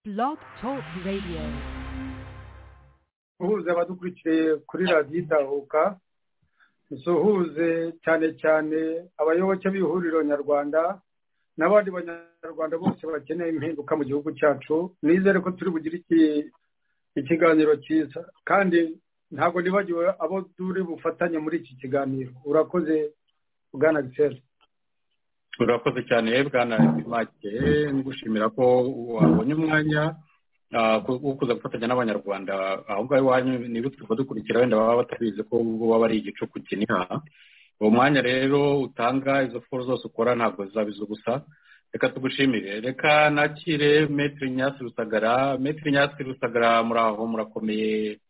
Blog Talk Radio. guhuza abadukurikiye kuri radiyo idahuka dusuhuze cyane cyane abayoboke b'ihuriro nyarwanda n'abandi banyarwanda bose bakeneye impinduka mu gihugu cyacu nizere ko turi bugire ikiganiro cyiza kandi ntabwo nibagiwe abo turi bufatanye muri iki kiganiro urakoze bwana giseri urakoze cyane bwana make ngushimira ko wabonye umwanya wo kuza gufatanya n'abanyarwanda aho ngaho iwanyu niba turi dukurikira wenda baba batabizi ko waba ari igicuku kiniha uwo mwanya rero utanga izo foru zose ukora ntabwo zizabiza ubusa reka tugushimire reka nakire metero nyasi rusagara metero nyasi rusagara muri aho murakomeye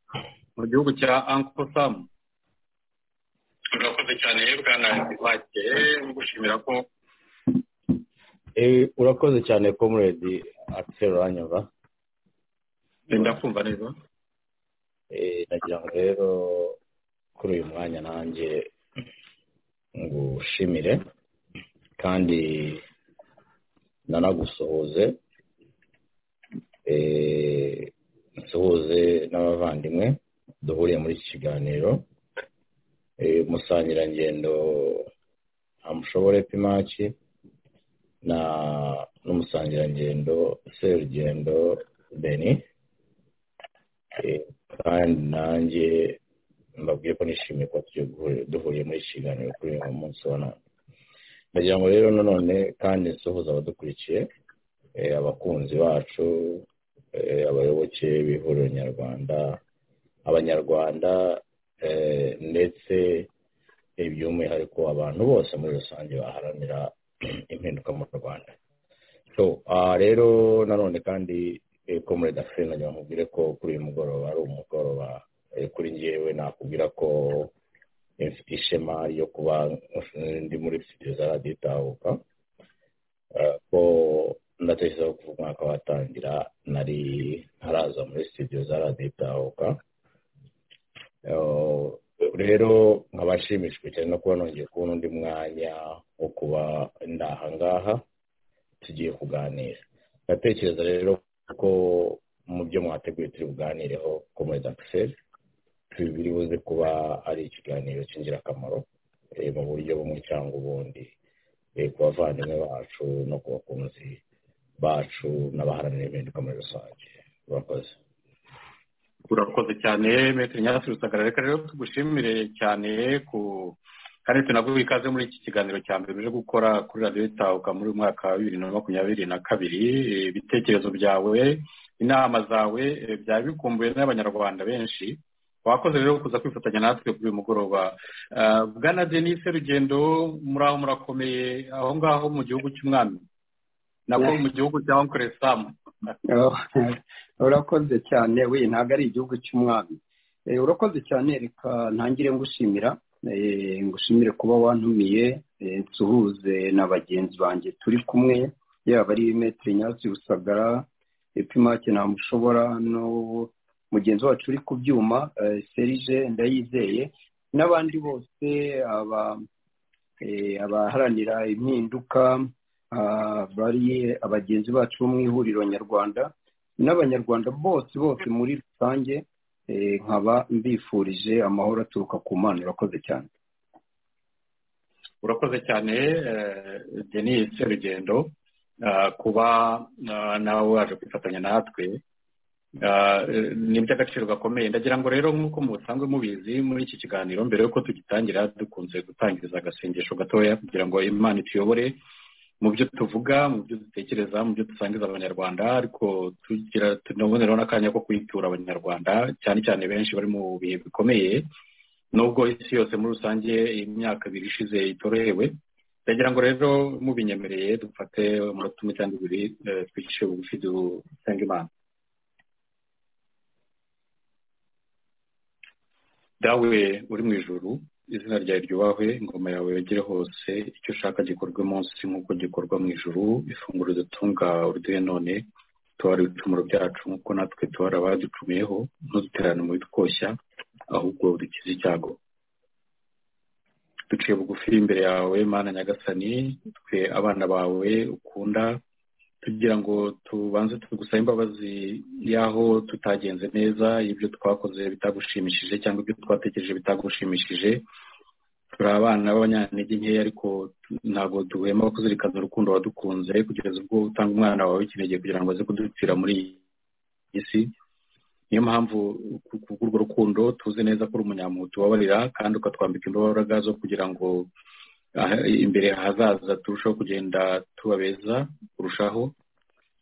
mu gihugu cya anko samu urakoze cyane bwana make ngushimira ko urakoze cyane komuredi akiseri uranyumva ndakumva neza nagira ngo rero kuri uyu mwanya nanjye ngushimire kandi nanagusuhuze nsuhuze n'abavandimwe duhuriye muri iki kiganiro musangirangendo amushobore pimaki na n'umusangirangendo serugendo beni kandi nanjye mbabwiye ko nishimiye kuba duhuriye muri iki kiganiro kuri uyu munsi wa none ndagira ngo rero nanone kandi nsuhuza abadukurikiye abakunzi bacu abayoboke b'ihuriro nyarwanda abanyarwanda ndetse by'umwihariko abantu bose muri rusange baharanira impinduka mu rwanda so rero nanone kandi komure dafine nagira ngo nkubwire ko kuri uyu mugoroba ari umugoroba kuri ngewe nakubwira ko ishema ryo kuba ndi muri sitidiyo za radiyo itahuka ko ndatekereza ko umwaka watangira nari ntaraza muri sitidiyo za radiyo itahuka rero nkaba nshimishijwe cyane no kuba nongeye kubona undi mwanya wo kuba ndaha ngaha tugiye kuganira ndatekereza rero ko mu byo mwateguye turi buganireho ko muri dakiseri biri buze kuba ari ikiganiro cy'ingirakamaro mu buryo bumwe cyangwa ubundi ku bavandimwe bacu no ku bakunzi bacu n'abaharanira impinduka muri rusange urakoze urakoze cyane metero nyasi rusagara reka rero tugushimire cyane ku kandi tunaguha ikaze muri iki kiganiro cya mbere uje gukora kuri radiyo itahuka muri uyu mwaka wa bibiri na makumyabiri na kabiri ibitekerezo byawe inama zawe byari bikumbuye n'abanyarwanda benshi wakoze rero kuza kwifatanya natwe kuri uyu mugoroba bwana denise rugendo muri aho murakomeye aho ngaho mu gihugu cy'umwami nako mu gihugu cya onkore samu urakoze cyane we ntabwo ari igihugu cy'umwami urakoze cyane reka ntangire ngushimira ngushimire kuba wantumiye nsuhuze na bagenzi banjye turi kumwe yaba ari metero nyasi rusagara epimake ntamushobora no mugenzi wacu uri ku byuma serije ndayizeye n'abandi bose abaharanira impinduka bari abagenzi bacu bo mu ihuriro nyarwanda n'abanyarwanda bose bose muri rusange nkaba mbifurije amahoro aturuka ku mana urakoze cyane urakoze cyane denise rugendo kuba nawe waje kwifatanya natwe ni iby'agaciro gakomeye ndagira ngo rero nk'uko musanzwe mubizi muri iki kiganiro mbere y'uko tugitangira dukunze gutangiriza agasengesho gatoya kugira ngo imana ituyobore mu byo tuvuga mu byo dutekereza mu byo dusangiza abanyarwanda ariko tugira tunaboneraho n'akanya ko kwitura abanyarwanda cyane cyane benshi bari mu bihe bikomeye nubwo isi yose muri rusange imyaka ibiri ishize itorohewe ndagira ngo rero mubinyemereye dufate umunota umwe cyangwa ibiri twicishe bugufi dusenga imana dawe uri mu ijuru izina ryawe ryubahwe ingoma yawe yogere hose icyo ushaka gikorwe munsi nk'uko gikorwa mu ijuru ifunguro dutunga uruduhe none tubara ibicumuro byacu nk'uko natwe tubara abaducumiyeho ntuduterane mu bitwoshya ahubwo dukize icyago duciye bugufi imbere yawe mana nyagasani twe abana bawe ukunda tugira ngo tubanze tugusabe imbabazi y'aho tutagenze neza ibyo twakoze bitagushimishije cyangwa ibyo twatekereje bitagushimishije turi abana b'abanyantege nkeya ariko ntabwo duhema kuzirikana urukundo wadukunze kugeza ubwo utanga umwana wawe w'ikinege kugira ngo aze kudupfira muri iyi si niyo mpamvu kubw'urwo rukundo tuzi neza ko uri umunyamuntu ubabarira kandi ukatwambika imbaraga zo kugira ngo imbere hazaza turushaho kugenda tubabeza kurushaho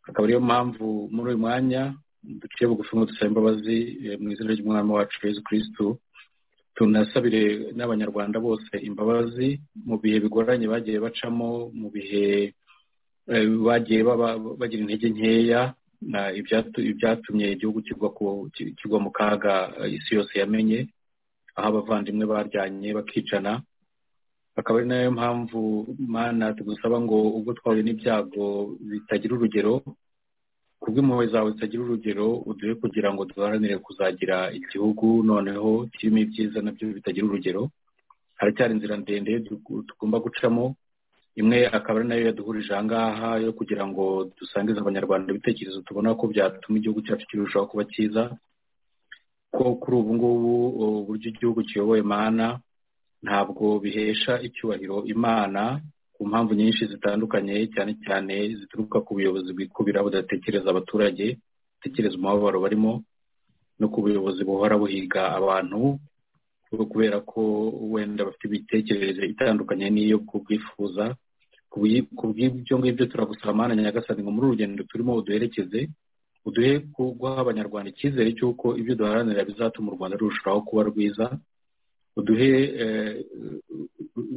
akaba ariyo mpamvu muri uyu mwanya duciye bugufi ngo dusaba imbabazi mu izina ry'umwami wacu Yesu kirisitu tunasabire n'abanyarwanda bose imbabazi mu bihe bigoranye bagiye bacamo mu bihe bagiye bagira intege nkeya ibyatumye igihugu kigwa mu kaga isi yose yamenye aho abavandimwe baryanye bakicana akaba ari nayo mpamvu mana tugusaba ngo ubwo twahuye n'ibyago bitagira urugero kubw'impuhwe zawe zitagira urugero uduhe kugira ngo duharanire kuzagira igihugu noneho kirimo ibyiza nabyo bitagira urugero haracyari inzira ndende tugomba gucamo imwe akaba ari nayo yaduhurije aha ngaha yo kugira ngo dusangize abanyarwanda ibitekerezo tubona ko byatuma igihugu cyacu kirushaho kuba cyiza ko kuri ubu ngubu uburyo igihugu kiyoboye mana ntabwo bihesha icyubahiro imana ku mpamvu nyinshi zitandukanye cyane cyane zituruka ku buyobozi bwikubira budatekereza abaturage budatekereza umubabaro barimo no ku buyobozi buhora buhiga abantu kubera ko wenda bafite imitekerereze itandukanye n'iyo kubwifuza ku bw'ibyo ngibyo turagusaba mana nyagasani ngo muri urugendo turimo uduherekeze uduhe guha abanyarwanda icyizere cy'uko ibyo duharanira bizatuma u rwanda rurushaho kuba rwiza uduhe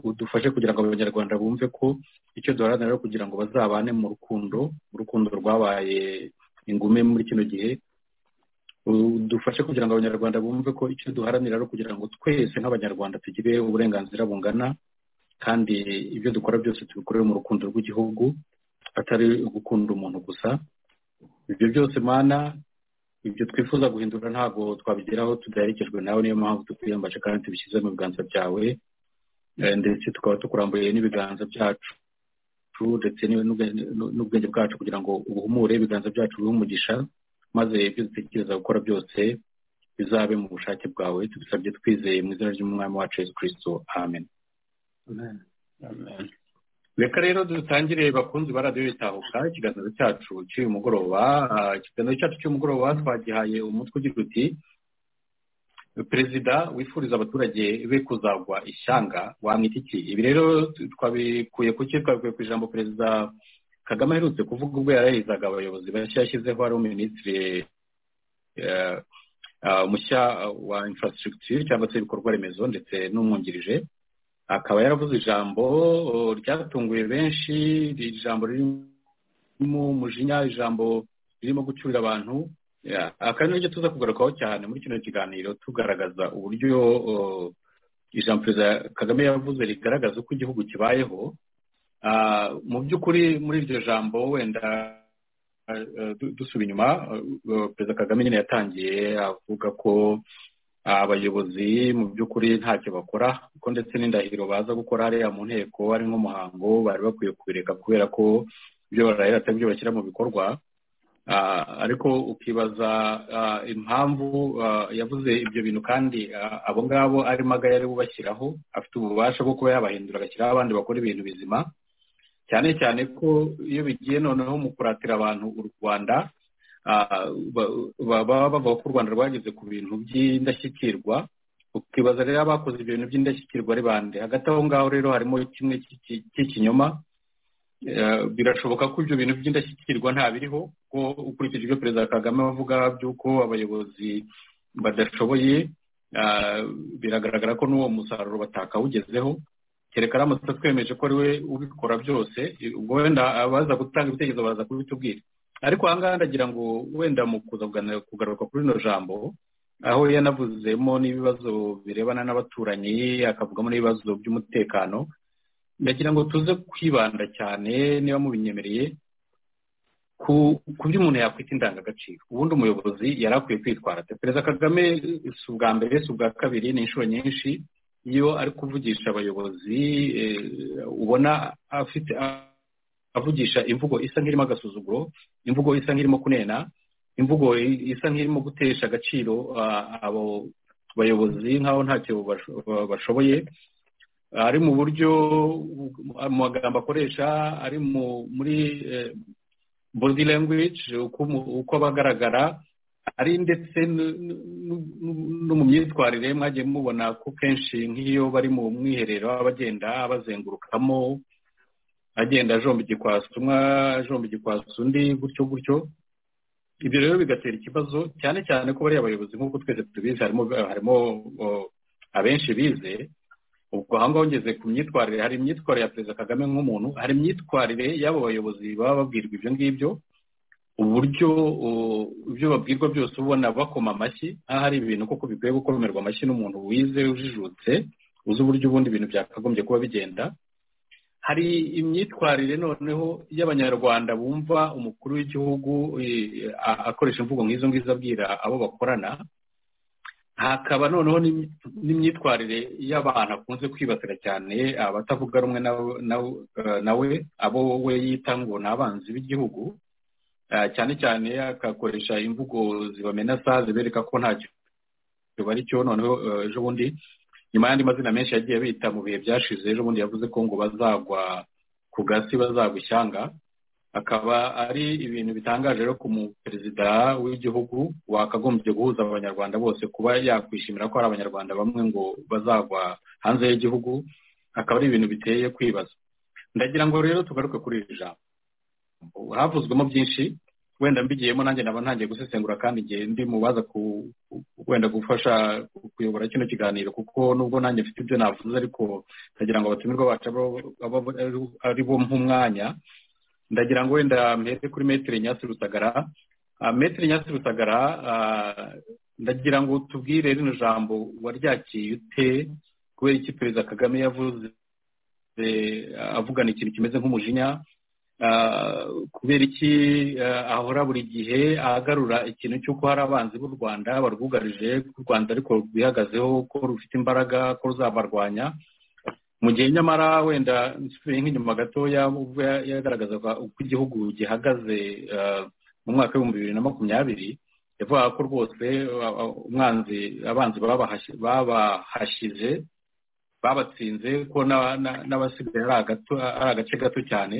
udufashe kugira ngo abanyarwanda bumve ko icyo duharanira kugira ngo bazabane mu rukundo urukundo rwabaye ingume muri kino gihe dufashe kugira ngo abanyarwanda bumve ko icyo duharanira ari ukugira ngo twese nk'abanyarwanda tugire uburenganzira bungana kandi ibyo dukora byose tubikorere mu rukundo rw'igihugu atari gukunda umuntu gusa ibyo byose mana ibyo twifuza guhindura ntabwo twabigeraho tudaherekejwe nawe niyo mpamvu tukwiyambaje kandi tubishyize mu biganza byawe ndetse tukaba tukuramburiye n'ibiganza byacu ndetse n'ubwenge bwacu kugira ngo ubuhumure ibiganza byacu bihe umugisha maze ibyo dutekereza gukora byose bizabe mu bushake bwawe tubisabye twizeye mu izina ry'umwami wacu Yesu kirisito amen reka rero dutangire bakunzi ba radiyo bitahuka ikiganiro cyacu cy'uyu mugoroba ikiganiro cyacu cy'umugoroba twagihaye umutwe ugira uti perezida wifuriza abaturage be kuzagwa ishyanga wamwita iki ibi rero twabikuye ku twabikuye ku ijambo perezida kagame aherutse kuvuga ubwo yarahizaga abayobozi bashya yashyizeho ari minisitiri mushya wa infrastructure cyangwa se ibikorwa remezo ndetse n'umwungirije akaba yaravuze ijambo ryatunguye benshi ijambo ririmo umujinya ijambo ririmo gucyurira abantu akaba n'iryo tuza kugarukaho cyane muri kino kiganiro tugaragaza uburyo ijambo perezida kagame yavuze rigaragaza uko igihugu kibayeho mu by'ukuri muri iryo jambo wenda dusuba inyuma perezida kagame nyine yatangiye avuga ko abayobozi mu by'ukuri ntacyo bakora kuko ndetse n'indahiro baza gukora hariya mu nteko ari nk'umuhango bari bakwiye kubireka kubera ko ibyo barahera atari byo bashyira mu bikorwa ariko ukibaza impamvu yavuze ibyo bintu kandi abo ngabo arimo agaya bubashyiraho afite ububasha bwo kuba yabahindura agashyiraho abandi bakora ibintu bizima cyane cyane ko iyo bigiye noneho mu kuratira abantu u rwanda baba bavuga ko u rwanda rwageze ku bintu by'indashyikirwa ukibaza rero abakoze ibyo bintu by'indashyikirwa ari bande hagati aho ngaho rero harimo kimwe cy'ikinyoma birashoboka ko ibyo bintu by'indashyikirwa ntabiriho ko ukurikije ibyo perezida kagame avuga by'uko abayobozi badashoboye biragaragara ko n'uwo musaruro batakawugezeho kereka aramutse twemeje ko ari we ubikora byose ubwo wenda abaza gutanga ibitekerezo baza kubitubwira ariko aha ngaha ndagira ngo wenda mu kuza kugaruka kuri rino jambo aho yanavuzemo n'ibibazo birebana n'abaturanyi akavugamo n'ibibazo by'umutekano ndagira ngo tuze kwibanda cyane niba mubinyemereye ku byo umuntu yakwita indangagaciro ubundi umuyobozi yari akwiye kwitwara perezida kagame si ubwa mbere si ubwa kabiri ni inshuro nyinshi iyo ari kuvugisha abayobozi ubona afite avugisha imvugo isa nk'irimo agasuzuguro imvugo isa nk'irimo kunena imvugo isa nk'irimo gutesha agaciro abo bayobozi nk'aho ntacyo bashoboye ari mu buryo mu magambo akoresha ari muri body language uko abagaragara ari ndetse no mu myitwarire mwagiye mubona ko kenshi nk'iyo bari mu mwiherero abagenda bazengurukamo agenda ajomba igikwasi umwe ajomba igikwasi undi gutyo gutyo ibyo rero bigatera ikibazo cyane cyane ko bariya bayobozi nk'uko twese tubizi harimo harimo abenshi bize ubwo aho ngaho ngeze ku myitwarire hari imyitwarire ya perezida kagame nk'umuntu hari imyitwarire y'abo bayobozi baba babwirwa ibyo ngibyo uburyo ibyo babwirwa byose ubona bakoma amashyi aho hari ibintu koko bikwiye gukomerwa amashyi n'umuntu wize ujijutse uzi uburyo ubundi ibintu byakagombye kuba bigenda hari imyitwarire noneho y'abanyarwanda bumva umukuru w'igihugu akoresha imvugo nk'izo ngizo abwira abo bakorana hakaba noneho n'imyitwarire y'abantu akunze kwibasira cyane abatavuga rumwe nawe abo we yita ngo ni abanzi b'igihugu cyane cyane akakoresha imvugo zibamenasa zibereka ko ntacyo bari cyo noneho ejo bundi nyuma y'andi mazina menshi yagiye bita mu bihe byashize ejo bundi yavuze ko ngo bazagwa ku gasi bazagwa ishyanga akaba ari ibintu bitangaje rero ku muperezida w'igihugu wakagombye guhuza abanyarwanda bose kuba yakwishimira ko hari abanyarwanda bamwe ngo bazagwa hanze y'igihugu akaba ari ibintu biteye kwibaza ndagira ngo rero tugaruke kuri iri jambo havuzwemo byinshi wenda mbigiyemo nanjye naba ntangiye gusesengura kandi igihe ndi mu baza wenda gufasha kuyobora kino kiganiro kuko nubwo nanjye mfite ibyo navuze ariko ndagira ngo abatumirwa bacu ari bo nk'umwanya ndagira ngo wenda mpere kuri metero nyasi rusagara metero nyasi rusagara ndagira ngo tubwire rino jambo waryakiye ute kubera iki perezida kagame yavuze avugana ikintu kimeze nk'umujinya kubera iki ahora buri gihe ahagarura ikintu cy'uko hari abanzi b'u rwanda barwugarije ko u rwanda ariko rwihagazeho ko rufite imbaraga ko ruzabarwanya mu gihe nyamara wenda nsubiye nk'inyuma gatoya ubwo yagaragazaga uko igihugu gihagaze mu mwaka w'ibihumbi bibiri na makumyabiri yavugaga ko rwose umwanzi abanzi babahashyize babatsinze ko n'abasigaye ari agace gato cyane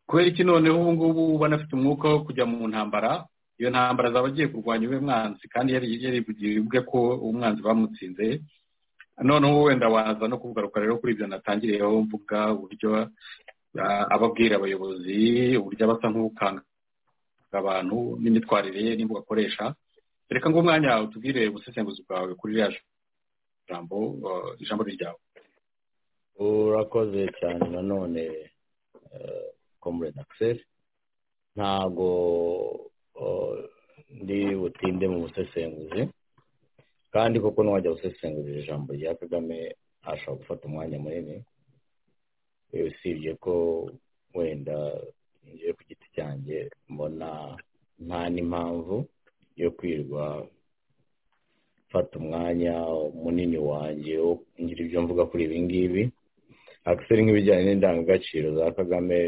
kubera iki noneho ubu ngubu banafite umwuka wo kujya mu ntambara iyo ntambara zaba agiye kurwanya uwe mwanzi kandi yarivugiye ubwe ko umwanzi bamutsinze noneho wenda waza no kugaruka rero kuri ibyo natangiriyeho mvuga uburyo ababwira abayobozi uburyo abasa nk'ukanga abantu n'imyitwarire ye n'imbuga akoresha reka ngo umwanya utubwire ubusesenguzi bwawe kuri ririya jambo ijambo ryawe urakoze cyane nanone komurede akiseri ntabwo ndi butinde mu busesenguzi kandi koko n'uwajya gusesengurira ijambo rya kagame ashobora gufata umwanya munini usibye ko wenda ngiye ku giti cyanjye mbona nta n'impamvu yo kwirwa mfata umwanya munini wanjye wo ngira ibyo mvuga kuri ibi ngibi akiseri nk'ibijyanye n'indangagaciro za kagame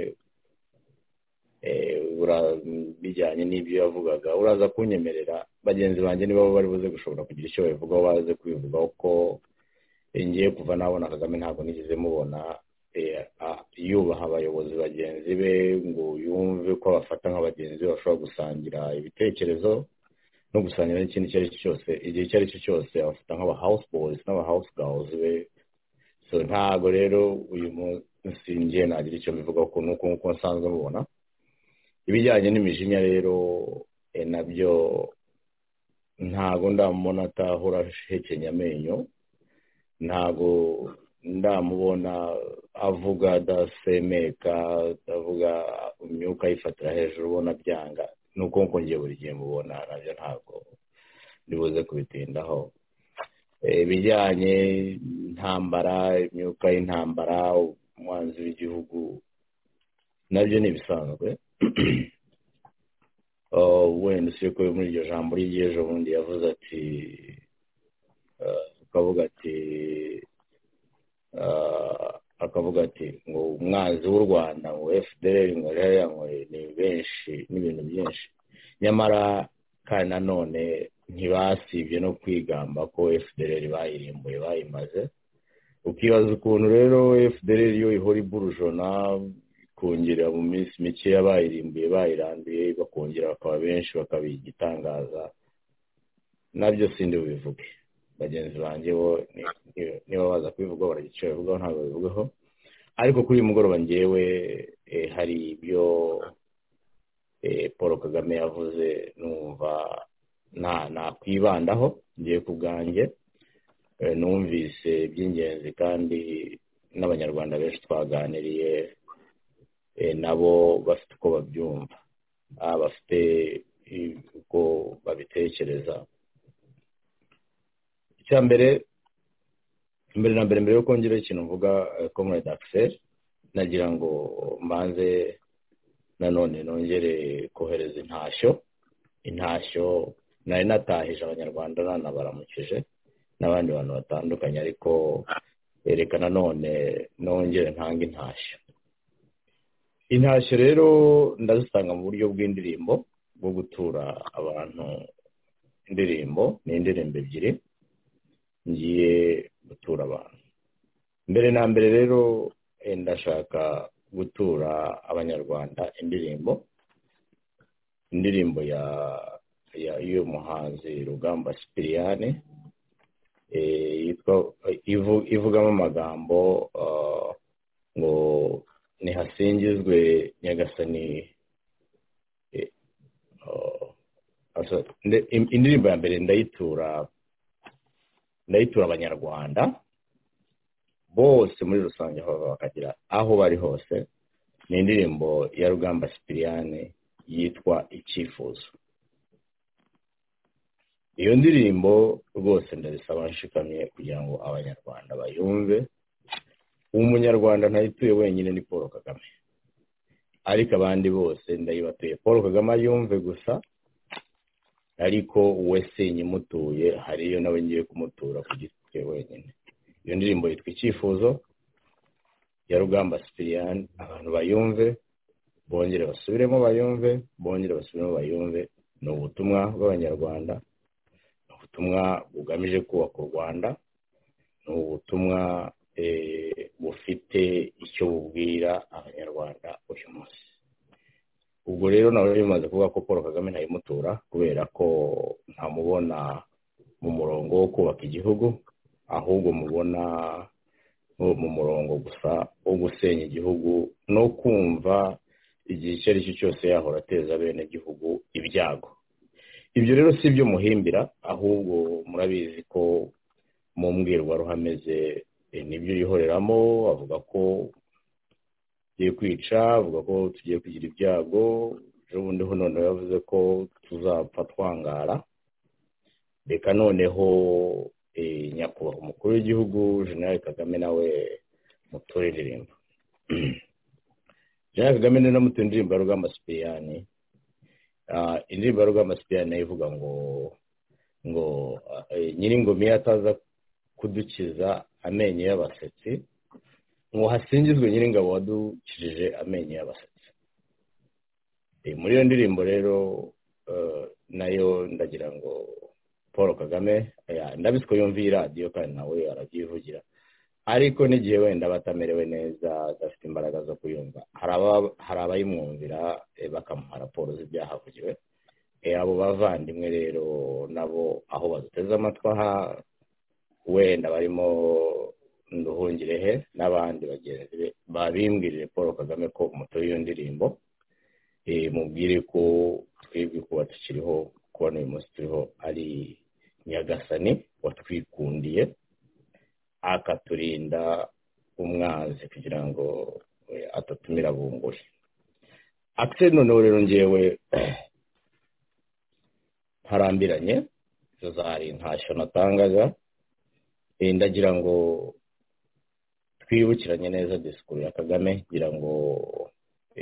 bijyanye n'ibyo yavugaga uraza kunyemerera bagenzi banjye niba bari buze gushobora kugira icyo babivugaho baze kubivugaho ko ngiye kuva nabona kagame ntabwo nigeze mubona yubaha abayobozi bagenzi be ngo yumve ko abafata nk'abagenzi be bashobora gusangira ibitekerezo no gusangira n'ikindi icyo ari cyo cyose igihe icyo ari cyo cyose abafata nk'abahawusibozi n'abahawusigawuzi be so ntabwo rero uyu munsi ngiye nagira icyo mbivugaho ukuntu nk'uko nsanzwe mubona ibijyanye n'imijinya rero nabyo ntabwo ndamubona atahora ahekenya amenyo ntabwo ndamubona avuga adasemeka atavuga imyuka ayifatira hejuru ubona byanga ni uko ngiye buri gihe mubona nabyo ntabwo ndibuze kubitindaho ibijyanye intambara imyuka y'intambara umwanzi w'igihugu nabyo ni ibisanzwe wenda usibye ko muri iryo jambo ry'ejo bundi yavuze ati ukavuga ati akavuga ati ngo umwanzi w'u rwanda ngo fdr ngo ririya ngo ni benshi n'ibintu byinshi nyamara kandi nanone ntibasibye no kwigamba ko fdr bayirimbuye bayimaze ukibaza ukuntu rero fdr yo ihora iburujona ikongera mu minsi mikeya bayirimbuye bayiranduye bakongera bakaba benshi bakaba igitangaza nabyo sindi bubivuge bagenzi banjye bo niba baza kubivuga baragica babivugaho ntabwo babivugaho ariko kuri uyu mugoroba ngewe hari ibyo paul kagame yavuze numva nakwibandaho ngiye ku bwanjye numvise iby'ingenzi kandi n'abanyarwanda benshi twaganiriye nabo bafite uko babyumva bafite uko babitekereza icya mbere mbere na mbere mbere yo kongera ikintu mvuga komurede akiseri nagira ngo mbanze nanone nongere kohereza intashyo intashyo nari natahije abanyarwanda nanabaramukije n'abandi bantu batandukanye ariko reka nanone nongere ntanga intashyo intashyo rero ndazitanga mu buryo bw'indirimbo bwo gutura abantu indirimbo ni indirimbo ebyiri ngiye gutura abantu mbere na mbere rero ndashaka gutura abanyarwanda indirimbo indirimbo ya y'umuhanzi rugamba sipiriyane ivugamo amagambo ngo ntihasingizwe nyagasani indirimbo ya mbere ndayitura ndayitura abanyarwanda bose muri rusange aho bakagira aho bari hose ni indirimbo ya rugamba sipiriyane yitwa icyifuzo iyo ndirimbo rwose ndabisaba nshikamye kugira ngo abanyarwanda bayumve umunyarwanda ntayituye wenyine ni paul kagame ariko abandi bose ndayibatuye paul kagame ayumve gusa ariko we sinye imutuye hariyo nawe ngiye kumutura ku giti cye wenyine iyo ndirimbo yitwa icyifuzo ya rugamba sipiriyani abantu bayumve bongere basubiremo bayumve bongere basubiremo bayumve ni ubutumwa bw'abanyarwanda ni ubutumwa bugamije kubaka u rwanda ni ubutumwa bufite icyo bubwira abanyarwanda uyu munsi ubwo rero nawe bimaze kuvuga ko paul kagame ntayimutura kubera ko ntamubona mu murongo wo kubaka igihugu ahubwo mubona mu murongo gusa wo gusenya igihugu no kumva igihe icyo ari cyo cyose yahora ateza bene igihugu ibyago ibyo rero si ibyo muhimbira ahubwo murabizi ko mu mbwirwaruhame ze nibyo yihoreramo avuga ko tugiye kwica avuga ko tugiye kugira ibyago ejo bundi ho noneho yavuze ko tuzapfa twangara reka noneho nyakubahwa umukuru w'igihugu jenerali kagame nawe muture indirimbo jenerali kagame niwe namutuye indirimbo ya rugamba sipiriyani indirimbo ya rugamba sipiriyani nayo ivuga ngo ngo nyir'ingoma iyo ataza kudukiza amenyo y'abasetsi ngo hasingizwe nyir'ingabo wadukijije amenyo y'abasetsi muri iyo ndirimbo rero nayo ndagira ngo paul kagame ndabisi ko yumva iyi radiyo kandi nawe arabyivugira ariko n'igihe wenda aba atamerewe neza adafite imbaraga zo kuyumva hari abayimwumvira bakamuha raporo z'ibyahavugiwe abo bavandimwe rero nabo aho baduteze amatwi aha wenda barimo nduhungirehe n'abandi bagenzi be babimbwirire paul kagame ko umutobe iyo ndirimbo mubwire ko twebwe kuba tukiriho kuba n'uyu munsi turiho ari nyagasani watwikundiye akaturinda umwanzi kugira ngo atatumira bunguri akise noneho rero ngewe ntarambiranye izo zari ntashyo natangaga ndagira ngo twibukiranye neza disikuru ya kagame ngira ngo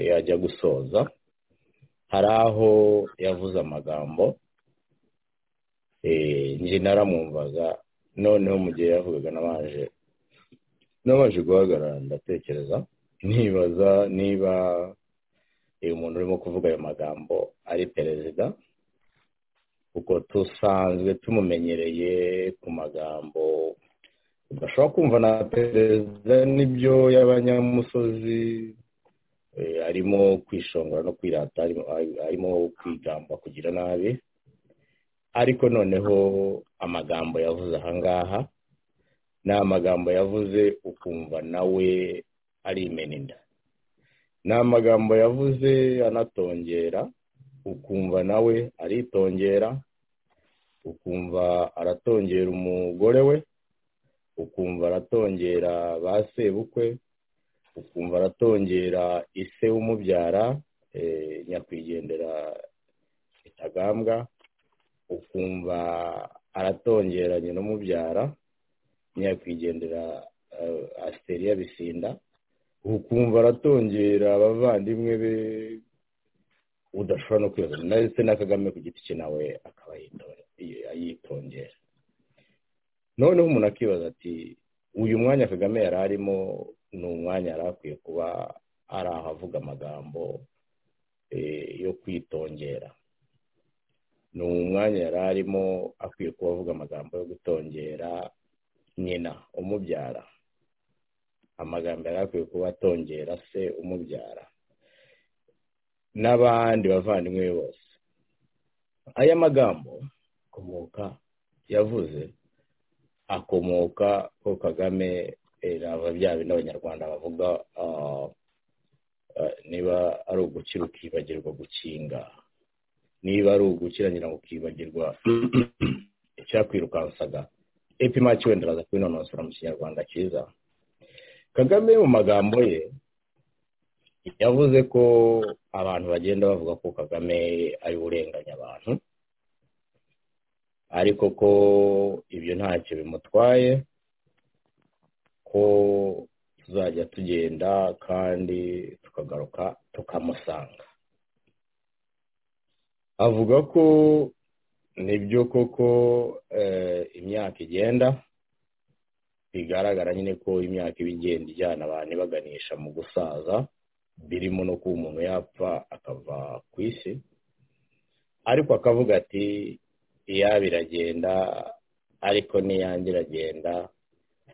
yajya gusoza hari aho yavuze amagambo njye naramwumvaga noneho mu gihe yavugaga nabaje nabanje guhagarara ndatekereza nibaza niba uyu muntu urimo kuvuga ayo magambo ari perezida kuko dusanzwe tumumenyereye ku magambo udashobora kumva na perezida n'ibyo y'abanyamusozi arimo kwishongora no kwirata arimo kwigamba kugira nabi ariko noneho amagambo yavuze ahangaha ni amagambo yavuze ukumva nawe ari imeninda ni amagambo yavuze anatongera ukumva nawe aritongera ukumva aratongera umugore we ukumva aratongera ba sebukwe ukumva aratongera ise w'umubyara nyakwigendera kitagambwa ukumva aratongera nyina umubyara nyakwigendera asiteri bisinda ukumva aratongera abavandimwe be udashobora no kwibaza ndetse na kagame ku giti cye nawe akaba yitongera noneho umuntu akibaza ati uyu mwanya kagame yari arimo ni umwanya yari akwiye kuba ari aho avuga amagambo yo kwitongera ni umwanya yari arimo akwiye kuba avuga amagambo yo gutongera nyina umubyara amagambo yari akwiye kuba atongera se umubyara n'abandi bavandimwe be bose aya magambo akomoka yavuze akomoka ko kagame raba bya bindi abanyarwanda bavuga niba ari ugukira ukibagirwa gukinga niba ari ugukiranyira ukibagirwa icyakwirukansaga epimaki wenda araza kubinonosora mu kinyarwanda cyiza kagame mu magambo ye yavuze ko abantu bagenda bavuga ko kagame ari urenganya abantu ariko ko ibyo ntacyo bimutwaye ko tuzajya tugenda kandi tukagaruka tukamusanga avuga ko nibyo koko imyaka igenda bigaragara nyine ko imyaka iba igenda ijyana abantu ibaganisha mu gusaza birimo no kuba umuntu yapfa akava ku isi ariko akavuga ati iyaba iragenda ariko n'iyange iragenda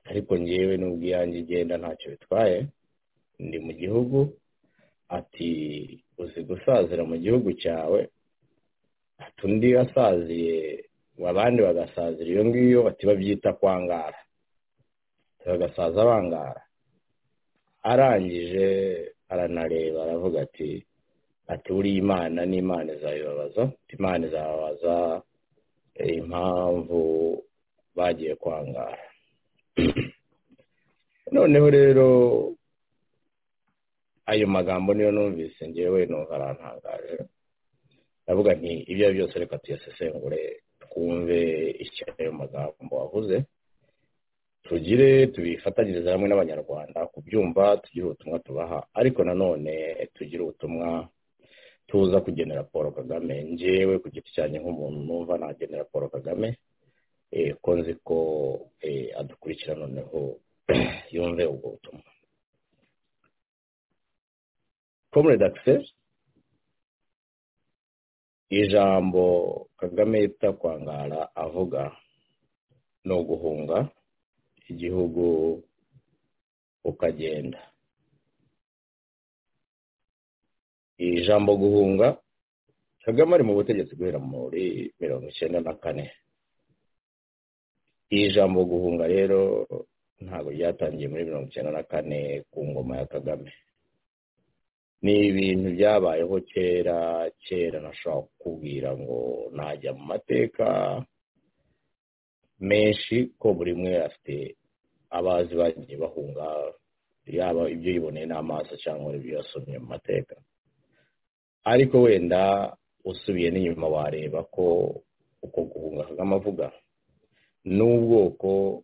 ariko ngewe n'ubwo iyange igenda ntacyo bitwaye ndi mu gihugu ati uzi gusazira mu gihugu cyawe ati undi asaziye abandi bagasazira iyo ngiyo bati babyita kwangara bagasaza bangara arangije aranareba aravuga ati ati uriya imana n'imana izabibabaza imana izababaza impamvu bagiye kwangara noneho rero ayo magambo niyo numvise ngewe numva arantangaje ndavuga nti ibyo ari byose reka tuyasesengure twumve icyo ayo magambo wavuze tugire tubifatanyirize hamwe n'abanyarwanda kubyumva tugire ubutumwa tubaha ariko nanone tugire ubutumwa tuza kugenera paul kagame ngewe ku giti cyanjye nk'umuntu numva nagenera paul kagame ko nzi ko adukurikira noneho yumve ubwo butumwa comrade access ijambo kagame yita kwangara avuga ni uguhunga igihugu ukagenda iri jambo guhunga kagame ari mu butegetsi guhera muri mirongo icyenda na kane iri jambo guhunga rero ntabwo ryatangiye muri mirongo icyenda na kane ku ngoma ya kagame ni ibintu byabayeho kera kera nashobora kukubwira ngo najya mu mateka menshi ko buri umwe afite abazi bagiye bahunga yaba ibyo yiboneye n'amaso cyangwa ibyo yasomye mu mateka ariko wenda usubiye n'inyuma wareba ko uko guhunga kagame avuga n'ubwoko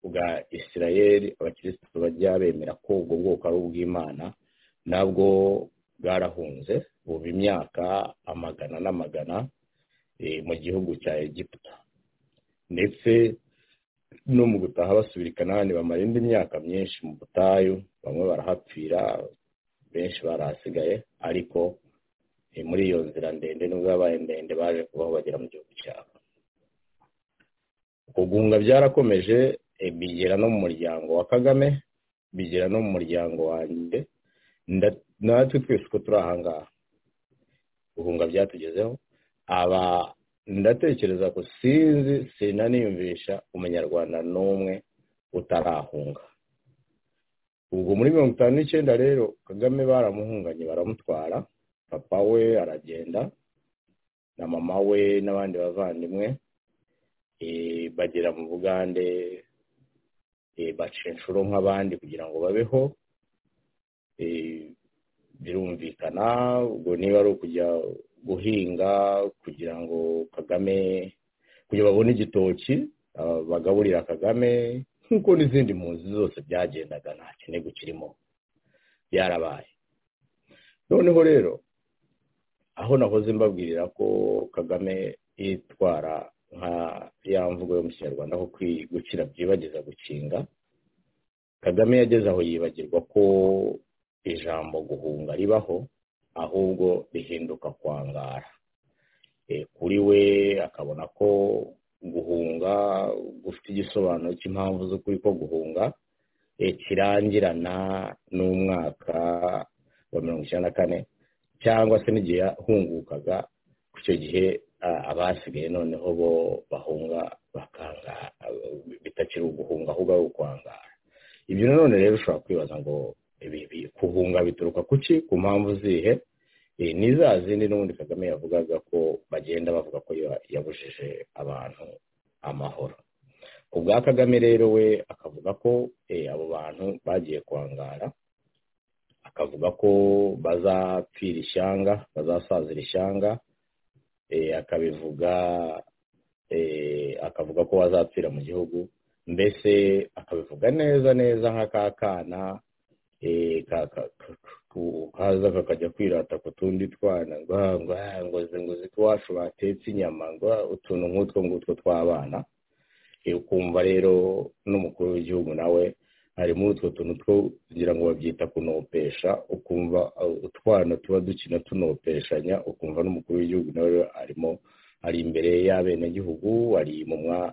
bwa isirayeli abakirisitu bajya bemera ko ubwo bwoko ari ubw'imana nabwo bwarahunze buba imyaka amagana n'amagana mu gihugu cya egiputa ndetse no mu gutaha basubira i kanani bamara indi myaka myinshi mu butayu bamwe barahapfira benshi barahasigaye ariko muri iyo nzira ndende nubwo yabaye ndende baje kubaho bagera mu gihugu cyabo kugunga byarakomeje bigera no mu muryango wa kagame bigera no mu muryango wanjye natwe twese uko turi ahangaha guhunga byatugezeho aba ndatekereza ko sinzi sinaniyumvisha umunyarwanda n'umwe utarahunga ubwo muri mirongo itanu n'icyenda rero kagame baramuhunganye baramutwara papa we aragenda na mama we n'abandi bavandimwe bagera mu bugande baca inshuro nk'abandi kugira ngo babeho birumvikana ubwo niba ari ukujya guhinga kugira ngo kagame kugira babone igitoki bagaburira kagame nk'uko n'izindi mpunzi zose byagendaga nta kintego kirimo byarabaye noneho rero aho nahoze mbabwirira ko kagame yitwara nka ya mvugo yo mu kinyarwanda aho gukira byibagiza gukinga kagame yageze aho yibagirwa ko ijambo guhunga ribaho ahubwo rihinduka kwangara kuri we akabona ko guhunga gufite igisobanuro cy'impamvu z'ukuri ko guhunga kirangirana n'umwaka wa mirongo icyenda na kane cyangwa se n'igihe yahungukaga ku icyo gihe abasigaye noneho bo bahunga bakanga bitakiri uguhunga ahubwo ari ukwangara ibyo nanone rero ushobora kwibaza ngo kuhunga bituruka ku ki ku mpamvu zihe ni za zindi n'ubundi kagame yavugaga ko bagenda bavuga ko yabujije abantu amahoro ubwa kagame rero we akavuga ko abo bantu bagiye kwangara akavuga ko bazapfira ishyanga bazasazira ishyanga akabivuga akavuga ko bazapfira mu gihugu mbese akabivuga neza neza nk'akakana kaza kakajya kwirata ku tundi twana ngo zinguzi iwacu batetse inyama ngo utuntu nk'utwo ngutwo tw'abana ukumva rero n'umukuru w'igihugu nawe ari muri utwo tuntu two kugira ngo babyita kunopesha ukumva utwana tuba dukina tunopeshanya ukumva n'umukuru w'igihugu nawe arimo ari imbere y'abenegihugu ari mu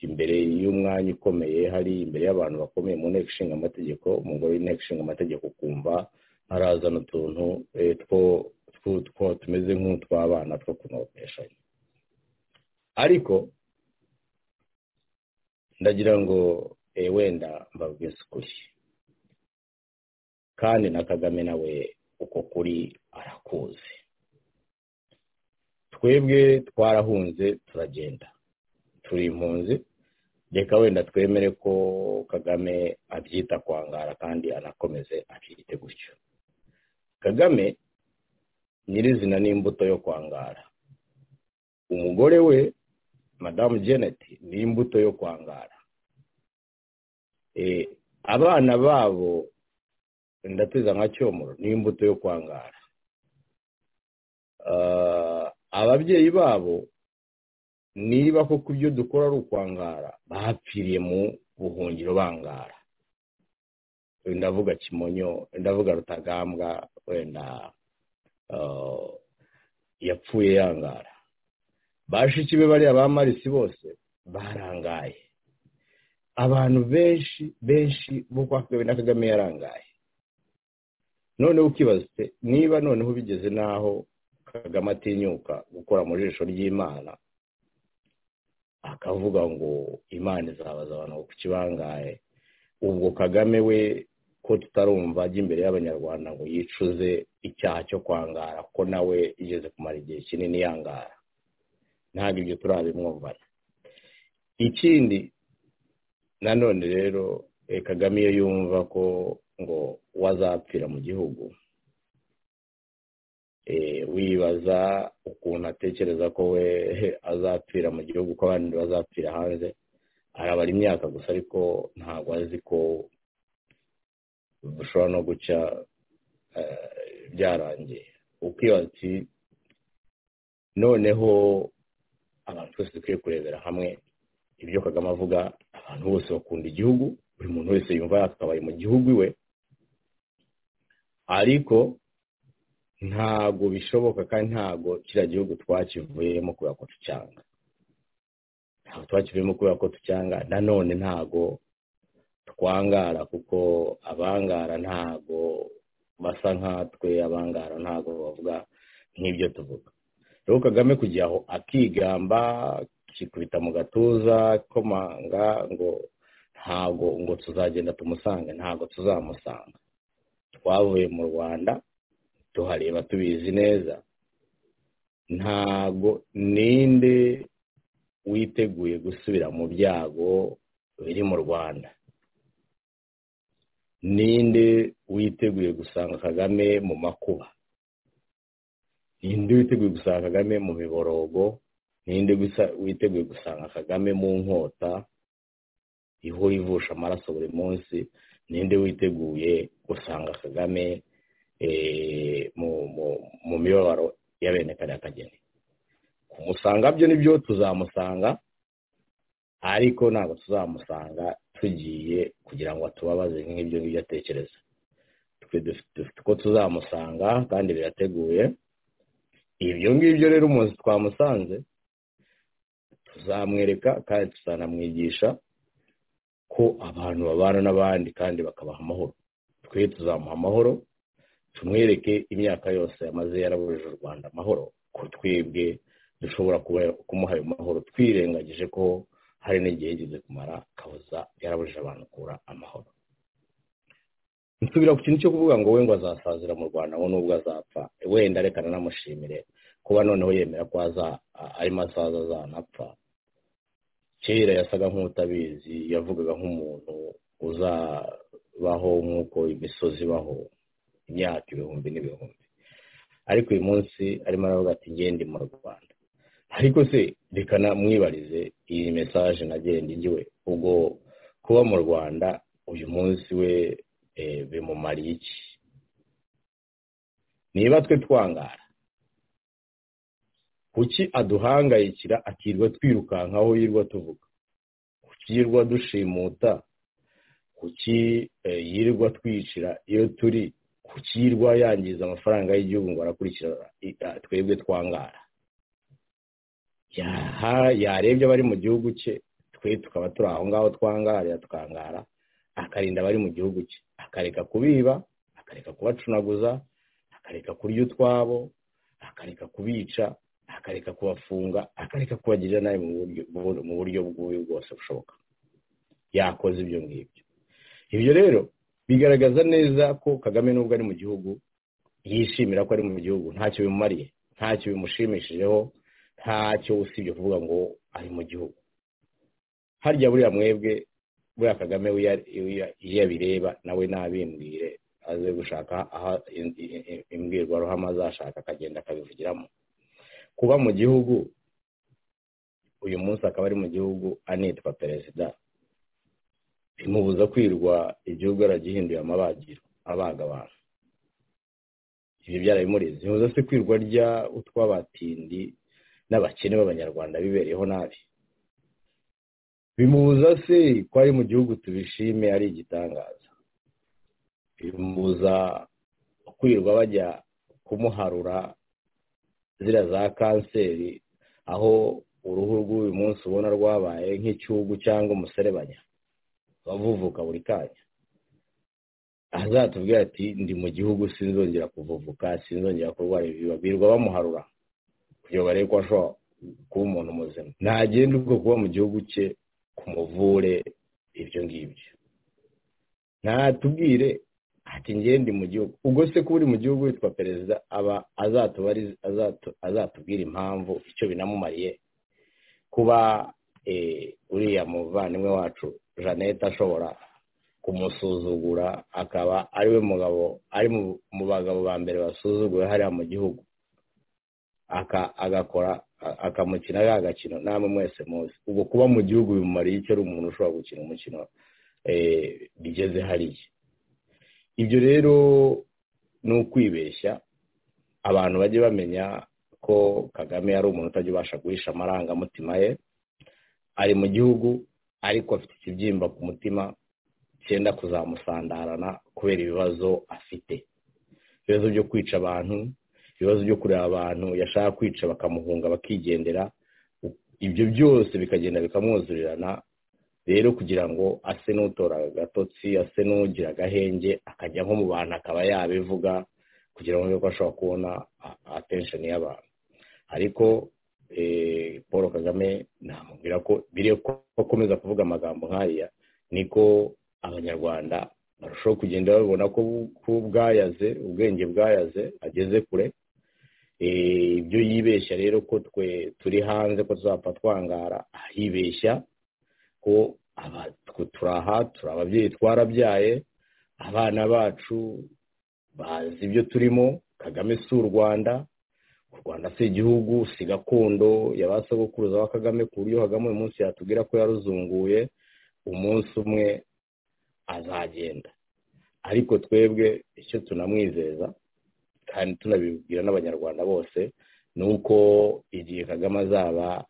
imbere y'umwanya ukomeye hari imbere y'abantu bakomeye mu nteko ishinga amategeko umugore w'inteko ishinga amategeko ukumva arazana utuntu two tumeze nk'utw'abana two kunopeshanya ariko ndagira ngo wenda mbabwize ukuri kandi na kagame nawe uko kuri arakuzi twebwe twarahunze turagenda turi impunzi reka wenda twemere ko kagame abyita kwangara kandi anakomeze akiyite gutyo kagame nyirizina n'imbuto yo kwangara umugore we madamu janet ni imbuto yo kwangara abana babo ndateza nka cyomoro ni imbuto yo kwangara ababyeyi babo niba koko ibyo dukora ari ukwangara bapfiriye mu buhungiro bangara ndavuga kimonyo ndavuga rutagambwa wenda yapfuye yangara bashiki be bariya ba marisi bose barangaye abantu benshi benshi bo kwa kagame na kagame yarangaye noneho ukibaza niba noneho bigeze n'aho kagame atinyuka gukora mu jisho ry'imana akavuga ngo imana izabaza abantu ku kibangaye ubwo kagame we ko tutarumva ajya imbere y'abanyarwanda ngo yicuze icyaha cyo kwangara ko nawe igeze kumara igihe kinini yangara ntabwo ibyo turabimwumvana ikindi nanone rero kagame iyo yumva ko ngo wazapfira mu gihugu wibaza ukuntu atekereza ko we azapfira mu gihugu ko abandi bazapfira hanze arabara imyaka gusa ariko ntabwo azi ko bushobora no guca byarangiye ukibaza ati noneho abantu twese dukwiye kurebera hamwe ibyo kagame avuga abantu bose bakunda igihugu buri muntu wese yumva yakabaye mu gihugu iwe ariko ntago bishoboka kandi ntago kiriya gihugu twakivuyemo kubera ko tucyanga ntabwo twakivuyemo kubera ko tucyanga nanone ntago twangara kuko abangara ntago basa nkatwe abangara ntago bavuga nk'ibyo tuvuga rero kagame kujya aho akigamba kikubita mu gatuza komanga ngo ntago ngo tuzagenda tumusange ntago tuzamusanga twavuye mu rwanda tuhareba tubizi neza ntago ninde witeguye gusubira mu byago biri mu rwanda ninde witeguye gusanga kagame mu makuba ninde witeguye gusanga kagame mu miborogo ninde witeguye gusanga kagame mu nkota ihora ivusha amaraso buri munsi ninde witeguye gusanga kagame mu mibabaro y'abene kariya kageni kumusanga byo nibyo tuzamusanga ariko ntabwo tuzamusanga tugiye kugira ngo atubabaze nk'ibyo ngibyo atekereza dufite uko tuzamusanga kandi birateguye ibyo ngibyo rero umunsi twamusanze tuzamwereka kandi tuzanamwigisha ko abantu babana n'abandi kandi bakabaha amahoro twe tuzamuha amahoro tumwereke imyaka yose yamaze yarabujije u rwanda amahoro ko twebwe dushobora kumuha ayo mahoro twirengagije ko hari n'igihe yigeze kumara kabuza yarabujije abantu kubura amahoro nsubira ku kintu cyo kuvuga ngo we ngo azasazira mu rwanda ngo nubwo azapfa wenda reka nanamushimire kuba noneho yemera ko arimo asaza azanapfa kera yasaga nk'utabizi yavugaga nk'umuntu uzabaho nk'uko imisozi ibaho imyaka ibihumbi n'ibihumbi ariko uyu munsi arimo aravuga ati ngende mu rwanda ariko se reka namwibarize iyi mesaje nagenda igiwe ubwo kuba mu rwanda uyu munsi we bimumariye iki niba twe twangara kuki aduhangayikira akirwa twirukankaho yirwa tuvuga kuki yirwa dushimuta kuki yirwa twicira iyo turi kuki yirwa yangiza amafaranga y'igihugu ngo arakurikirana twebwe twangara yarebye abari mu gihugu cye twe tukaba turi aho ngaho twangarira tukangara akarinda abari mu gihugu cye akareka kubiba akareka kubacunaguza akareka kurya utwabo akareka kubica akareka kubafunga akareka kubagirira nabi mu buryo bw'ubu bwose bushoboka yakoze ibyo ngibyo ibyo rero bigaragaza neza ko kagame nubwo ari mu gihugu yishimira ko ari mu gihugu ntacyo bimumariye ntacyo bimushimishijeho ntacyo usibye kuvuga ngo ari mu gihugu harya buriya mwebwe buriya kagame iyo abireba nawe nabimbwire aze gushaka aho imbwirwaruhame azashaka akagenda akabivugiramo kuba mu gihugu uyu munsi akaba ari mu gihugu anitwa perezida bimubuza kwirwa igihugu aragihinduye amabagiro abaga abantu ibi byarabimuriza bimubuza se kwirwa rya utw'abatindi n'abakene b'abanyarwanda bibereyeho nabi bimubuza se ko ari mu gihugu tubishime ari igitangaza bimubuza kwirwa bajya kumuharura ziriya za kanseri aho uruhu rw'uyu munsi ubona rwabaye nk'icyugu cyangwa umuserebanya bavuvuka buri kanya azatubwira ati ndi mu gihugu sinzongera kuvuvuka sinzongera kurwara ibi babirwa bamuharura kugira ngo barebe ko ashobora kuba umuntu muzima ntagenda ubwo kuba mu gihugu cye kumuvure ibyo ngibyo ntatubwire ati ngende mu gihugu ubwo se kuba uri mu gihugu witwa perezida aba azatubwira impamvu icyo binamumariye kuba uriya muvandimwe wacu jeannette ashobora kumusuzugura akaba ariwe mugabo ari mu bagabo ba mbere basuzuguwe hariya mu gihugu agakora akamukina ga gakino namwe mwese muzi ubwo kuba mu gihugu bimumariye icyo ari umuntu ushobora gukina umukino bigeze hariya ibyo rero ni ukwibeshya abantu bajye bamenya ko kagame ari umuntu utajya ubasha guhisha amarangamutima ye ari mu gihugu ariko afite ikibyimba ku mutima cyenda kuzamusandarana kubera ibibazo afite ibibazo byo kwica abantu ibibazo byo kureba abantu yashaka kwica bakamuhunga bakigendera ibyo byose bikagenda bikamwuzurirana rero kugira ngo ase n'utora agatotsi ase n'ugira agahenge akajya nko mu bantu akaba yabivuga kugira ngo ko ashobora kubona atensheni y'abantu ariko paul kagame namubwira ko biriya ko akomeza kuvuga amagambo nk'aya niko abanyarwanda barushaho kugenda babibona ko bwayaze ubwenge bwayaze ageze kure ibyo yibeshya rero ko twe turi hanze ko tuzapfa twangara yibeshya ko turi aha turi ababyeyi twarabyaye abana bacu bazi ibyo turimo kagame si u rwanda u rwanda si igihugu si gakondo yabasogokuruza wa kagame ku buryo kagame uyu munsi yatubwira ko yaruzunguye umunsi umwe azagenda ariko twebwe icyo tunamwizeza kandi tunabibwira n'abanyarwanda bose ni uko igihe kagame azaba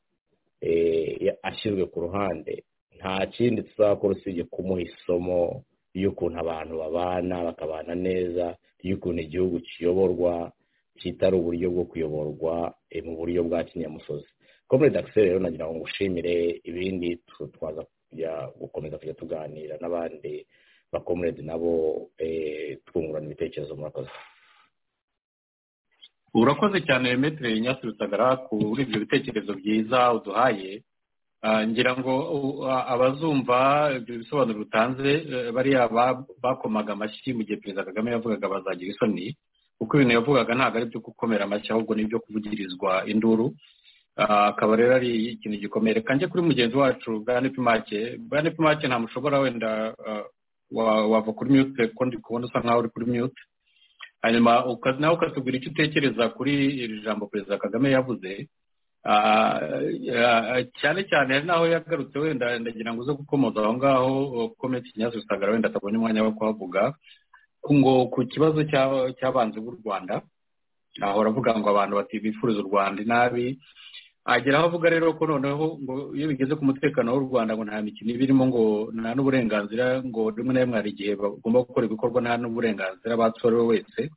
ashyizwe ku ruhande nta kindi tuzakora usibye kumuha isomo ry'ukuntu abantu babana bakabana neza ry'ukuntu igihugu kiyoborwa kitari uburyo bwo kuyoborwa mu buryo bwa kinyamusozi komere dakiseri rero nagira ngo ngushimire ibindi twaza gukomeza kujya tuganira n'abandi bakomerede nabo twungurana ibitekerezo murakoze urakoze cyane metero nyasirutagara kuri ibyo bitekerezo byiza uduhaye ngira ngo abazumva ibyo bisobanuro bitanze bariya bakomaga amashyi mu gihe perezida kagame yavugaga bazagira isoni kuko ibintu yavugaga ntabwo ari ibyo gukomera amashyi ahubwo ni ibyo kuvugirizwa induru akaba rero ari ikintu gikomeye reka njye kuri mugenzi wacu bwa nepimake bwa nepimake nta mushobora wenda wava kuri mute kuko ndi kubona usa nkaho uri kuri mute hanyuma nawe ukatubwira icyo utekereza kuri iri jambo perezida kagame yavuze cyane cyane hari n'aho yagarutse wenda ndagira ngo uze gukomoza aho ngaho komenti nyazo usagara wenda atabona umwanya wo kuhavuga ngo ku kibazo cy'abanzi b'u rwanda ahora avuga ngo abantu bifuriza u rwanda inabi agera aho avuga rero ko noneho ngo iyo bigeze ku mutekano w'u rwanda ngo nta mikino iba irimo ngo nta n'uburenganzira ngo rimwe na rimwe hari igihe bagomba gukora ibikorwa nta n'uburenganzira batsorewe wese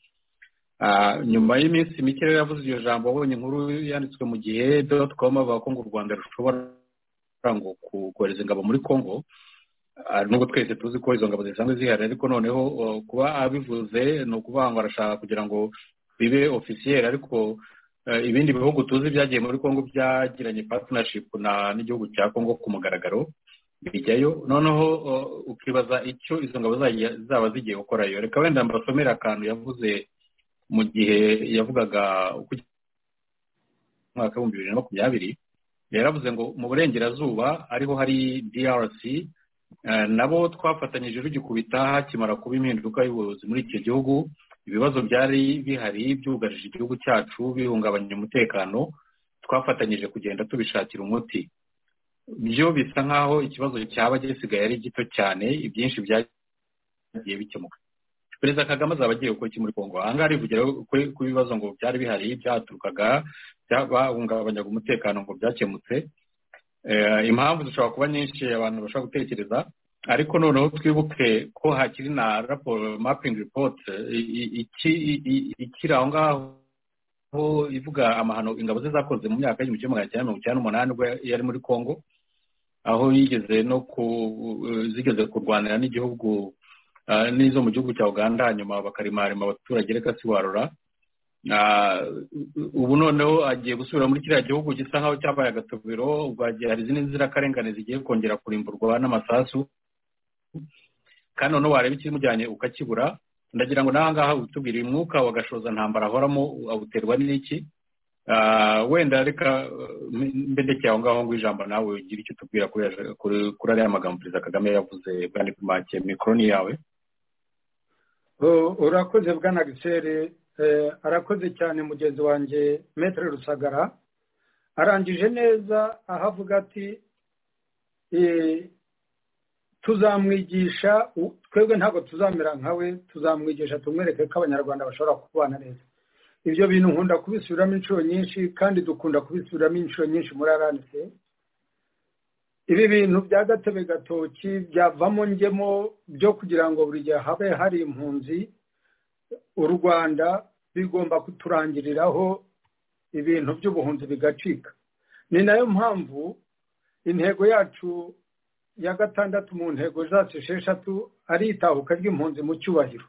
nyuma y'iminsi mike rero yavuze iryo jambo abonye inkuru yanditswe mu gihe doti komu bavuga ko ngo u rwanda rushobora ngo kohereza ingabo muri congo nubwo twese tuzi ko izo ngabo zisanzwe zihari ariko noneho kuba abivuze ni ukuvuga ngo arashaka kugira ngo bibe ofisiyeri ariko ibindi bihugu tuzi byagiye muri congo byagiranye partnership n'igihugu cya congo ku mugaragaro bijyayo noneho ukibaza icyo izo ngabo zaba zigiye gukorayo reka wenda mbasomere akantu yavuze mu gihe yavugaga umwaka w'ibihumbi bibiri na makumyabiri yaravuze ngo mu burengerazuba ariho hari drc nabo twafatanyije rugikubita hakimara kuba impinduka y'ubuyobozi muri icyo gihugu ibibazo byari bihari byugarije igihugu cyacu bihungabanya umutekano twafatanyije kugenda tubishakira umuti byo bisa nk'aho ikibazo cyaba gisigaye ari gito cyane ibyinshi byagiye bikemuka perezida kagame azaba agiye gukora iki muri kongo ahangaha arivugira ku bibazo ngo byari bihari byaturukaga bahungabanyaga umutekano ngo byakemutse impamvu zishobora kuba nyinshi abantu bashobora gutekereza ariko noneho twibuke ko hakiri na raporo mapingi ripoti ikiri aho ngaho ivuga amahano ingabo ze zakoze mu myaka y'igihumbi kimwe magana cyenda mirongo icyenda n'umunani ubwo yari muri kongo aho yigeze no zigeze kurwanira n'igihugu n'izo mu gihugu cya uganda hanyuma bakarimarima abaturage reka siwarura ubu noneho agiye gusubira muri kiriya gihugu gisa nk'aho cyabaye agatobero ubwo hari izindi nzirakarengane zigiye kongera kurimburwa n'amasasu kandi noneho wareba ikimujyanye ukakibura ndagira ngo nawe ngaha utubwire uyu mwuka wa gashoza ntambara ahoramo awuterwa n'iki wenda reka mbendekeye aho ngaho ngo ijambo nawe ugira icyo utubwira kuri ariya magambo perezida kagame yavuze bwana kumake mikoro ni yawe urakoze bwana gisere arakoze cyane mugenzi wanjye metero rusagara arangije neza aho avuga ati tuzamwigisha twebwe ntabwo tuzamera nkawe tuzamwigisha tumwereke ko abanyarwanda bashobora kubana neza ibyo bintu nkunda kubisubiramo inshuro nyinshi kandi dukunda kubisubiramo inshuro nyinshi muri aranse ibi bintu bya gatebe gatoki byavamo ngemo byo kugira ngo buri gihe habe hari impunzi u rwanda bigomba kuturangiriraho ibintu by'ubuhunzi bigacika ni nayo mpamvu intego yacu ya gatandatu mu ntego zacu esheshatu ari itahuka ry'impunzi mu cyubahiro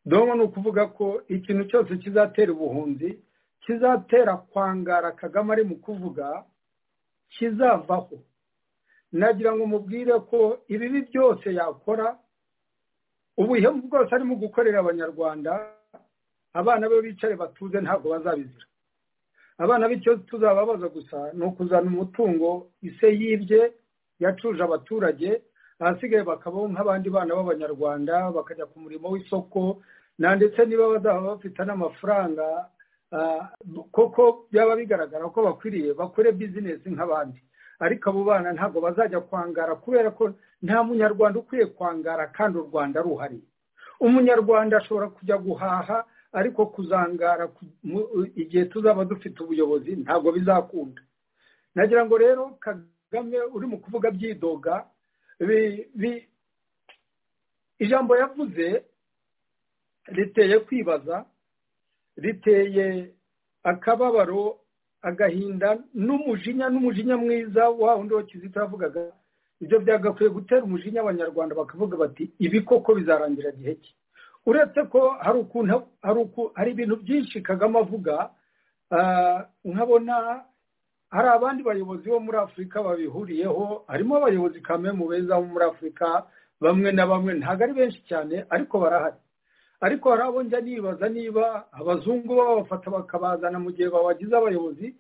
domo ni ukuvuga ko ikintu cyose kizatera ubuhunzi kizatera kwangara kagame ari mu kuvuga kizavaho nagira ngo mubwire ko ibibi byose yakora ubuhemu bwose arimo gukorera abanyarwanda abana be bicare batuze ntabwo bazabizira abana bityo tuzababaza gusa ni ukuzana umutungo ise yibye yacuje abaturage ahasigaye bakabaho nk'abandi bana b'abanyarwanda bakajya ku murimo w'isoko na ndetse niba bazaba bafite n'amafaranga koko byaba bigaragara ko bakwiriye bakore bizinesi nk'abandi ariko abo bana ntabwo bazajya kwangara kubera ko nta munyarwanda ukwiye kwangara kandi u rwanda ruhari umunyarwanda ashobora kujya guhaha ariko kuzangara igihe tuzaba dufite ubuyobozi ntabwo bizakunda nagira ngo rero kagame uri mu kuvuga byidoga ijambo yavuze riteye kwibaza riteye akababaro agahinda n'umujinya n'umujinya mwiza wa wundi wa kizito yavugaga ibyo byagakwiye gutera umujinya abanyarwanda bakavuga bati ibi koko bizarangira gihe ki uretse ko hari ukuntu hari ibintu byinshi kagame avuga nkabona hari abandi bayobozi bo muri afurika babihuriyeho harimo abayobozi kamwe mu beza bo muri afurika bamwe na bamwe ntabwo ari benshi cyane ariko barahari ariko hari abo njya nibaza niba abazungu babafata bakabazana mu gihe babagize abayobozi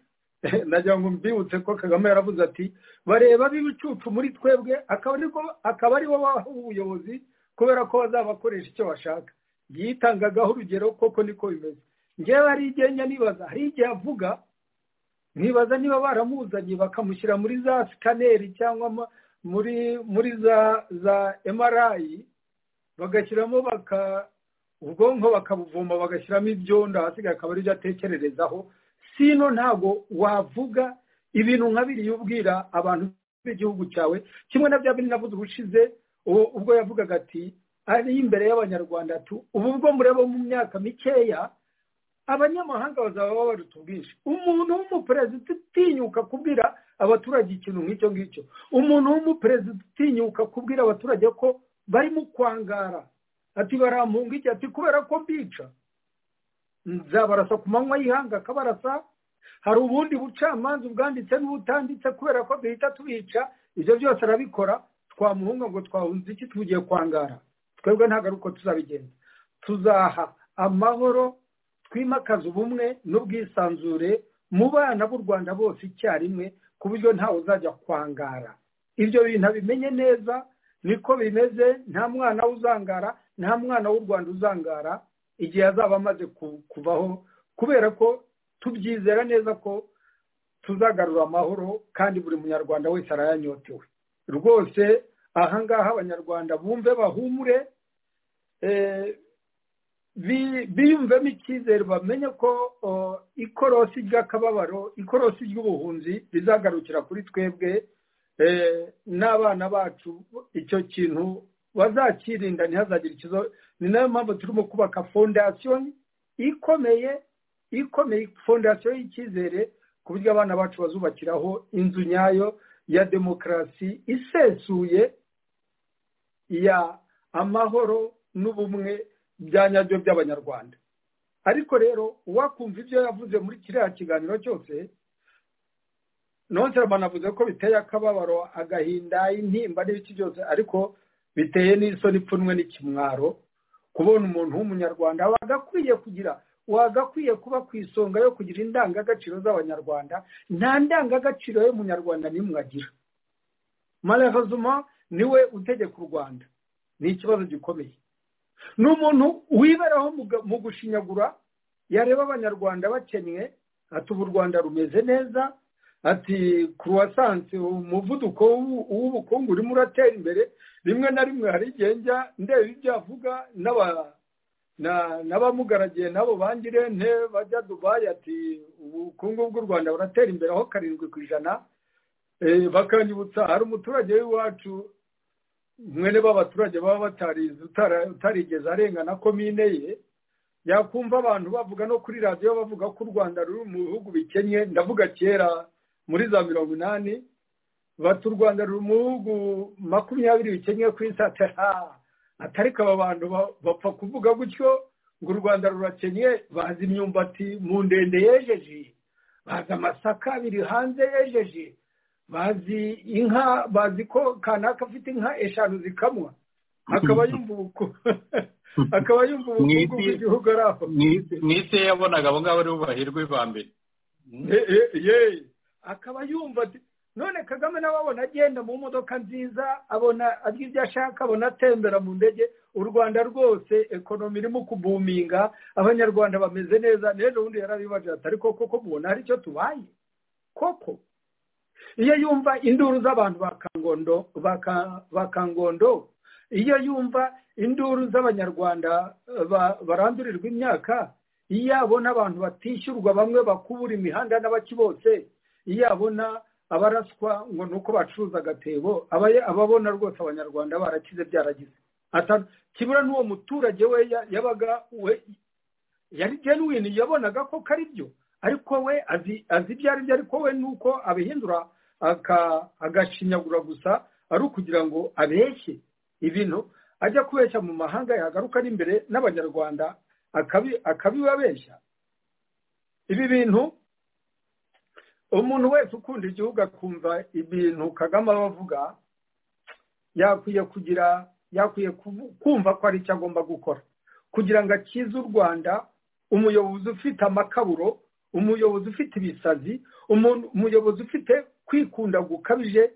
nagira ngo mbibutse ko kagame yaravuze ati bareba b'ibicucu muri twebwe akaba aribo baha ubuyobozi kubera ko bazabakoresha icyo bashaka yitangagaho urugero koko niko bimeze ngewe hari igihe njya nibaza hari igihe avuga nkibaza niba baramuzanye bakamushyira muri za sikaneri cyangwa muri muri za za emarayi bagashyiramo baka ubwonko bakabuvoma bagashyiramo ibyondo ahasigaye akaba aribyo atekererezaho sino ntabwo wavuga ibintu nka biriya ubwira abantu b'igihugu cyawe kimwe na bya bindi navuze ubushize ubwo yavugaga ati ari imbere y'abanyarwanda tu ubu bwo mureba mu myaka mikeya abanyamahanga bazaba babaruta ubwinshi umuntu w'umuperezida utinyuka kubwira abaturage ikintu nk'icyo ngicyo umuntu w'umuperezida utinyuka kubwira abaturage ko barimo kwangara ati barampunga iki ati kubera ko mbica nzabarasa ku manywa y'ihanga akabarasa hari ubundi bucamanza ubwanditse n'ubutanditse kubera ko duhita tubica ibyo byose arabikora twamuhunga ngo twahunze iki tugiye kwangara twebwe ntabwo ari uko tuzabigenza tuzaha amahoro twimakaze ubumwe n'ubwisanzure mu bana b'u rwanda bose icyarimwe ku buryo ntawe uzajya kwangara ibyo bintu abimenye neza niko bimeze nta mwana uzangara nta mwana w'u rwanda uzangara igihe azaba amaze kuvaho kubera ko tubyizera neza ko tuzagarura amahoro kandi buri munyarwanda wese arayanyotewe rwose ahangaha abanyarwanda bumve bahumure biyumvemo icyizere bamenye ko ikorosi ry'akababaro ikorosi ry'ubuhunzi rizagarukira kuri twebwe n'abana bacu icyo kintu bazakirinda ntihazagire ikizo ni nayo mpamvu turimo kubaka fondasiyo ikomeye ikomeye fondasiyo y'icyizere ku buryo abana bacu bazubakiraho inzu nyayo ya demokarasi isesuye ya amahoro n'ubumwe bya nyabyo by'abanyarwanda ariko rero uwakumva ibyo yavuze muri kiriya kiganiro cyose nonsera banavuze ko biteye akababaro agahinda intimba n'ibiki byose ariko biteye n'isoni ipfunwe n'ikimwaro kubona umuntu w'umunyarwanda wagakwiye kugira wagakwiye kuba ku isonga yo kugira indangagaciro z'abanyarwanda nta ndangagaciro y'umunyarwanda n'imwe agira maravazuma niwe utegeka u rwanda ni ikibazo gikomeye ni umuntu wiberaho mu gushinyagura yareba abanyarwanda bakennye ati ubu u rwanda rumeze neza ati kuruwasansi umuvuduko w'ubukungu urimo uratera imbere rimwe na rimwe hari igihe njya ndeba ibyo avuga n'abamugaragiye nabo bangirente bajya dubayi ati ubukungu bw'u rwanda buratera imbere aho karindwi ku ijana bakanyibutsa hari umuturage w'iwacu mwene b'abaturage baba batarize utarigeze arengana komine ye yakumva abantu bavuga no kuri radiyo bavuga ko u rwanda ruri mu bihugu bikennye ndavuga kera muri za mirongo inani bati u rwanda ruri mu bihugu makumyabiri bikennye ku isi atariko aba bantu bapfa kuvuga gutyo ngo u rwanda rurakennye bazi imyumbati mu ndende yejeje bazi amasaka biri hanze yejeje bazi inka bazi ko kanaka afite inka eshanu zikamwa akaba yumva ubukungu akaba yumva ubukungu bw'igihugu ari aho mu isi yabonaga abo ngabo aribo bahirwa ba mbere akaba yumva none kagame nawe abona agenda mu modoka nziza abona agira ibyo ashaka abona atembera mu ndege u rwanda rwose ekonomi irimo kubuminga abanyarwanda bameze neza n'ejo bundi yarabibaje atari koko ko mubona hari icyo tubaye koko iyo yumva induru z'abantu ba kangondo iyo yumva induru z'abanyarwanda barandurirwa imyaka iyo abona abantu batishyurwa bamwe bakubura imihanda n'abaki bose iyo abona abaraswa ngo ni uko bacuruza agatebo ababona rwose abanyarwanda barakize byaragize kibura n'uwo muturage we yabaga we yari genuwini yabonaga ko kari byo ariko we azi ibyo ari byo ariko we ni uko abihindura agashinyagura gusa ari ukugira ngo abeshye ibintu ajya kubeshya mu mahanga yagaruka ari imbere n'abanyarwanda akabibabeshya ibi bintu umuntu wese ukunda igihugu akumva ibintu kagame aba avuga yakwiye kugira yakwiye kumva ko ari icyo agomba gukora kugira ngo akize u rwanda umuyobozi ufite amakaburo umuyobozi ufite ibisazi umuyobozi ufite kwikunda gukabije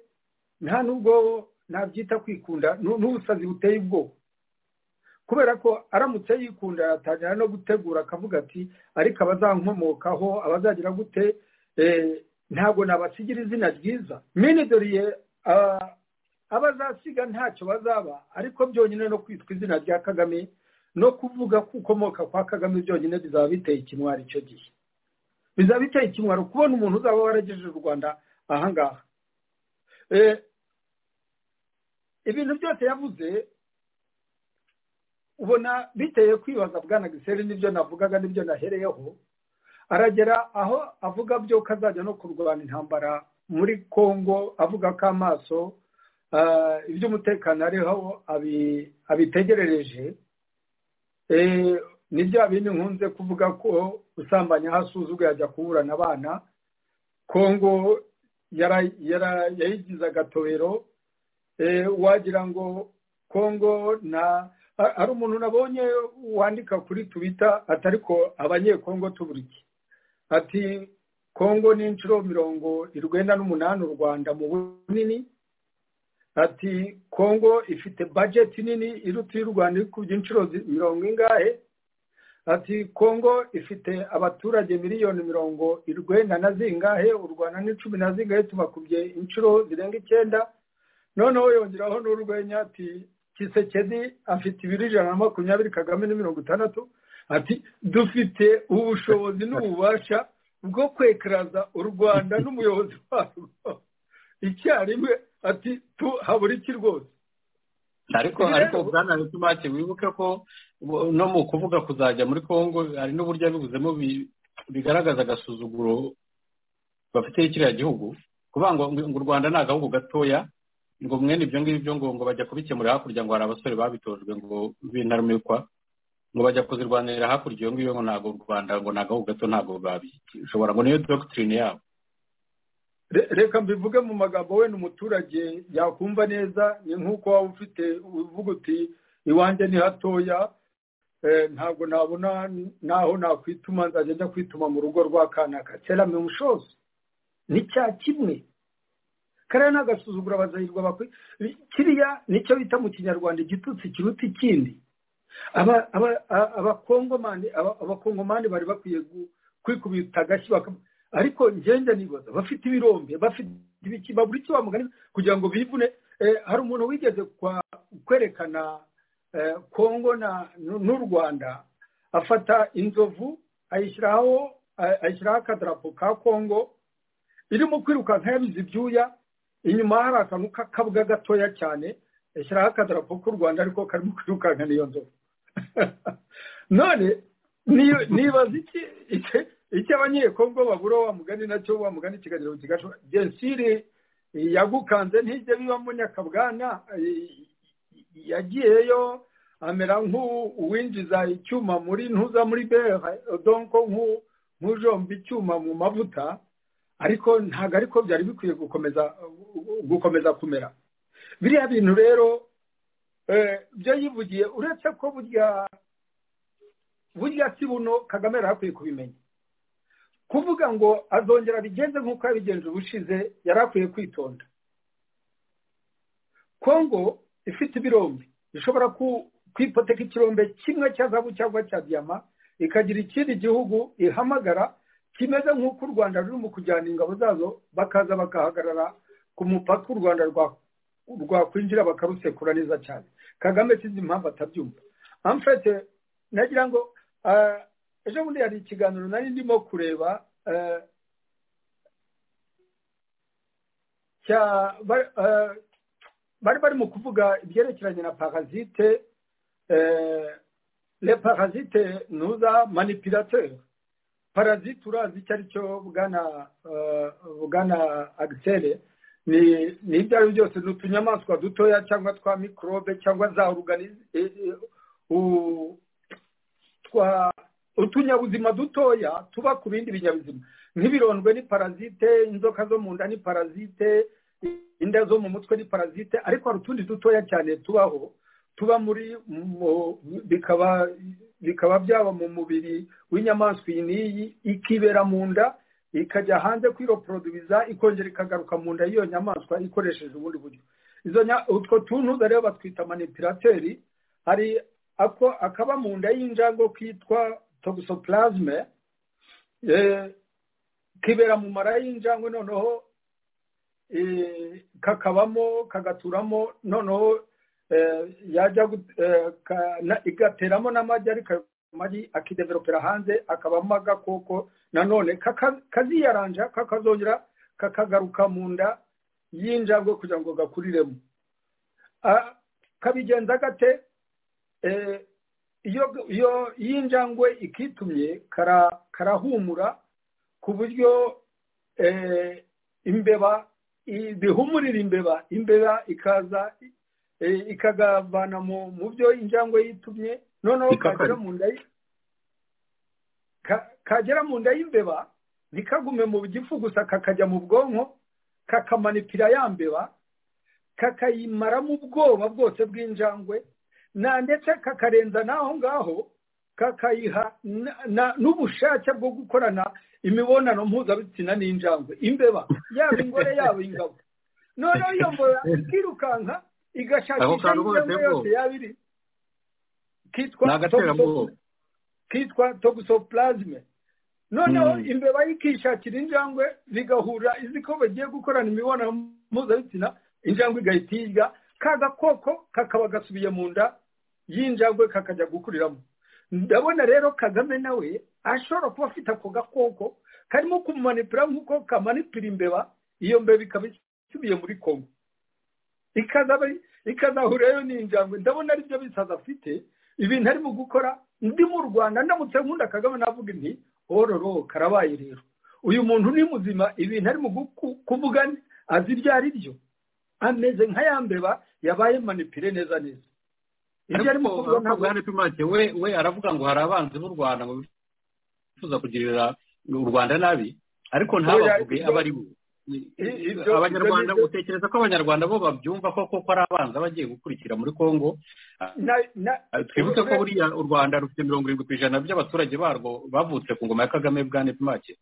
nta nubwo nabyita kwikunda n'ubusazi buteye ubwoba kubera ko aramutse yikunda yatangira no gutegura akavuga ati ariko abazankomokaho abazagira gute ntabwo nabasigira izina ryiza minidoriye abazasiga ntacyo bazaba ariko byonyine no kwitwa izina rya kagame no kuvuga ko ukomoka kwa kagame byonyine bizaba biteye ikimwari icyo gihe bizaba biteye ikimwaro kubona umuntu uzaba waragejeje u rwanda ahangaha ibintu byose yavuze ubona biteye kwibaza bwana giseri n'ibyo navugaga n'ibyo nahereyeho aragera aho avuga byo ko azajya no kurwana intambara muri congo avuga ko amaso iby'umutekano ariho abitegerereje ni bya bindi nkunze kuvuga ko usambanya hasuzuguye ajya kuburana abana kongo yayigize agatobero wagira ngo kongo na hari umuntu nabonye wandika kuri tubita atari ko abanyekongo tuburike ati kongo ni inshuro mirongo irwenda n'umunani u rwanda mu bunini ati kongo ifite bajeti nini iruta iy'u rwanda iri ku by'inshuro mirongo ingahe ati kongo ifite abaturage miliyoni mirongo irwenda na zingahe u rwanda ni cumi na zingahe tubakubye inshuro zirenga icyenda noneho yongeraho n'urwenya ati kisekedi afite ibiro ijana na makumyabiri kagame ni mirongo itandatu ati dufite ubushobozi n'ububasha bwo kwekaraza u rwanda n'umuyobozi warwo icyarimwe ati tu habura iki rwose ariko ariko bwana bitumake wibuke ko no mu kuvuga kuzajya muri congo hari n'uburyo yabibuzemo bigaragaza agasuzuguro bafitiye kiriya gihugu kuvuga ngo u rwanda ni agahugu gatoya ngo mwene ibyo ngibyo ngo ngo bajya kubikemurira hakurya ngo hari abasore babitojwe ngo b'intarumikwa ngo bajya kuzirwanirira hakurya iyo ngiyo ngo ntabwo u rwanda ngo ni agahugu gato ntabwo babishobora ngo niyo dogitirine yabo reka mbivuge mu magambo we n'umuturage yakumva neza ni nk'uko waba ufite uvuga uti iwanjye ni hatoya ntabwo nabona naho nakwituma nzajya njya kwituma mu rugo rwa kanaka kera mimushozi ni cya kimwe kariya ni agasuzuguro abazahirwa bakwiye kiriya nicyo bita mu kinyarwanda igitutsi kiruta ikindi abakongomani bari bakwiye kwikubita agashyi ariko ngenda nibaza bafite ibirombe bafite ibiki babura icyo bamugana kugira ngo bivune hari umuntu wigeze kwerekana kongo n'u rwanda afata inzovu ayishyiraho akadarapo ka kongo irimo kwirukanka yabize ibyuya inyuma hari akantu k'akabwa gatoya cyane yashyiraho akadarapo k'u rwanda ariko karimo kwirukanka n'iyo nzovu none nibaza iki icyo abanyekongo babura wa mugani nacyo wa mugani ikiganiro kigacu jensire yagukanze ntijya biba mu nyakabwana yagiyeyo amera nk'uwinjiza icyuma muri ntuza muri bere donko nk'ujomba icyuma mu mavuta ariko ntabwo ariko byari bikwiye gukomeza gukomeza kumera biriya bintu rero byo yivugiye uretse ko burya burya si buno kagame yari akwiye kubimenya kuvuga ngo azongera bigenze nk'uko yabigenje ubushize yari akwiye kwitonda kongo ifite ibirombe ishobora kwipoteka ikirombe kimwe cya zabu cyangwa cya diyama ikagira ikindi gihugu ihamagara kimeze nk'uko u rwanda ruri mu kujyana ingabo zazo bakaza bagahagarara ku mupaka u rwanda rwakwinjira bakarusekura neza cyane kagame sinzi impamvu atabyumva amfete nagira ngo ejo bundi hari ikiganiro nari ndimo kureba bari bari mu kuvuga ibyerekeranye na parasite le parasite ntuza manipirateur parasite urazi icyo ari cyo bwana bwana agisere ni ibyo ari byo byose ni utunyamaswa dutoya cyangwa twa mikorobe cyangwa za oruganize utunyabuzima dutoya tuba ku bindi binyabuzima nk'ibirondwe ni parasite inzoka zo mu nda ni parasite inda zo mu mutwe ni parasite ariko hari utundi dutoya cyane tubaho tuba muri bikaba bikaba byaba mu mubiri w'inyamaswa iyi n'iyi ikibera mu nda ikajya hanze kwiroporodubiza ikongera ikagaruka mu nda y'iyo nyamaswa ikoresheje ubundi buryo utwo tuntu rero batwita manipirateri hari ako akaba mu nda y'injango kitwa toxoplasme kibera mu mara y'injangwe noneho kakabamo kagaturamo noneho yajya igateramo n'amagi ariko amagi akideveropera hanze akabamo agakoko nanone kaziyaranja kakazongera kakagaruka mu nda y'injangwe kugira ngo gakuriremo kabigenza gate iyo y'injangwe ikitumye karahumura ku buryo imbeba bihumurira imbeba imbeba ikaza ikagavana mu byo injangwe yitumye noneho kagera mu nda kagera mu nda y'imbeba ntikagume mu gifu gusa kakajya mu bwonko kakamanipira ya mbeba kakayimaramo ubwoba bwose bw'injangwe na ndetse kakarenza n'aho ngaho kakayiha n'ubushake bwo gukorana imibonano mpuzabitsina n'injangwe imbeba yaba ingore yaba ingabo noneho iyo mbora ikirukanka igashakisha injangwe yose yaba iri kitwa toxoplasme noneho imbeba ikishakira injangwe bigahura izi ko bagiye gukorana imibonano mpuzabitsina injangwe igahita iyirya ka gakoko kakaba gasubiye mu nda y'injangwe kakajya gukuriramo ndabona rero kagame nawe ashobora kuba afite ako gakoko karimo kumanipira nk'uko kamanipira imbeba iyo mbeba ikaba isubiye muri kongo ikazahurirayo n'injangwe ndabona aribyo bisaza afite ibintu arimo gukora ndi mu rwanda ndamutse nkunda kagame navuga nti ororo karabaye rero uyu muntu ni muzima ibintu arimo kuvuga azi ibyo ari byo ameze nka ya mbeba yabaye manipire neza neza ibyo arimo kuvuga ntabwo hari pimake we we aravuga ngo hari abanzi b'u rwanda ngo bifuza kugirira u rwanda nabi ariko ntabavuge abo ari bo abanyarwanda utekereza ko abanyarwanda bo babyumva ko koko ari abanzi bagiye gukurikira muri congo twibutse ko buriya u rwanda rufite mirongo irindwi ku ijana by'abaturage barwo bavutse ku ngoma ya kagame bwane pimake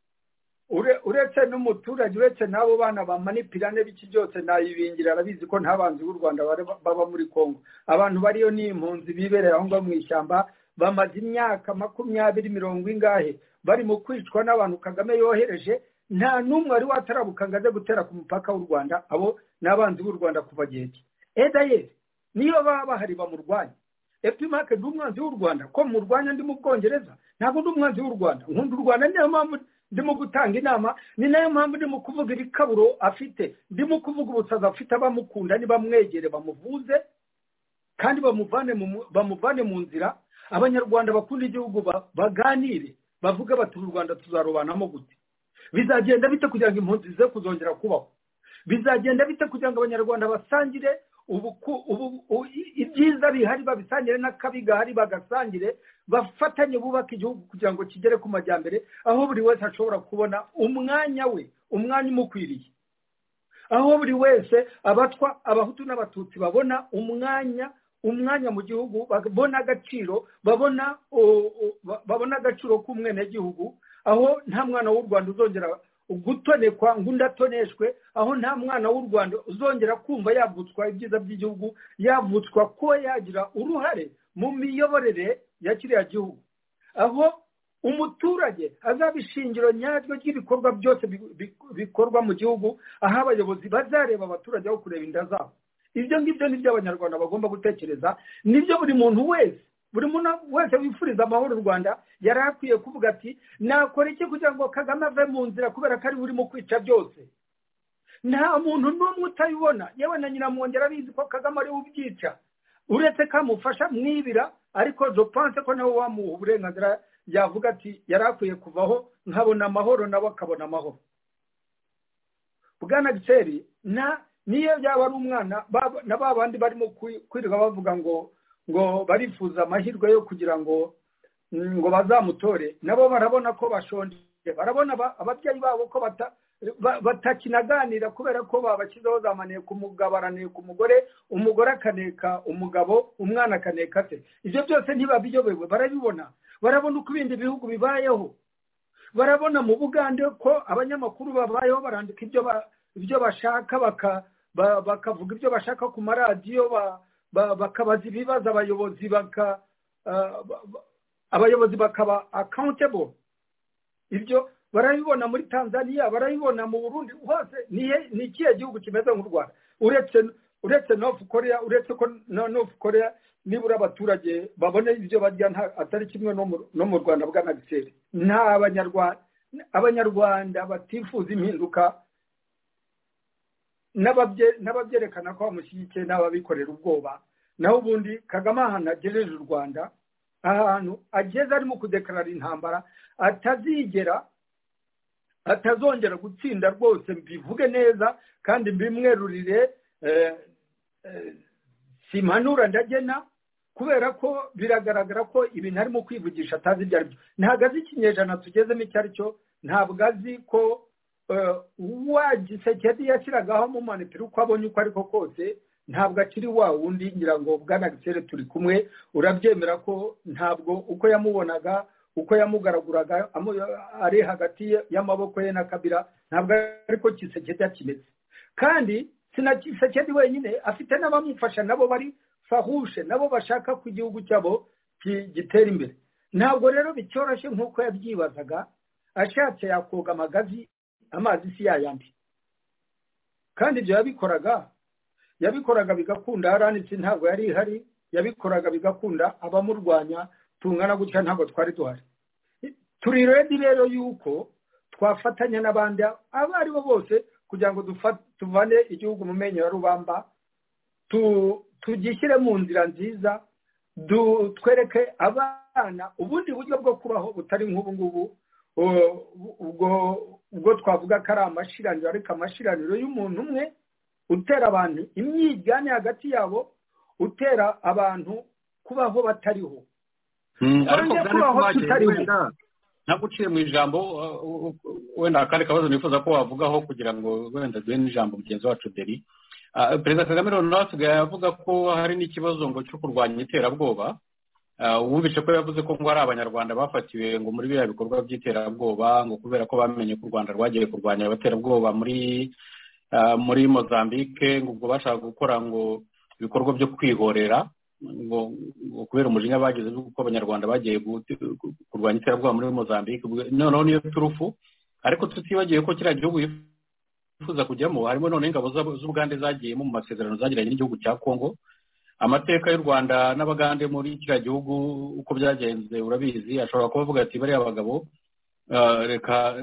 uretse n'umuturage uretse n'abo bana bamanipirane b'iki byose nayibingira arabizi ko ntabanzi b'u rwanda baba muri congo abantu bariyo ni impunzi biberera aho ngaho mu ishyamba bamaze imyaka makumyabiri mirongo ingahe bari mu kwicwa n'abantu kagame yohereje nta n'umwe wari watarabuka ngo aze gutera ku mupaka w'u rwanda abo ni abanzi b'u rwanda kuva gihe ki edayeri niyo baba bahari bamurwanya epimake ndi umwanzi w'u rwanda ko murwanya ndi mu bwongereza ntabwo ndi umwanzi w'u rwanda nkunda u rwanda niyo mpamvu ndimo gutanga inama ni nayo mpamvu ndimo kuvuga iri kaburo afite ndimo kuvuga ubusaza afite abamukunda ntibamwegere bamuvuze kandi bamuvane mu bamuvane mu nzira abanyarwanda bakunda igihugu ba- baganire bavuge bati u rwanda tuzarobanamo gute bizagenda bite kugira ngo impunzi zize kuzongera kubaho bizagenda bite kugira ngo abanyarwanda basangire ubuku- ubu- u- i- ibyiza bihari babisangire n'akabi gahari bagasangire bafatanye bubaka igihugu kugira ngo kigere ku majyambere aho buri wese ashobora kubona umwanya we umwanya umukwiriye aho buri wese abatwa abahutu n'abatutsi babona umwanya umwanya mu gihugu babona agaciro babona o- o- ba- babona agaciro k'umwenegihugu aho nta mwana w'u rwanda uzongera gutonekwa ngo undi atoneshwe aho nta mwana w'u rwanda uzongera kumva yavutswa ibyiza by'igihugu yavutswa ko yagira uruhare mu miyoborere ya kiriya gihugu aho umuturage azaba ishingiro nyaryo ry'ibikorwa byose bi- bi- bikorwa mu gihugu aho abayobozi bazareba abaturage aho kureba inda zabo ibyo ngibyo ni byo abanyarwanda bagomba gutekereza nibyo buri muntu wese buri muntu wese wifuriza amahoro u rwanda yari akwiye kuvuga ati nakora iki kugira ngo kagame ave mu nzira kubera ko ari we urimo kwica byose nta muntu n'umwe utabibona yewe na nyiramwongera abizi ko kagame ariwe ubyica uretse ko amufasha mwibira ariko jopanse ko nawe wamuha uburenganzira yavuga ati yari akwiye kuvaho nkabona amahoro nawe akabona amahoro bwana giseri na niyo yaba ari umwana baba- na ba bandi barimo kwi- kwirirwa bavuga ngo ngo barifuza amahirwe yo kugira ngo mm, ngo bazamutore nabo barabona ko bashonje barabona aba- ababyeyi babo ko bata- ba- batakinaganira kubera ko babashyizeho zamaniye ku mugabo araniye ku mugore umugore akaneka umugabo umwana akaneka se ibyo byose ntibabiyobewe barabibona barabona uko ibindi bihugu bibayeho barabona mu bugande ko abanyamakuru babayeho barandika ibyo ba- ibyo bashaka baka- ba- bakavuga ibyo bashaka ku maradiyo ba- ba- bakabaza ibibazo abayobozi baka ah, ba- ba- abayobozi bakaba accountable ibyo barabibona muri tanzania barabibona mu burundi hose ni he- ni ikihe gihugu kimeze nk'u rwanda uretse uretse north korea uretse ko na north korea nibura abaturage babona ibyo barya nta- atari kimwe no mu- no mu rwanda bwa nagiseri nta abanyarwanda abanyarwanda batifuza impinduka n'ababye- n'ababyerekana ko bamushyigikiye n'ababikorera ubwoba naho ubundi kagame ahantu agejeje u rwanda ahantu ageze arimo kudekarara intambara atazigera atazongera gutsinda rwose mbivuge neza kandi mbimwerurire eh, eh, simpanura ndagena kubera ko biragaragara ko ibintu arimo kwivugisha atazi ibyo ari byo ntabwo azi ikinyejana tugezemo icyo ari cyo ntabwo azi ko eh, wa gisekedi yashyiragaho amumanitira uko abonye uko ariko kose ntabwo akiri wa wundi ngira ngo bwana gisere turi kumwe urabyemera ko ntabwo uko yamubonaga uko yamugaraguraga amu- ari hagati y'amaboko ye na kabira ntabwo ariko kisekedi yakimeze kandi sinakisekedi wenyine afite n'abamufasha nabo bari fahushe nabo bashaka ko igihugu cyabo ki- gitera imbere ntabwo rero bicyoroshye nk'uko yabyibazaga ashatse yakoga amagazi amazi si yayandi kandi ibyo yabikoraga yabikoraga bigakunda aranitse ntabwo yari ihari yabikoraga bigakunda abamurwanya tungana gutya ntabwo twari duhari turi redi rero yuko twafatanya n'abandi abo ari bo bose kugira ngo dufa- tuvane igihugu mu menyo ya rubamba tu- tugishyire mu nzira nziza du- twereke abana ubundi buryo bwo kubaho butari nk'ubu ngubu u- ubwo ubwo twavuga ko ari amashiraniro ariko amashiraniro y'umuntu umwe utera abantu imyiryane hagati yabo utera abantu kubaho batariho Mm, ariko Kwanza byane kubaho kubaje, tutari we. wenda naguciye mu ijambo uh, uh, uh, wenda akandi kabazo nifuza ko wavugaho kugira ngo wenda duhe n'ijambo mugenzi wacu deri Ah, perezida kagame rero nawe asigaye avuga ko hari n'ikibazo ngo cyo kurwanya iterabwoba Ah, wumvise ko yavuze ko ngo hari abanyarwanda bafatiwe ngo muri biriya bikorwa by'iterabwoba ngo kubera ko bamenye ko u rwanda rwagiye kurwanya abaterabwoba muri ah, muri mozambique ngo ubwo bashaka gukora ngo ibikorwa byo kwihorera ngo ngo kubera umujinya bagize ko abanyarwanda bagiye gut- kurwanya iterabwoba muri mozambique ubwo- noneho niyo turufu ariko tutibagiwe ko kiriya gihugu yifuza kujyamo harimo noneho ingabo z'ab- z'ubugande zagiyemo mu masezerano zagiranye n'igihugu cya congo amateka y'u rwanda n'abagande muri kiriya gihugu uko byagenze urabizi ashobora kuba avuga ati bariya bagabo reka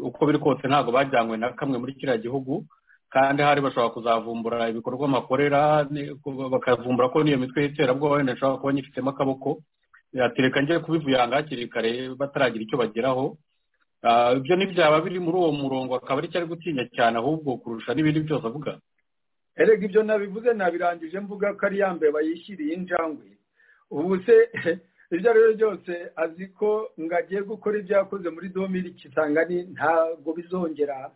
uko biri kose ntabwo bajyanywe na kamwe muri kiriya gihugu kandi hari bashobora kuzavumbura ibikorwa makorera bakavumbura ko n'iyo mitwe y'iterabwoba wenda ishobora kuba nyifitemo akaboko yatereka njye kubivuyanga hakiri kare bataragira icyo bageraho ibyo ntibyaba biri muri uwo murongo akaba ari cyo ari gutinya cyane ahubwo kurusha n'ibindi byose avuga erega ibyo nabivuze nabirangije mvuga ko ari yambaye bayishyiriye injangwe ubu se ibyo ari byo byose azi ko ngo agiye gukora ibyo yakoze muri domiri kisangani ntabwo bizongera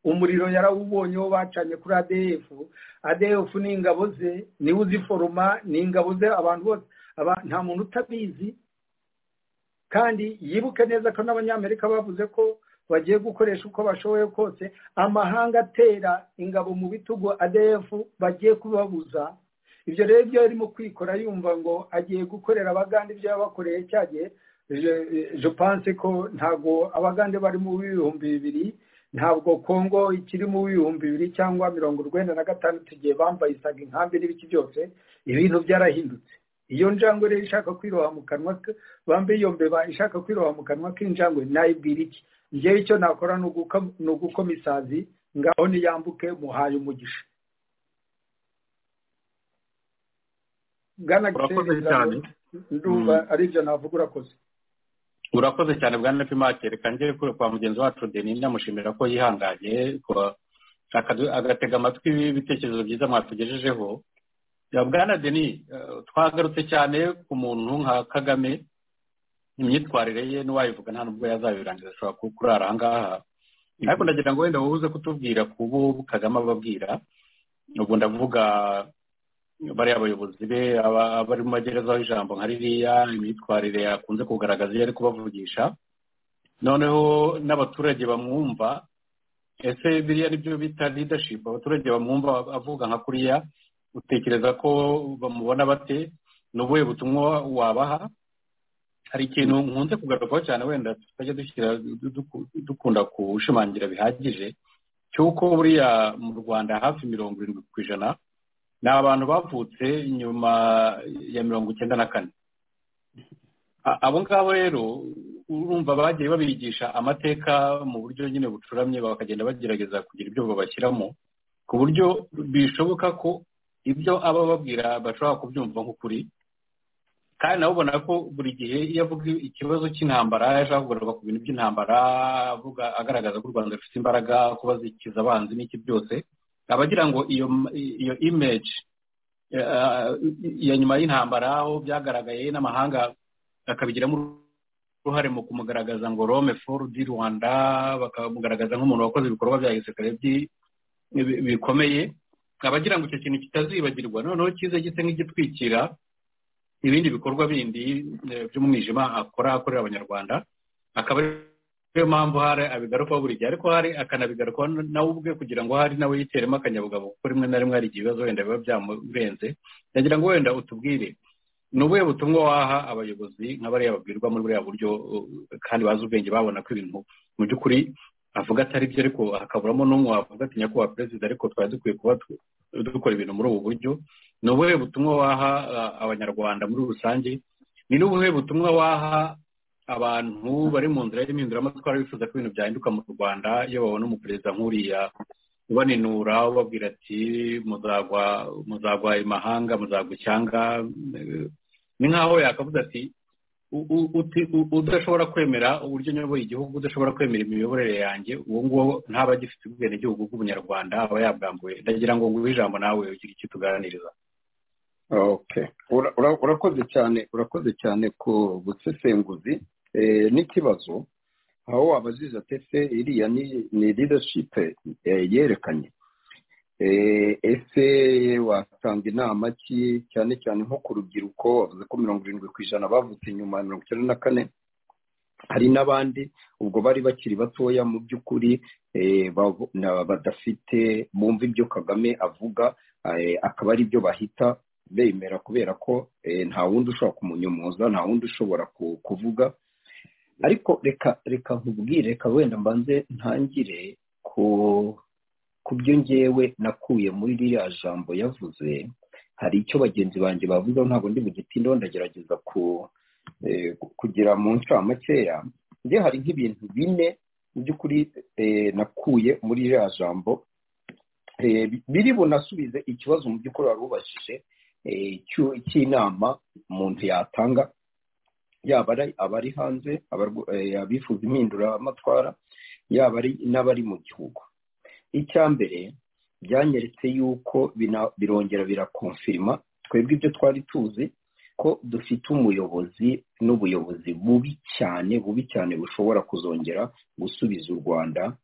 umuriro yarawubonye wo bacanye kuri adeyefu adeyefu ni ingabo ze niwe uziforoma ni ingabo ze abantu bose nta muntu utabizi kandi yibuke neza ko n'abanyamerika bavuze ko bagiye gukoresha uko bashoboye kose amahanga atera ingabo mu bitugu adeyefu bagiye kubabuza ibyo rero ibyo arimo kwikora yumva ngo agiye gukorera abagande ibyo yabakoreye cya gihe panse ko ntabwo abagande bari mu bihumbi bibiri ntabwo kongo ikiri mu bihumbi bibiri cyangwa mirongo urwenda na gatandatu igihe bambaye isaga inkambi n'ibiki byose ibintu byarahindutse iyo njangwe rero ishaka kwiroha mu kanwa bambaye iyo mbeba ishaka kwiroha mu kanwa k'injangwe nayibwira iki ngewe icyo nakora ni ugukoma isazi ngaho niyambuke muhaye umugisha bwana giseri nduba aribyo navuga urakoze urakoze cyane bwana nepimake reka njye kure kwa mugenzi wacu deni ndamushimira ko yihanganye agatega amatwi ibitekerezo byiza mwatugejejeho bwana deni twagarutse cyane ku muntu nka kagame imyitwarire ye n'uwayivuga nta nubwo yazabirangiza ashobora kurara ahangaha ariko ndagira ngo wenda uze kutubwira ku bo kagame ababwira ubu ndavuga bariya bayobozi be abari mu magerezaho ijambo nka ririya imyitwarire yakunze kugaragaza iyo ari kubavugisha noneho n'abaturage bamwumva ese biriya ni byo bita leadership abaturage bamwumva avuga nka kuriya utekereza ko bamubona bate ni ubuhe butumwa wabaha hari ikintu nkunze kugarukaho cyane wenda tutajya dukunda gushimangira bihagije cy'uko buriya mu rwanda hafi mirongo irindwi ku ijana ni abantu bavutse nyuma ya mirongo icyenda na kane abo ngabo rero urumva bagiye babigisha amateka mu buryo nyine bucuramye bakagenda bagerageza kugira ibyo babashyiramo ku buryo bishoboka ko ibyo aba babwira bashobora kubyumva nk'ukuri kandi nawe ubona ko buri gihe iyo avuga ikibazo cy'intambara ashaka kugaruka ku bintu by'intambara avuga agaragaza ko u rwanda rufite imbaraga kuba zikiza abanzi n'iki byose aba agira ngo iyo imeji ya nyuma y'intambara aho byagaragaye n'amahanga akabigiramo uruhare mu kumugaragaza ngo rome foru di rwanda bakamugaragaza nk'umuntu wakoze ibikorwa bya gisirikare bikomeye abagira ngo icyo kintu kitazibagirwa noneho kiza gisa nk'igitwikira ibindi bikorwa bindi by'umwijima akora akorera abanyarwanda akaba ariyo mpamvu hari abigarukaho buri gihe ariko hari akanabigarukaho nawe ubwe kugira ngo hari nawe yiteremo akanyabugabo kuko rimwe na rimwe hari igihe ibibazo wenda biba byamurenze ndagira ngo wenda utubwire ni ubuhe butumwa waha abayobozi nk'abariya babwirwa muri buriya buryo kandi bazi ubwenge babona ko ibintu mu by'ukuri avuga atari byo ariko hakaburamo n'umwe wavuga ati nyakubahwa perezida ariko twari dukwiye kuba dukora ibintu muri ubu buryo ni ubuhe butumwa waha abanyarwanda muri rusange ni n'ubuhe butumwa waha abantu bari mu nzira y'imihinduramatwara bifuza ko ibintu byahinduka mu rwanda iyo babona umuperezida nk'uriya ubaninura ubabwira ati muzagwa muzagwa imahanga muzagwa icyanga ni nk'aho yakavuze ati udashobora kwemera uburyo nyoboye igihugu udashobora kwemera imiyoborere yanjye uwo nguwo ntaba agifite ubwenegihugu bw'ubunyarwanda aba yabwambuye ndagira ngo nguhe ijambo nawe ugire icyo tuganiriza urakoze cyane urakoze cyane ku busesenguzi n'ikibazo aho wabajije atese iriya ni leadership yerekanye ese watanga inama ki cyane cyane nko ku rubyiruko bavuze ko mirongo irindwi ku ijana bavutse nyuma ya mirongo icyenda na kane hari n'abandi ubwo bari bakiri batoya mu by'ukuri badafite bumva ibyo kagame avuga akaba ari byo bahita bemera kubera ko nta wundi ushobora kumunyomoza nta wundi ushobora kuvuga ariko reka reka nkubwire reka wenda mbanze ntangire ku ku byo ngewe nakuye muri ririya jambo yavuze hari icyo bagenzi banjye bavuze ntabwo ndi mu gitindaho ndagerageza kugira mu ncamakeya njye hari nk'ibintu bine mu by'ukuri nakuye muri iriya jambo biri bunasubize ikibazo mu by'ukuri wari ubajije cy'inama umuntu yatanga yaba abari hanze abifuza impinduramatwara yaba n'abari mu gihugu icya mbere byanyeretse yuko birongera birakonfirima twebwe ibyo twari tuzi ko dufite umuyobozi n'ubuyobozi bubi cyane bubi cyane bushobora kuzongera gusubiza u rwanda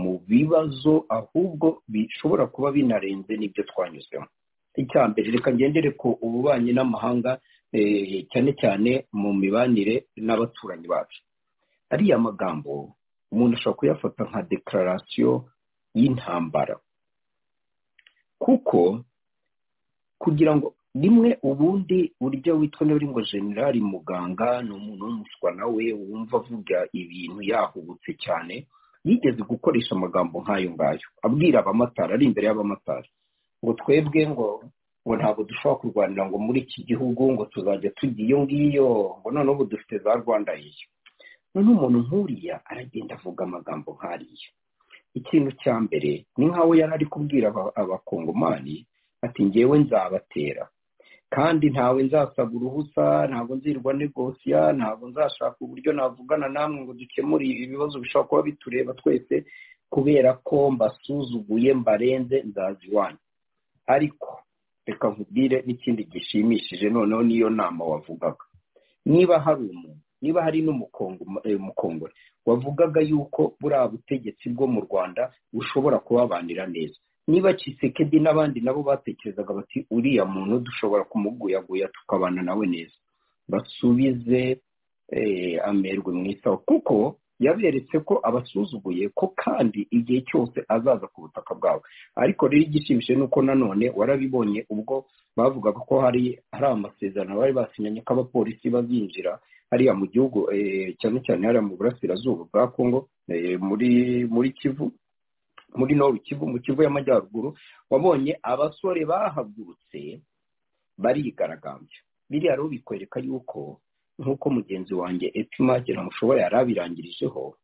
mu bibazo ahubwo bishobora kuba binarenze n'ibyo twanyuzemo icya mbere reka ngendere ku ububanyi n'amahanga cyane cyane mu mibanire n'abaturanyi bacu ariya magambo umuntu ashobora kuyafata nka dekararasiyo y'intambara kuko kugira ngo rimwe ubundi buryo witwa n'uri ngo generali muganga ni umuntu w'umuswa nawe wumva avuga ibintu yahubutse cyane yigeze gukoresha amagambo nk'ayo ngayo abwira abamatari ari imbere y'abamatari ngo twebwe ngo ngo ntabwo dushobora kurwanira ngo muri iki gihugu ngo tuzajya tujya iyo ngiyo ngo noneho ubu dufite za rwanda yiyo none umuntu nk'uriya aragenda avuga amagambo nk'ariya ikintu cya mbere ni nk'aho yari ari kubwira abakongomani ati ngewe nzabatera kandi ntawe nzasaba uruhusa ntabwo nzirwa negosiya ntabwo nzashaka uburyo navugana namwe ngo dukemure ibibazo bishobora kuba bitureba twese kubera ko mbasuzuguye mbarenze nzazi iwanyu ariko reka nkubwire n'ikindi gishimishije noneho niyo nama wavugaga niba hari umuntu niba hari n'umukongore wavugaga yuko buriya butegetsi bwo mu rwanda bushobora kubabanira neza niba Kisekedi n'abandi nabo batekerezaga bati uriya muntu dushobora kumuguyaguya tukabana nawe neza basubize amerwe mu isaho kuko yaberetse ko abasuzuguye ko kandi igihe cyose azaza ku butaka bwawe ariko rero igishimishije ni uko nanone warabibonye ubwo bavugaga ko hari hari amasezerano bari basinyanye ko abapolisi bazinjira hariya mu gihugu cyane cyane hariya mu burasirazuba bwa kongo muri muri kivu muri noru kivu mu kivu y'amajyaruguru wabonye abasore bahagurutse barigaragambya biriya rero bikwereka yuko nk'uko mugenzi wanjye etimage ntamushobora yari abirangirijeho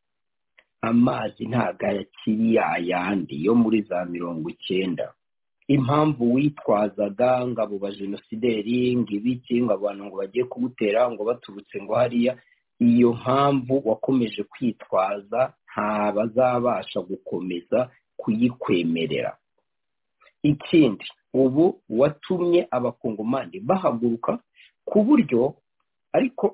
amazi ntago akiri yayandi yo muri za mirongo icyenda impamvu witwazaga ngo abo bajenosideri ngo ibiki ngo abantu ngo bagiye kugutera ngo baturutse ngo hariya iyo mpamvu wakomeje kwitwaza nta bazabasha gukomeza kuyikwemerera ikindi ubu watumye abakongomani bahaguruka ku buryo ariko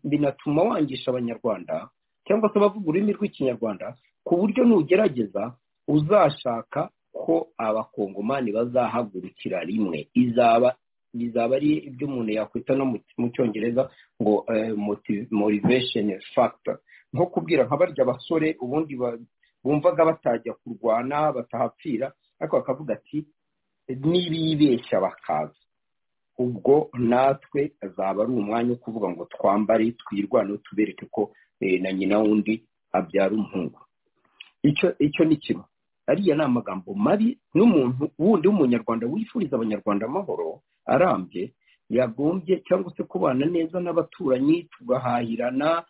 binatuma wangisha abanyarwanda cyangwa se abavuga ururimi rw'ikinyarwanda ku buryo nugerageza uzashaka ko abakongomani bazahagurukira rimwe izaba bizaba ari ibyo umuntu yakwita no mu cyongereza ngo motivation factor nko kubwira nka barya basore ubundi bumvaga batajya kurwana batahapfira ariko bakavuga ati n'ibibeshya bakaza ubwo natwe azaba ari umwanya wo kuvuga ngo twambare twirwane tubereke ko na nyina wundi abyara umuhungu icyo ni kimwe ariya ni amagambo mabi n'umuntu wundi w'umunyarwanda wifuriza abanyarwanda amahoro arambye yagombye cyangwa se kubana neza n'abaturanyi tugahahirana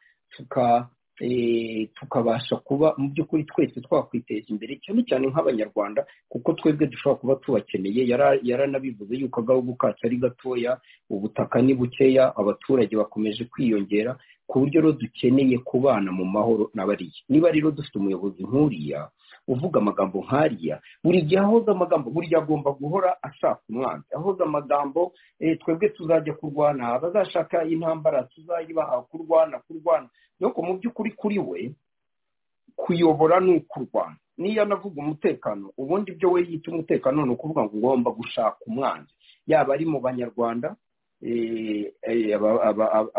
tukabasha kuba mu by'ukuri twese twakwiteza imbere cyane cyane nk'abanyarwanda kuko twebwe dushobora kuba tubakeneye yaranabivuze yuko agahugu kacu ari gatoya ubutaka ni bukeya abaturage bakomeje kwiyongera ku buryo rero dukeneye kubana mu mahoro n'abariya niba rero dufite umuyobozi nk'uriya uvuga amagambo nk'ariya buri gihe ahoza amagambo buri gihe agomba guhora ashaka umwanzi ahoza amagambo twebwe tuzajya kurwana abazashaka intambara tuzayibaha kurwana kurwana nuko mu by'ukuri kuri we kuyobora ni ukurwana niyo anavuga umutekano ubundi ibyo we yita umutekano ni ukuvuga ngo ugomba gushaka umwanzi yaba ari mu banyarwanda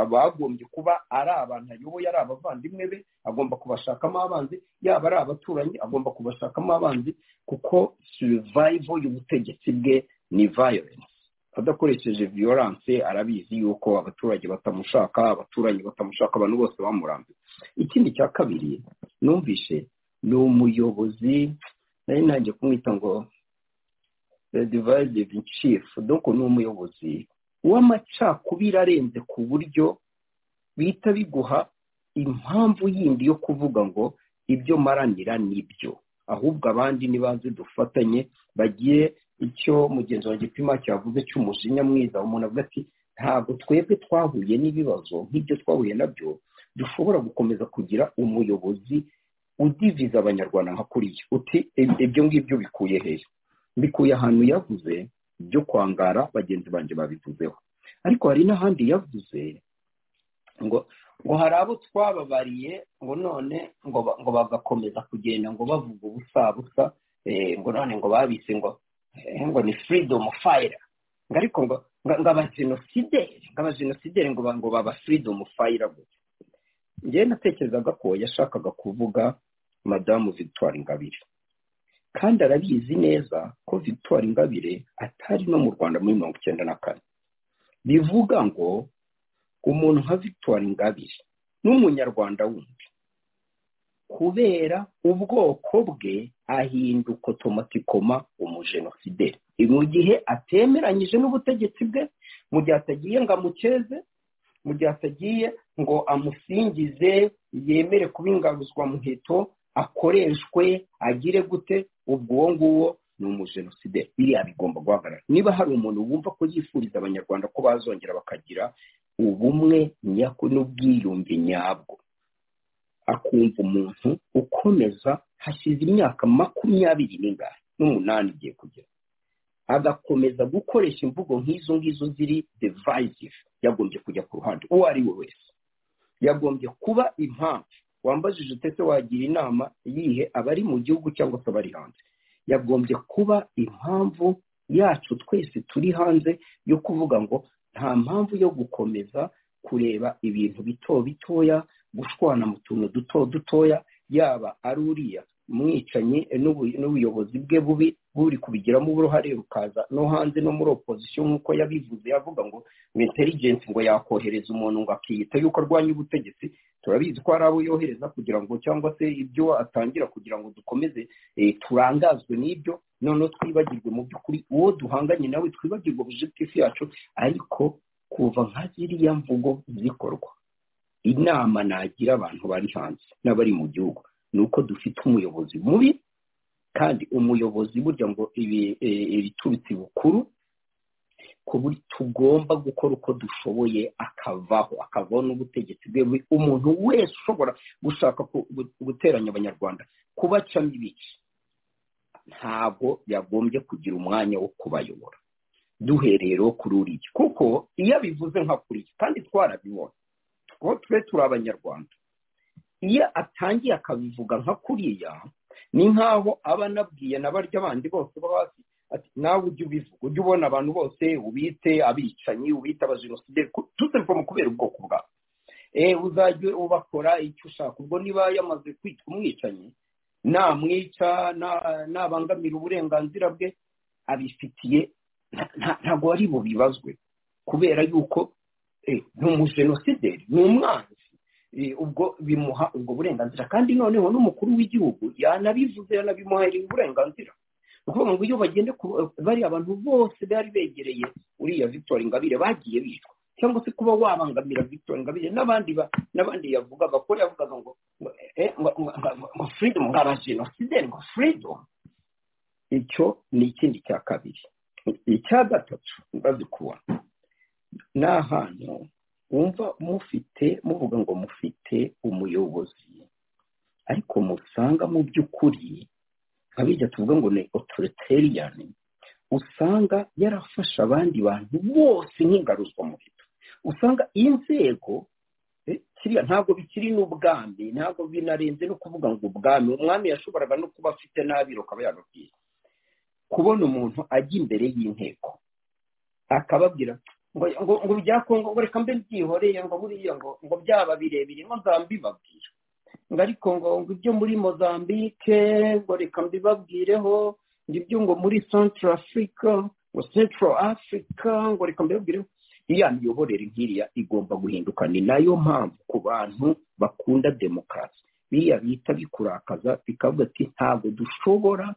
abagombye kuba ari abantu ayoboye ari abavandimwe be agomba kubashakamo abanzi yaba ari abaturanyi agomba kubashakamo abanzi kuko survival y'ubutegetsi bwe ni violence adakoresheje violence arabizi yuko abaturage batamushaka abaturanyi batamushaka abantu bose bamurambiwe ikindi cya kabiri numvishe ni umuyobozi nari nanjye kumwita ngo divide in chief doko ni umuyobozi w'amacakubiri arenze ku buryo bihita biguha impamvu yindi yo kuvuga ngo ibyo maranira nibyo ahubwo abandi nibanze dufatanye bagiye icyo mugenzi wa gipima cyavuze cy'umujinya mwiza umuntu avuga ati ntabwo twebwe twahuye n'ibibazo nk'ibyo twahuye nabyo dushobora gukomeza kugira umuyobozi udiviza abanyarwanda nka kuriya uti ibyo ngibyo bikuye hehe bikuye ahantu yavuze byo kwangara bagenzi banjye babivuzeho ariko hari n'ahandi yavuze ngo ngo hari abo twababariye ngo none ngo bagakomeza kugenda ngo bavuga ubusabusa ngo none ngo babise ngo ngo ni firidomu fayira ngo ariko ngo ngo abajenosideri ngo abajenosideri ngo ngo baba firidomu fayira gusa njyewe natekerezaga ko yashakaga kuvuga madamu victoire ingabire kandi arabizi neza ko victoire ingabire atari no mu rwanda muri mirongo icyenda na kane bivuga ngo umuntu nka victoire ingabire n'umunyarwanda wundi kubera ubwoko bwe ahinduka otomatikoma umujenosideri mu gihe atemeranyije n'ubutegetsi bwe mu gihe atagiye ngo amukeze mu gihe atagiye ngo amusingize yemere kuba ingabuzwa muheto akoreshwe agire gute ubwo uwo nguwo ni umujenosideri biriya bigomba guhagarara niba hari umuntu wumva ko yifuriza abanyarwanda ko bazongera bakagira ubumwe nyako n'ubwiyunge nyabwo akumva umuntu ukomeza hashize imyaka makumyabiri n'ingana n'umunani igiye kugera agakomeza gukoresha imvugo nk'izo ngizo ziri devayizive yagombye kujya ku ruhande uwo ari we wese yagombye kuba impamvu wambajije utese wagira inama yihe abari mu gihugu cyangwa se abari hanze yagombye kuba impamvu yacu twese turi hanze yo kuvuga ngo nta mpamvu yo gukomeza kureba ibintu bito bitoya gushwana mu tuntu duto dutoya yaba ari uriya mwicanyi n'ubuyobozi bwe bubi buri kubigiramo uruhare rukaza no hanze no muri opozisiyo nk'uko yabivuze yavuga ngo interigensi ngo yakohereza umuntu ngo akiyita yuko arwanya ubutegetsi turabizi ko hari abo yohereza kugira ngo cyangwa se ibyo atangira kugira ngo dukomeze turangazwe n'ibyo noneho twibagirwe mu by'ukuri uwo duhanganye nawe twibagirwe ubujitifu yacu ariko kuva nka ziriya mvugo zikorwa inama nagira abantu bari hanze n'abari mu gihugu ni uko dufite umuyobozi mubi kandi umuyobozi burya ngo ibiturutse bukuru ku buryo tugomba gukora uko dushoboye akavaho akavaho n'ubutegetsi bwe umuntu wese ushobora gushaka guteranya abanyarwanda kubacamo ibice ntabwo yagombye kugira umwanya wo kubayobora duhereye rero kuri uriya kuko iyo abivuze nka kuriya kandi twarabibona kuko twe turi abanyarwanda iyo atangiye akabivuga nka kuriya ni nk'aho aba anabwiye na barya bandi bose bo hasi nawe ujye ubivuga ujye ubona abantu bose ubite abicanyi ubite abajenosideri tuserivoma kubera ubwoko bwabo uzajye ubakora icyo ushaka ubwo niba yamaze kwitwa umwicanyi namwica nabangamira uburenganzira bwe abifitiye ntabwo ari bubibazwe kubera yuko ni umujenosideri ni umwanzi ubwo bimuha ubwo burenganzira kandi noneho n'umukuru w'igihugu yanabivuze yanabimuhaye uburenganzira ni ukuvuga ngo iyo bagende bari abantu bose bari begereye uriya victoire ingabire bagiye bicwa cyangwa se kuba wabangamira victoire ingabire n'abandi n'abandi yavugaga ko yavugaga ngo ngo freedom ngo abajenosideri ngo freedom icyo ni ikindi cya kabiri icya gatatu mbazi kubona ni ahantu wumva mufite muvuga ngo mufite umuyobozi ariko musanga mu by'ukuri nka bijya tuvuga ngo ni otoriteriyani usanga yarafasha abandi bantu bose nk'ingaruzwa muhito usanga inzego kiriya ntabwo bikiri n'ubwami ntabwo binarenze no kuvuga ngo ubwami umwami yashoboraga no kuba afite n'abiro akaba yanabwiye kubona umuntu ajya imbere y'inteko akababwira ngo ngo bya kongo ngo reka mbe byihoreye ngo buriya ngo ngo byaba birebire ngo nzambibabwira ngo ariko ngo ngo ibyo muri mozambique ngo reka mbibabwireho ngo ibyo ngo muri central africa ngo central africa ngo reka mbibabwireho iya miyoborere nk'iriya igomba guhinduka ni nayo mpamvu ku bantu bakunda demokarasi biriya bita bikurakaza bikavuga ati ntabwo dushobora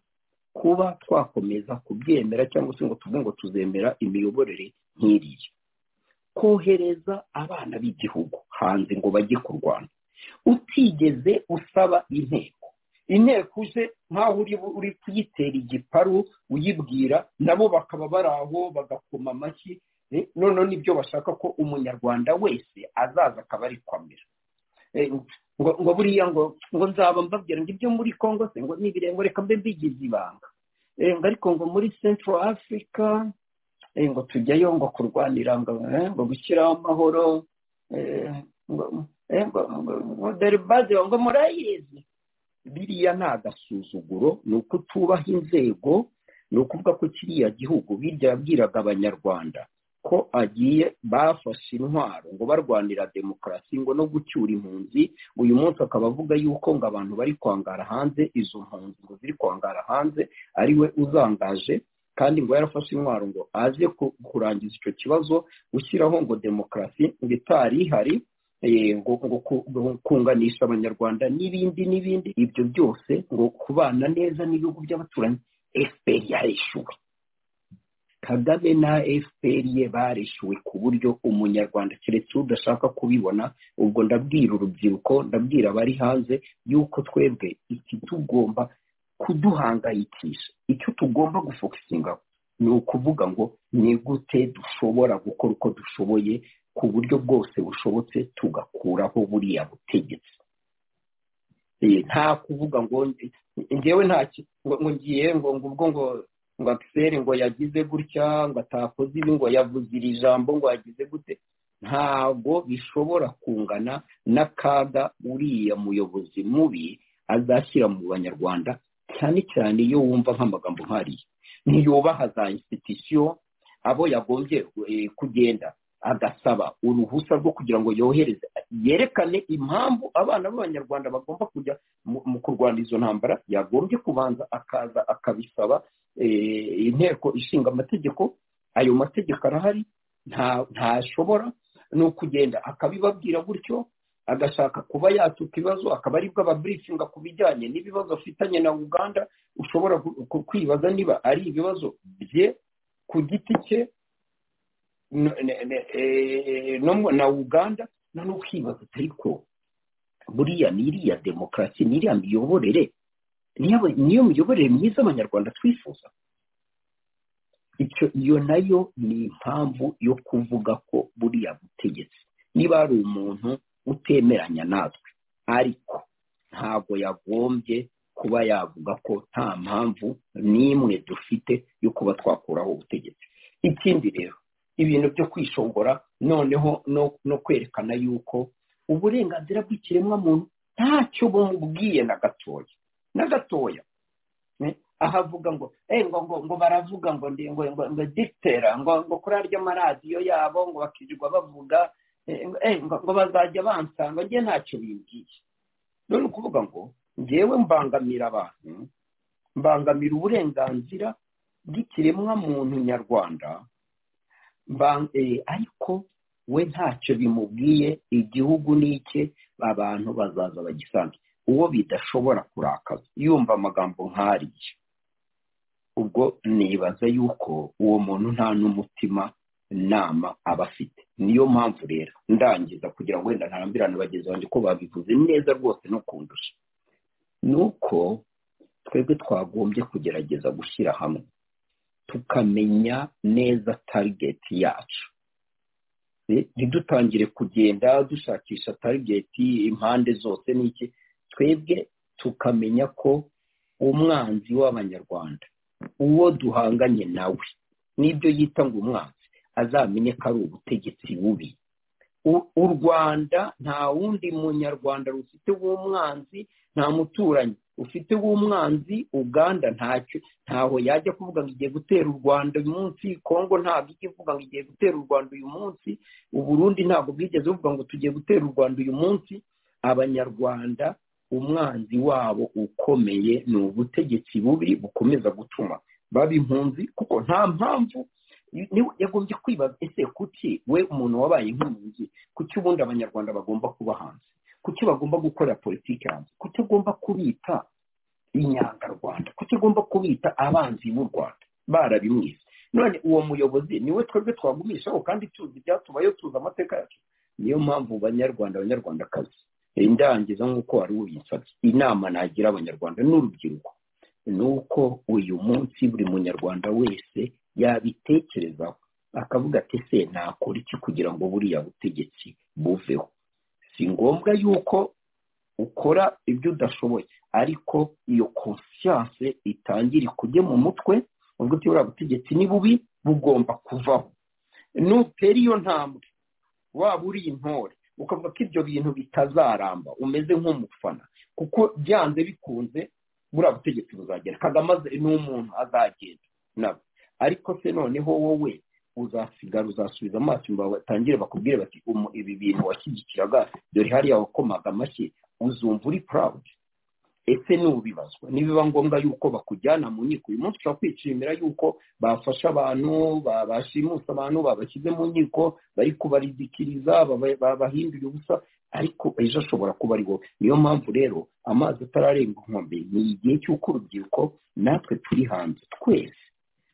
kuba twakomeza kubyemera cyangwa se ngo tuvuge ngo tuzemera imiyoborere nk'iriya kohereza abana b'igihugu hanze ngo bajye kurwana utigeze usaba inteko inteko uje nk'aho uri kuyitera igiparu uyibwira nabo bakaba bari aho bagakoma amashyi noneho nibyo bashaka ko umunyarwanda wese azaza akaba ari kwamera ngo buriya ngo ngo nzaba mbabwira ngo ibyo muri congo se ngo n'ibirengo reka mbe mbigize ibanga ngo ariko ngo muri central africa ngo tujyayo ngo kurwanira ngo gushyiraho amahoro ngo dore baze ngo murayizi biriya ni agasuzuguro ni uko utubaha inzego ni ukuvuga ko kiriya gihugu birya yabwiraga abanyarwanda ko agiye bafashe intwaro ngo barwanira demokarasi ngo no gucyura impunzi uyu munsi akaba avuga yuko ngo abantu bari kwangara hanze izo mpunzi ngo ziri kwangara hanze ariwe uzangaje kandi ngo yarafashe intwaro ngo aze kurangiza icyo kibazo ushyiraho ngo demokarasi ngo itari ihari ngo kunganisha abanyarwanda n'ibindi n'ibindi ibyo byose ngo kubana neza n'ibihugu by'abaturanyi efuperi yarishyuwe kagame na efuperi ye barishyuwe ku buryo umunyarwanda keretse udashaka kubibona ubwo ndabwira urubyiruko ndabwira abari hanze yuko twebwe iki tugomba kuduhangayikisha icyo tugomba gufokusinga ni ukuvuga ngo ni gute dushobora gukora uko dushoboye ku buryo bwose bushobotse tugakuraho buriya butegetsi nta kuvuga ngo ngewe ngo ngiye ngo ubwo ngo ngo akiseri ngo yagize gutya ngo atakoze ibi ngo yavuze iri jambo ngo yagize gute ntabwo bishobora kungana n'akaga uriya muyobozi mubi azashyira mu banyarwanda cyane cyane iyo wumva nk'amagambo nk'ariya ntiyubaha za insitisiyo abo yagombye kugenda agasaba uruhusa rwo kugira ngo yohereze yerekane impamvu abana b'abanyarwanda bagomba kujya mu kurwana izo ntambara yagombye kubanza akaza akabisaba inteko ishinga amategeko ayo mategeko arahari ntashobora ni ukugenda akabibabwira gutyo agashaka kuba yatuka ibibazo akaba aribwo ababurifinga ku bijyanye n'ibibazo afitanye na uganda ushobora kwibaza niba ari ibibazo bye ku giti cye na uganda no n'ukibaza ariko buriya ni iriya demokarasi ni iriya miyoborere niyo miyoborere myiza abanyarwanda twifuza iyo nayo ni impamvu yo kuvuga ko buriya butegetsi niba hari umuntu utemeranya natwe ariko ntabwo yagombye kuba yavuga ko nta mpamvu n'imwe dufite yo kuba twakuraho ubutegetsi ikindi rero ibintu byo kwishongora noneho no kwerekana yuko uburenganzira bw'ikiremwamuntu ntacyo bumubwiye na gatoya na gatoya ahavuga ngo ngo ngo baravuga ngo ngo ngo dipitera ngo ngo kuri arya maradiyo yabo ngo bakirirwa bavuga ngo bazajya bansanga njye ntacyo bimbwiye none ukuvuga ngo ngewe mbangamira abantu mbangamira uburenganzira bw'ikiremwamuntu nyarwanda ariko we ntacyo bimubwiye igihugu ni icye abantu bazaza bagisange uwo bidashobora kurakaza yumva amagambo nk'ariya ubwo nibaza yuko uwo muntu nta n'umutima nama aba afite niyo mpamvu rero ndangiza kugira ngo wenda ntarambirane bagenzi banjye ko babivuze neza rwose no kundusha ni uko twebwe twagombye kugerageza gushyira hamwe tukamenya neza tarigeti yacu ntidutangire kugenda dushakisha tarigeti impande zose n'iki twebwe tukamenya ko umwanzi w'abanyarwanda uwo duhanganye nawe n'ibyo yita ngo umwanzi azamenye ko ari ubutegetsi bubi u rwanda nta wundi munyarwanda rufite w'umwanzi nta muturanyi ufite w'umwanzi uganda ntacyo ntaho yajya kuvuga ngo igiye gutera u rwanda uyu munsi kongo ntabwo ijya ivuga ngo igiye gutera u rwanda uyu munsi uburundi ntabwo bwigeze buvuga ngo tugiye gutera u rwanda uyu munsi abanyarwanda umwanzi wabo ukomeye ni ubutegetsi bubi bukomeza gutuma baba impunzi kuko nta mpamvu yagombye kwibaza ese kuki we umuntu wabaye nk'impunzi kuki ubundi abanyarwanda bagomba kuba hanze kuki bagomba gukorera politiki hanze kuki agomba kubita inyangarwanda kuki agomba kubita abanzi b'u rwanda barabimwize none uwo muyobozi niwe twebwe twagumishaho kandi tuzi ibyatubayo tuzi amateka yacu niyo mpamvu banyarwanda abanyarwandakazi ndangiza nk'uko wari uyinsabye inama nagira abanyarwanda n'urubyiruko ni uko uyu munsi buri munyarwanda wese yabitekerezaho akavuga ati se nakora iki kugira ngo buriya butegetsi buveho si ngombwa yuko ukora ibyo udashoboye ariko iyo konsiyanse itangire ikujye mu mutwe uvuga uti buriya butegetsi ni bubi bugomba kuvaho nutera iyo ntambwe waba uri intore ukavuga ko ibyo bintu bitazaramba umeze nk'umufana kuko byanze bikunze buriya butegetsi buzagera kagame ni umuntu azagenda nabo ariko se noneho wowe uzasigara uzasubiza amaso inyuma batangire bakubwire bati ibi bintu washyigikiraga dore hariya wakomaga amashyi uzumva uri purawudi ese n'ubibazwa nibiba ngombwa yuko bakujyana mu nkiko uyu munsi ushobora kwishimira yuko bafashe abantu bashimuse abantu babashyize mu nkiko bari kubarizikiriza babahindura ubusa ariko ejo ashobora kuba ari wowe niyo mpamvu rero amazi atararenga inkombe ni igihe cy'uko urubyiruko natwe turi hanze twese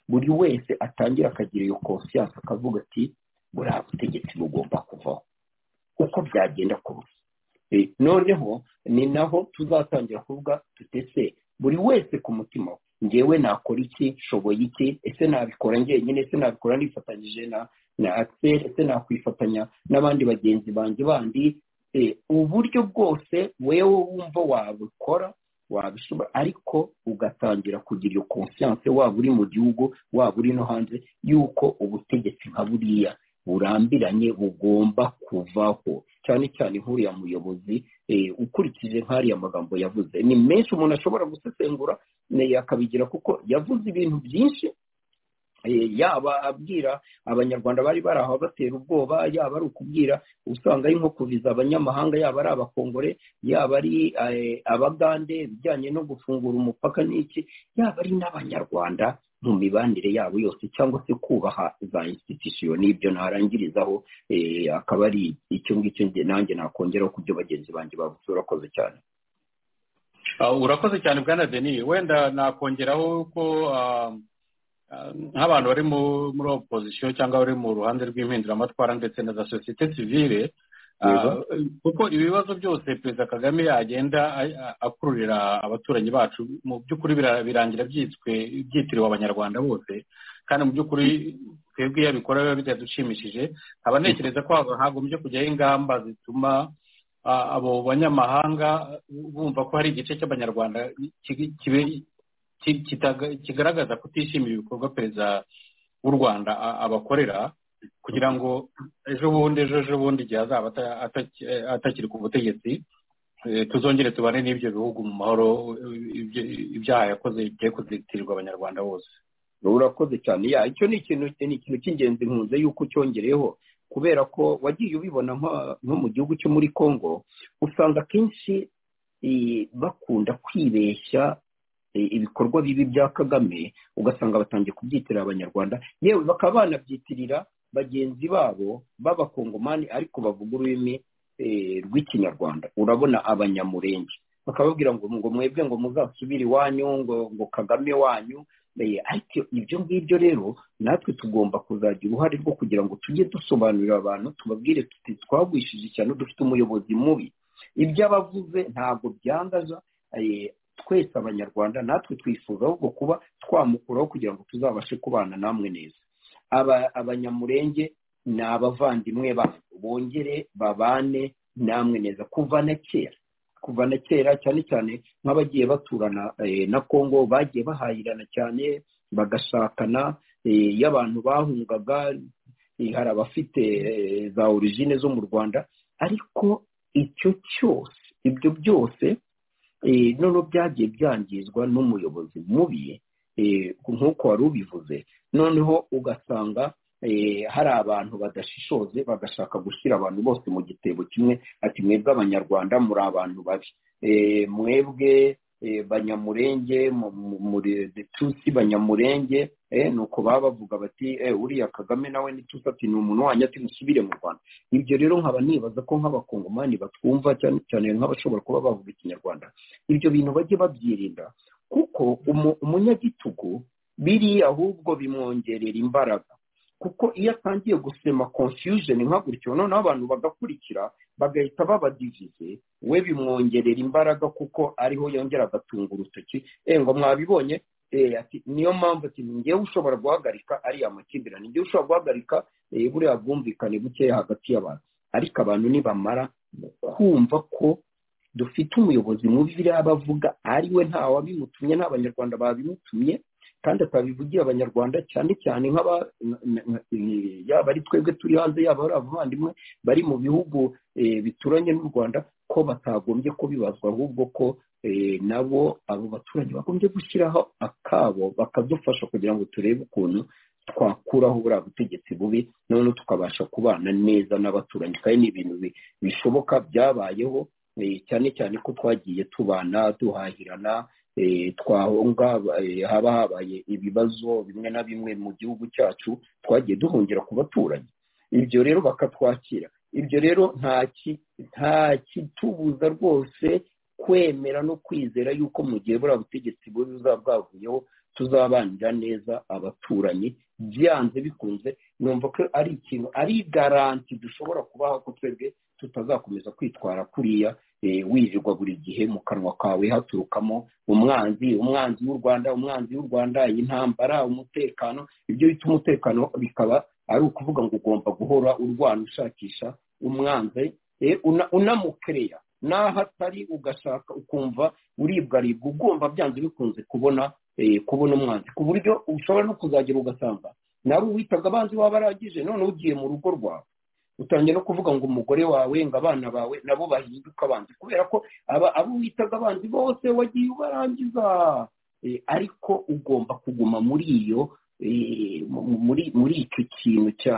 buri wese atangira akagira iyo konsiyanse akavuga ati buriya butegetsi bugomba kuvaho uko byagenda kose noneho ni naho tuzatangira kuvuga tutese buri wese ku mutima we ngewe nakora iki nshoboye iki ese nabikora njyenyine ese nabikora nifatanyije na na axel ese nakwifatanya n'abandi bagenzi banjye bandi uburyo bwose wewe wumva wabikora wabishobora ariko ugatangira kugira iyo konsiyanse waba uri mu gihugu waba uri no hanze y'uko ubutegetsi nka buriya burambiranye bugomba kuvaho cyane cyane nk'uriya muyobozi ukurikije nk'ariya magambo yavuze ni menshi umuntu ashobora gusesengura akabigira kuko yavuze ibintu byinshi yaba abwira abanyarwanda bari bari aho batera ubwoba yaba ari ukubwira usanga ari nko kuviza abanyamahanga yaba ari abakongore yaba ari abagande ibijyanye no gufungura umupaka n'iki yaba ari n'abanyarwanda mu mibanire yabo yose cyangwa se kubaha za institusiyo n'ibyo narangirizaho akaba ari icyo ngicyo nanjye nakongeraho ku byo bagenzi banjye bavuze urakoze cyane urakoze cyane bwana deni wenda nakongeraho ko nk'abantu bari muri opozisiyo cyangwa bari mu ruhande rw'impinduramatwara ndetse na za sosiyete sivire kuko ibibazo byose perezida kagame yagenda akururira abaturanyi bacu mu by'ukuri birangira byitswe byitiriwe abanyarwanda bose kandi mu by'ukuri twebwe iyo abikora biba bitadushimishije nkaba ntekereza ko hagombye kujyaho ingamba zituma abo banyamahanga bumva ko hari igice cy'abanyarwanda kigaragaza kutishimira ibikorwa perezida w'u rwanda abakorera kugira ngo ejo bundi ejo ejo bundi igihe azaba atakiri ku butegetsi tuzongere tubane n'ibyo bihugu mu mahoro ibyaha yakoze bigiye kuzitirirwa abanyarwanda bose urakoze cyane ya icyo ni ikintu ni ikintu cy'ingenzi nkunze yuko ucyongereyeho kubera ko wagiye ubibona nko mu gihugu cyo muri congo usanga akenshi bakunda kwibeshya ibikorwa bibi bya kagame ugasanga batangiye kubyitirira abanyarwanda yewe bakaba banabyitirira bagenzi babo b'abakongomani ariko bavuga ururimi rw'ikinyarwanda urabona abanyamurenge bakababwira ngo ngo mwebwe ngo muzasubire iwanyu ngo ngo kagame wanyu ariko ibyo ngibyo rero natwe tugomba kuzagira uruhare rwo kugira ngo tujye dusobanurira abantu tubabwire tuti twagwishije cyane dufite umuyobozi mubi ibyo abavuze ntabwo byangaza twese abanyarwanda natwe twifuza ahubwo kuba twamukuraho kugira ngo tuzabashe kubana namwe neza abanyamurenge ni abavandimwe banyu bongere babane namwe neza kuva na kera kuva na kera cyane cyane nk'abagiye baturana na kongo bagiye bahahirana cyane bagashakana iyo abantu bahungaga hari abafite za origine zo mu rwanda ariko icyo cyose ibyo byose noneho byagiye byangizwa n'umuyobozi mubi nk'uko wari ubivuze noneho ugasanga hari abantu badashishoze bagashaka gushyira abantu bose mu gitebo kimwe ati mwebwe abanyarwanda muri abantu babi mwebwe banyamurenge tusi banyamurenge nuko baba bavuga bati uriya kagame nawe nitusi ati ni umuntu wanyu ati musubire mu rwanda ibyo rero nkaba nibaza ko nk'abakongomani batwumva cyane cyane nk'abashobora kuba bavuga ikinyarwanda ibyo bintu bajye babyirinda kuko umunyagitugu biri ahubwo bimwongerera imbaraga kuko iyo atangiye gusema confusion nka gutyo noneho abantu bagakurikira bagahita babadivize we bimwongerera imbaraga kuko ariho yongera agatunga urutoki ngo mwabibonye niyo mpamvu ati njyewe ushobora guhagarika ariya makimbirane njyewe ushobora guhagarika buriya bwumvikane bukeya hagati y'abantu ariko abantu nibamara kumva ko dufite umuyobozi mubi biriya bavuga ari we ntawabimutumye n'abanyarwanda babimutumye kandi atabivugiye abanyarwanda cyane cyane yaba ari twebwe turi hanze yaba ari abavandimwe bari mu bihugu bituranye n'u rwanda ko batagombye kubibazwa ahubwo ko nabo abo baturage bagombye gushyiraho akabo bakadufasha kugira ngo turebe ukuntu twakuraho buriya butegetsi bubi noneho tukabasha kubana neza n'abaturanyi kandi ni ibintu bishoboka byabayeho cyane cyane ko twagiye tubana duhahirana twahunga haba habaye ibibazo bimwe na bimwe mu gihugu cyacu twagiye duhungira ku baturanyi ibyo rero bakatwakira ibyo rero nta kitubuza rwose kwemera no kwizera yuko mu gihe buriya butegetsi bubi buzaba bwavuyeho tuzabanira neza abaturanyi byanze bikunze numva ko ari ikintu ari garanti dushobora kubaha ko twebwe tutazakomeza kwitwara kuriya wirirwa buri gihe mu kanwa kawe haturukamo umwanzi umwanzi w'u rwanda umwanzi w'u rwanda intambara umutekano ibyo bita umutekano bikaba ari ukuvuga ngo ugomba guhora urwana ushakisha umwanzi unamukereya n'aho atari ugashaka ukumva uribwaribwa ugomba byanze bikunze kubona kubona umwanzi ku buryo ushobora no kuzagera ugasanga nawe witaga abanzi waba arangije noneho ugiye mu rugo rwawe utangiye no kuvuga ngo umugore wawe ngo abana bawe nabo bahinduka abanzi kubera ko aba abo witaga abanzi bose wagiye ubarangiza ariko ugomba kuguma muri iyo muri icyo kintu cya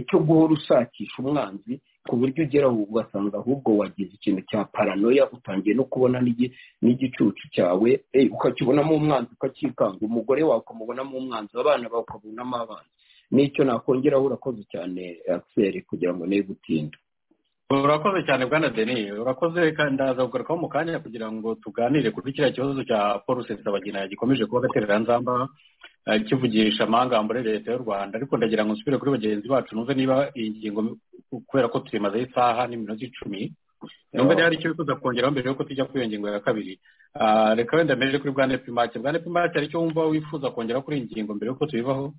cyo guhora ushakisha umwanzi ku buryo ugera aho ugasanga ahubwo wagize ikintu cya paranoya utangiye no kubona n'igicucu cyawe ukakibonamo umwanzi ukacyikanga umugore wawe ukamubonamo umwanzi abana bawe ukabonamo abana n'icyo nakongeraho urakoze cyane akiseri kugira ngo niyo gutinda urakoze cyane bwana deni urakoze ndaza kugarukaho mu kanya kugira ngo tuganire kuri kiriya kibazo cya paul rusesabagina gikomeje kuba agatereranzamba kivugisha amahanga muri leta y'u rwanda ariko ndagira ngo nsubire kuri bagenzi bacu numve niba iyi ngingo kubera ko tuyimazeho isaha n'iminota icumi numva niba hari icyo wifuza kongeraho mbere yuko tujya kuri iyo ngingo ya kabiri reka wenda mpereje kuri bwana pimake bwana pimake hari icyo wumva wifuza kongeraho kuri iyi ngingo mbere yuko tuyivaho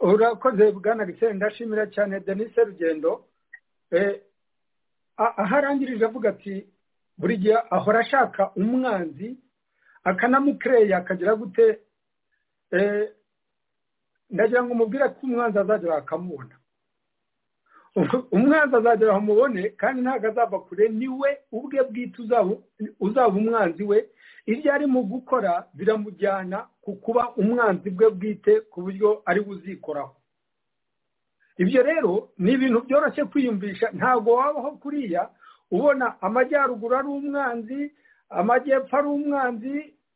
urakoze bwana giseri ndashimira cyane denise rugendo aho arangirije avuga ati buri gihe ahora ashaka umwanzi akanamukereya akagira gute ndagira ngo umubwire ko umwanzi azagera akamubona umwanzi azagera aho umubone kandi ntabwo azava kure niwe ubwe bwite uzaba umwanzi we ibyo arimo gukora biramujyana ku kuba umwanzi bwe bwite ku buryo ari buzikoraho ibyo rero ni ibintu byoroshye kwiyumvisha ntabwo wabaho kuriya ubona amajyaruguru ari umwanzi amajyepfo ari umwanzi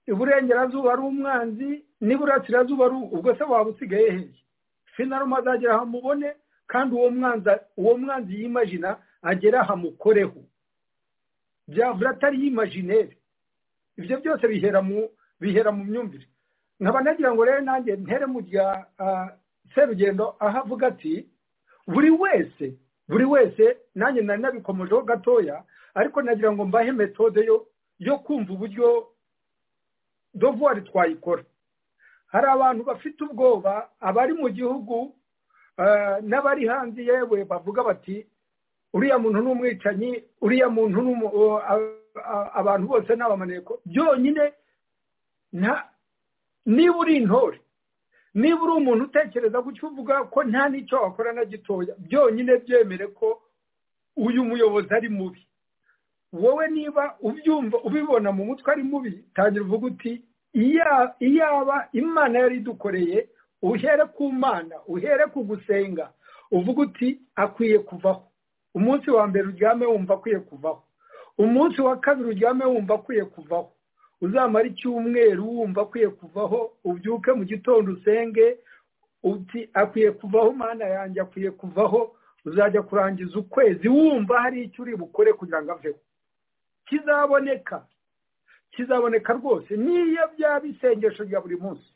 iburengerazuba ari umwanzi n'iburasirazuba ari ubwo se waba usigaye heye finaruma azagera aho amubone kandi uwo mwanzi yimajina agera aho amukoreho byavura atari yimajineri ibyo byose bihera mu myumvire nkaba nagira ngo rero nanjye ntere mu rya serugendo aho avuga ati buri wese buri wese nanjye nari nabikomojeho gatoya ariko nagira ngo mbahe metode yo kumva uburyo dovuwari twayikora hari abantu bafite ubwoba abari mu gihugu n'abari hanze yewe bavuga bati uriya muntu ni umwicanyi uriya muntu ni abantu bose ni abamaneko byonyine niba uri intore niba uri umuntu utekereza gutyo uvuga ko nta n'icyo wakora na gitoya byonyine byemere ko uyu muyobozi ari mubi wowe niba ubyumva ubibona mu mutwe ari mubi tangira uvuga uti iyaba imana yari idukoreye uhere ku mana uhere ku gusenga uvuga uti akwiye kuvaho umunsi wa mbere uryame wumva akwiye kuvaho umunsi wa kabiri uryame wumva akwiye kuvaho uzamara icyumweru wumva akwiye kuvaho ubyuke mu gitondo usenge uti akwiye kuvaho mana yanjye akwiye kuvaho uzajya kurangiza ukwezi wumva hari icyo uri bukore kugira ngo aveho kizaboneka kizaboneka rwose niyo byaba isengesho rya buri munsi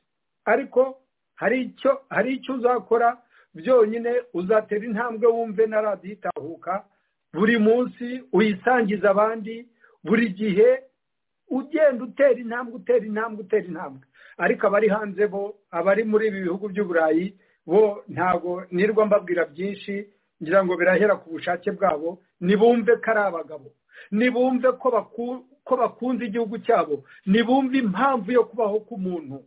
ariko hari icyo hari icyo uzakora byonyine uzatera intambwe wumve na radiyo itahuka buri munsi uyisangiza abandi buri gihe ugenda utera intambwe utera intambwe utera intambwe ariko abari hanze bo abari muri ibi bihugu by'uburayi bo ntabwo nirwa mbabwira byinshi ngira ngo birahera ku bushake bwabo nibumve ko ari abagabo nibumve ko bakunze igihugu cyabo nibumve impamvu yo kubaho k'umuntu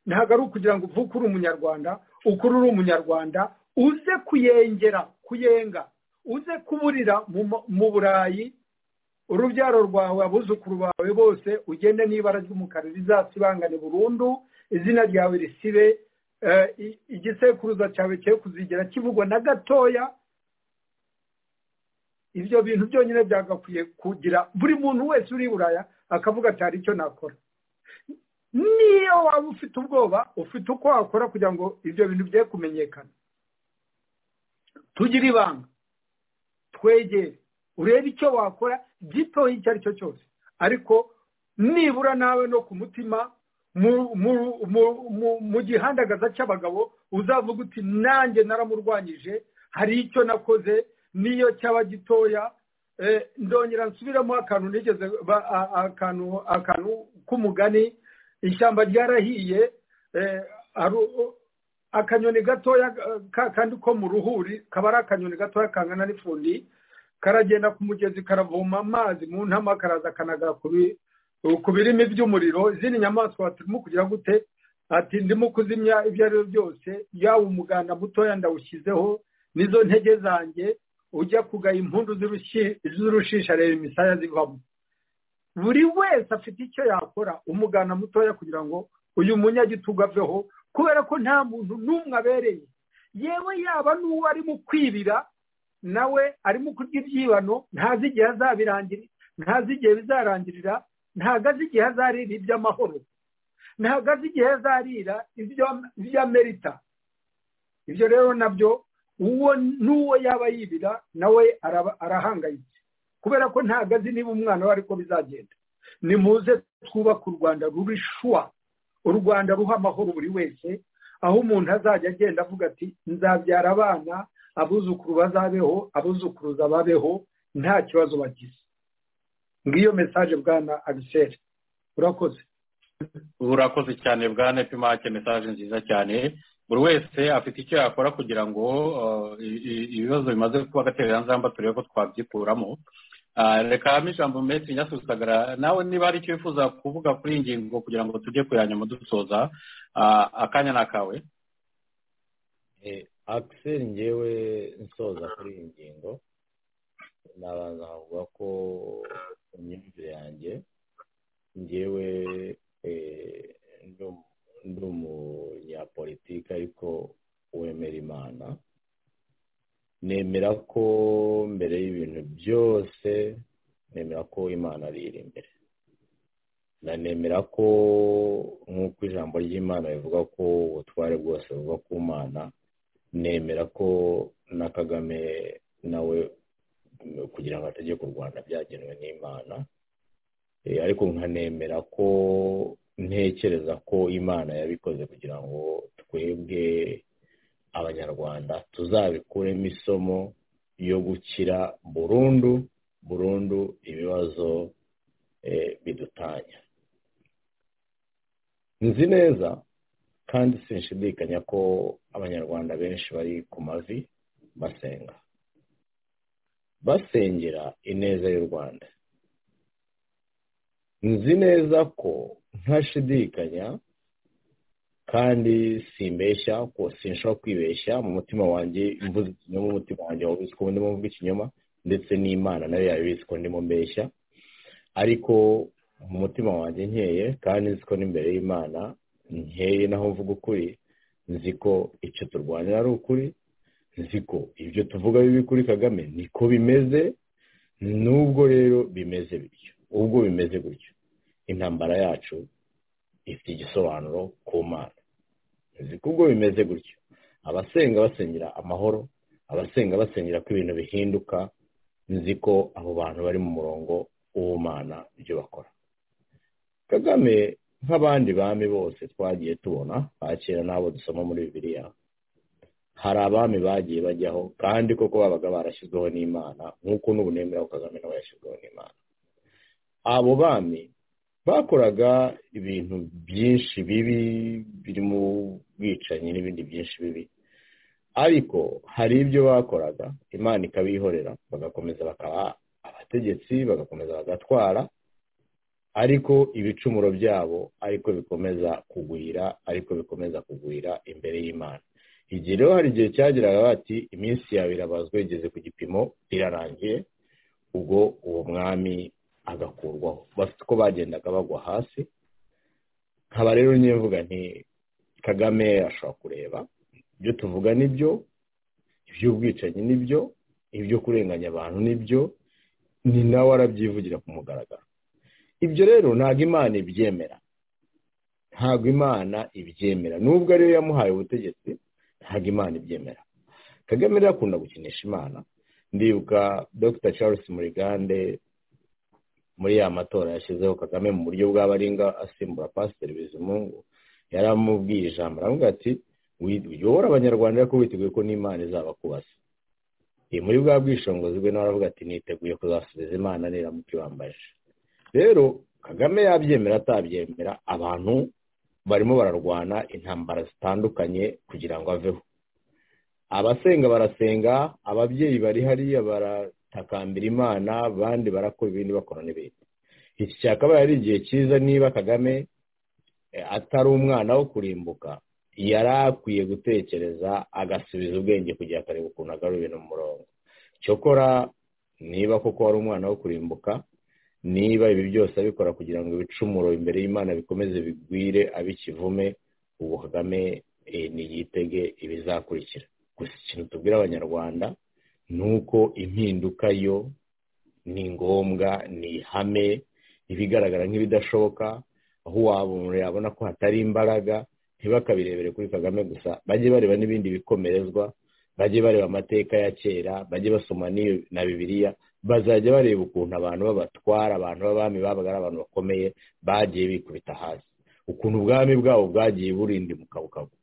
ntabwo ari ukugira ngo uvuke uri umunyarwanda ukuru uri umunyarwanda uze kuyengera kuyenga uze kuburira mu burayi urubyaro rwawe abuzukuru bawe bose ugende n'ibara ry'umukara rizasibangane burundu izina ryawe risibe igisekuruza cyawe cye kuzigera kivugwa na gatoya ibyo bintu byonyine byagakwiye kugira buri muntu wese uri i buraya akavuga ati hari icyo nakora niyo waba ufite ubwoba ufite uko wakora kugira ngo ibyo bintu bye kumenyekana tugire ibanga twegere urebe icyo wakora gitoya icyo ari cyo cyose ariko nibura nawe no ku mutima mu gihandagaza cy'abagabo uzavuga uti nanjye naramurwanyije hari icyo nakoze niyo cyaba gitoya ndongera nsubiremo akantu nigeze akantu akantu k'umugani ishyamba ryarahiye akanyoni gatoya kandi ko mu ruhuri kaba ari akanyoni gatoya kangana n'ifundi karagenda ku mugezi karavoma amazi mu ntama karaza kanagara ku birimi by'umuriro izindi nyamaswa turimo kugira gute ati ndimo kuzimya ibyo ari byo byose yaba umuganda mutoya ndawushyizeho n'izo ntege zanjye ujya kugaya impundu z'urushisha reba imisaya zivamo buri wese afite icyo yakora umugana mutoya kugira ngo uyu munyagitugu aveho kubera ko nta muntu n'umwe abereye yewe yaba n'uwo arimo kwibira nawe arimo kurya ibyibano ntazi igihe azabirangira ntazi igihe bizarangirira ntago azi igihe azarira iby'amahoro ntago azi igihe azarira iby'amerita ibyo rero nabyo uwo n'uwo yaba yibira nawe arahangayitse kubera ko ntabwo azi niba umwana we ariko bizagenda nimuze twubake u rwanda shuwa u rwanda ruha amahoro buri wese aho umuntu azajya agenda avuga ati nzabyara abana abuzukuru bazabeho abuzukuruza babeho nta kibazo bagize ngiyo mesaje bwana abiseri urakoze urakoze cyane bwana pimake mesaje nziza cyane buri wese afite icyo yakora kugira ngo ibibazo bimaze kuba agatereranzamba turebe ko twabyikuramo rekamo ijambo metero nyasuzagara nawe niba hari icyo wifuza kuvuga kuri iyi ngingo kugira ngo tujye kuyanyuma dusoza akanya ni akawe akiseri ngewe nsoza kuri iyi ngingo nabanza nkavuga ko imyumvire yanjye ngewe ndi umunyapolitiki ariko wemera imana nemera ko mbere y'ibintu byose nemera ko imana ari iri imbere nanemera ko nk'uko ijambo ry'imana rivuga ko ubutware bwose buva ku mana nemera ko na kagame nawe kugira ngo ategeke u rwanda byagenwe n'imana ariko nkanemera ko ntekereza ko imana yabikoze kugira ngo twebwe abanyarwanda tuzabikuremo isomo yo gukira burundu burundu ibibazo bidutanya nzi neza kandi sinshidikanya ko abanyarwanda benshi bari ku mavi basenga basengera ineza y'u rwanda nzi neza ko ntashidikanya kandi simbeshya ko sinshobora kwibeshya mu mutima wanjye mvuze ikinyoma umutima wanjye wabizi ko ndimo mvuga ikinyoma ndetse n'imana nayo yabizi ko ndimo mbeshya ariko mu mutima wanjye nkeye kandi nzi ko n'imbere y'imana nkeye naho mvuga ukuri nzi ko icyo turwanira ari ukuri nzi ko ibyo tuvuga bibi kuri kagame niko bimeze n'ubwo rero bimeze bityo ubwo bimeze gutyo intambara yacu ifite igisobanuro ku mana nzi ko ubwo bimeze gutyo abasenga basengera amahoro abasenga basengera ko ibintu bihinduka nzi ko abo bantu bari mu murongo w'ubumana ibyo bakora kagame nk'abandi bami bose twagiye tubona ba kera n'abo dusoma muri bibiliya hari abami bagiye bajyaho kandi koko babaga barashyizweho n'imana nk'uko n'ubu nemera kagame nawe yashyizweho n'imana abo bami bakoraga ibintu byinshi bibi birimo ubwicanyi n'ibindi byinshi bibi ariko hari ibyo bakoraga imana ikabihorera bagakomeza bakaba abategetsi bagakomeza bagatwara ariko ibicumuro byabo ariko bikomeza kugwira ariko bikomeza kugwira imbere y'imana igihe rero hari igihe cyageraga bati iminsi yawe irabazwa igeze ku gipimo irarangiye ubwo uwo mwami agakurwaho bafite uko bagendaga bagwa hasi nkaba rero mvuga nti kagame ashobora kureba ibyo tuvuga nibyo iby'ubwicanyi nibyo ibyo kurenganya abantu nibyo ni nawe arabyivugira ku mugaragaro ibyo rero ntabwo imana ibyemera ntabwo imana ibyemera nubwo ariyo yamuhaye ubutegetsi ntabwo imana ibyemera kagame rero akunda gukinisha imana ndibuka dr charles murigande muri ya matora yashyizeho kagame mu buryo bw'abaringa asimbura pasiteri bizimungu yaramubwiye ijambo aramubwira ati uyobora abanyarwanda ariko witeguye ko n'imana izabakubasa iyi muri bwa bwishingizi bwe nawe aravuga ati niteguye kuzasubiza imana niramuka ibambaje rero kagame yabyemera atabyemera abantu barimo bararwana intambara zitandukanye kugira ngo aveho abasenga barasenga ababyeyi bari hariya baratakambira imana abandi barakora ibindi bakora n'ibindi iki cyakabaye ari igihe cyiza niba kagame atari umwana wo kurimbuka yari akwiye gutekereza agasubiza ubwenge kugira akareba ukuntu agarura ibintu mu murongo cyokora niba koko wari umwana wo kurimbuka niba ibi byose abikora kugira ngo ibicumuro imbere y'imana bikomeze bigwire abikivume ubu kagame ntiyitege ibizakurikira gusa ikintu tubwira abanyarwanda ni uko impinduka yo ni ngombwa ni ihame ibigaragara nk'ibidashoboka aho uwabona yabona ko hatari imbaraga ntibakabirebere kuri kagame gusa bajye bareba n'ibindi bikomerezwa bajye bareba amateka ya kera bajye basoma na bibiliya bazajya bareba ukuntu abantu babatwara abantu b'abami babaga ari abantu bakomeye bagiye bikubita hasi ukuntu ubwami bwabo bwagiye burinda mukabukabu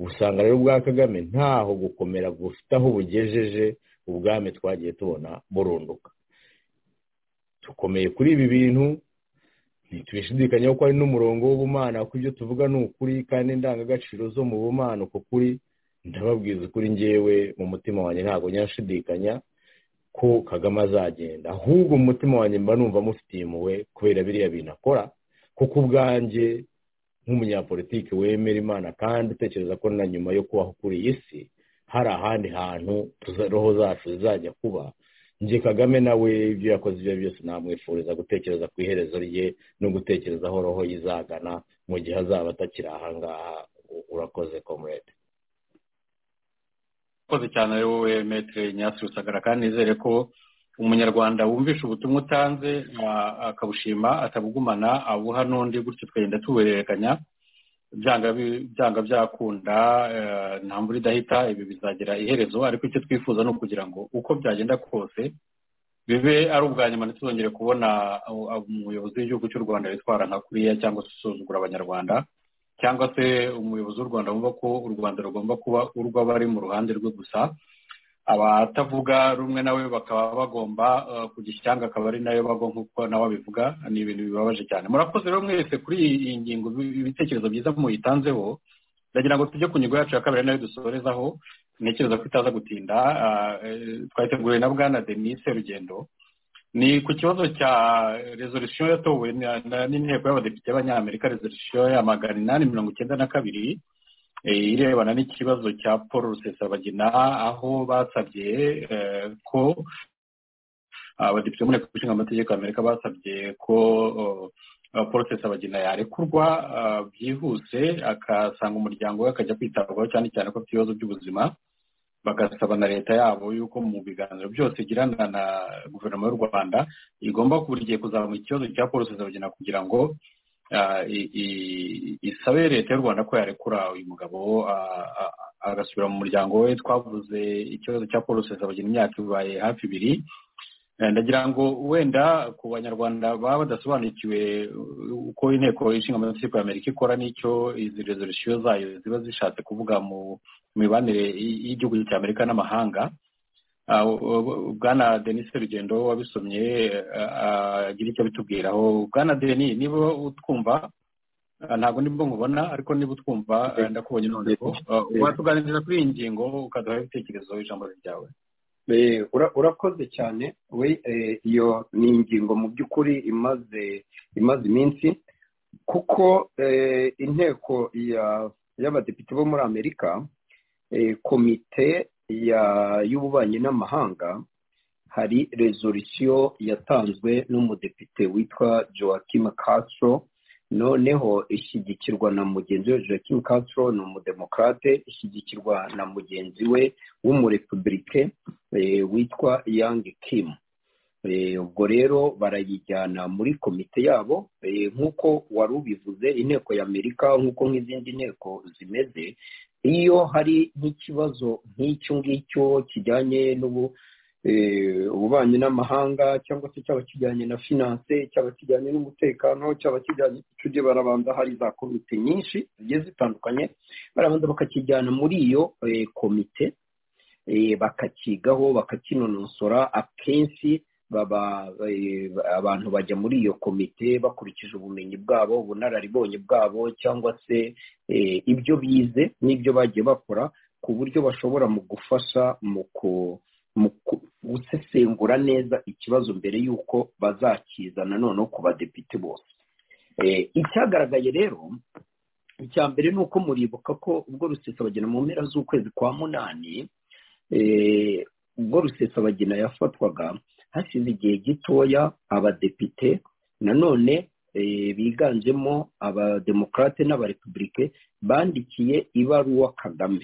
usanga rero ubwa kagame ntaho gukomera bufite aho bugejeje ubwami twagiye tubona burunduka dukomeye kuri ibi bintu ntitubishidikanyeho ko ari n'umurongo w'ubumana kuko ibyo tuvuga ni ukuri kandi indangagaciro zo mu bumana uko kuri ndababwiza ukuri ngewe mu mutima wanjye ntabwo nyashidikanya ko kagame azagenda ahubwo mu mutima wanjye mba numva mufitiye impuhwe kubera biriya bintu akora kuko ubwanjye nk'umunyapolitiki wemera imana kandi utekereza ko na nyuma yo kubaho kuri iyi si hari ahandi hantu roho zacu zizajya kuba njye kagame nawe ibyo yakoze ibyo byose namwifuriza gutekereza ku iherezo rye no gutekereza aho roho yizagana mu gihe azaba atakiri ahangaha urakoze komurede urakoze cyane ari wowe metere nyasi rusagara kandi nizere ko umunyarwanda wumvisha ubutumwa utanze akabushima atabugumana abuha n'undi gutyo twagenda tubuhererekanya byanga byakunda nta mvura idahita ibi bizagira iherezo ariko icyo twifuza ni ukugira ngo uko byagenda kose bibe ari ubwa nyuma ntituzongere kubona umuyobozi w'igihugu cy'u rwanda witwara nka kuriya cyangwa se usuzugura abanyarwanda cyangwa se umuyobozi w'u rwanda wumva ko u rwanda rugomba kuba urw'abari mu ruhande rwe gusa abatavuga rumwe nawe bakaba bagomba kujya icyanga akaba ari nayo bagwa nk'uko nawe abivuga ni ibintu bibabaje cyane murakoze rero mwese kuri iyi ngingo ibitekerezo byiza muyitanzeho ndagira ngo tujye ku ngingo yacu ya kabiri nayo dusorezaho ntekereza ko itaza gutinda twateguwe na bwana denise rugendo ni ku kibazo cya rezolisiyo yatowe n'inteko y'abadepite b'abanyamerika rezolisiyo ya magana inani mirongo icyenda na kabiri irebana n'ikibazo cya paul rusesabagina aho basabye ko abadepite mu nteko ishinga amategeko y'amerika basabye ko paul rusesabagina yarekurwa byihuse akasanga umuryango we akajya kwitabwaho cyane cyane ko afite ibibazo by'ubuzima bagasaba na leta yabo yuko mu biganiro byose igirana na guverinoma y'u rwanda igomba buri gihe kuzamura ikibazo cya paul rusesabagina kugira ngo isabe leta y'u rwanda ko yarekura uyu mugabo agasubira mu muryango we twavuze ikibazo cya paul rusesabagina imyaka ibaye hafi ibiri ndagira ngo wenda ku banyarwanda baba badasobanukiwe uko inteko ishinga amategeko ya amerika ikora n'icyo izi rezolisiyo zayo ziba zishatse kuvuga mu mibanire y'igihugu cya amerika n'amahanga bwana denis rugendo wabisomye agira icyo bitubwiraho bwana denis niba utwumva ntabwo nibwo nkubona ariko niba utwumva ndakubonye noneho watuganiriza kuri iyi ngingo ukaduha ibitekerezo ijambo ryawe urakoze cyane we iyo ni ingingo mu by'ukuri imaze imaze iminsi kuko inteko y'abadepite bo muri amerika komite y'ububanyi n'amahanga hari rezolisiyo yatanzwe n'umudepite witwa joaquim castro noneho ishyigikirwa na mugenzi we joaquim castro ni umudemokrate ishyigikirwa na mugenzi we w'umurepubulike witwa yang kim ubwo rero barayijyana muri komite yabo nk'uko wari ubivuze inteko y'amerika nk'uko nk'izindi nteko zimeze iyo hari nk'ikibazo nk'icyo ngicyo kijyanye n'ubu ububanyi n'amahanga cyangwa se cyaba kijyanye na finance cyaba kijyanye n'umutekano cyaba kijyanye tujye barabanza hari za komite nyinshi zigiye zitandukanye barabanza bakakijyana muri iyo komite bakakigaho bakakinonosora akenshi baba abantu bajya muri iyo komite bakurikije ubumenyi bwabo ubunararibonye bwabo cyangwa se ibyo bize n'ibyo bagiye bakora ku buryo bashobora mu gufasha mu ku mu gusesengura neza ikibazo mbere y'uko bazakizana noneho ku badepite bose icyagaragaye rero icya mbere ni uko muribuka ko ubwo rusesabagina mu mpera z'ukwezi kwa munani ubwo rusesabagina yafatwaga hashize igihe gitoya abadepite nanone biganjemo abademokarate n'abarepubulike bandikiye ibaruwa kagame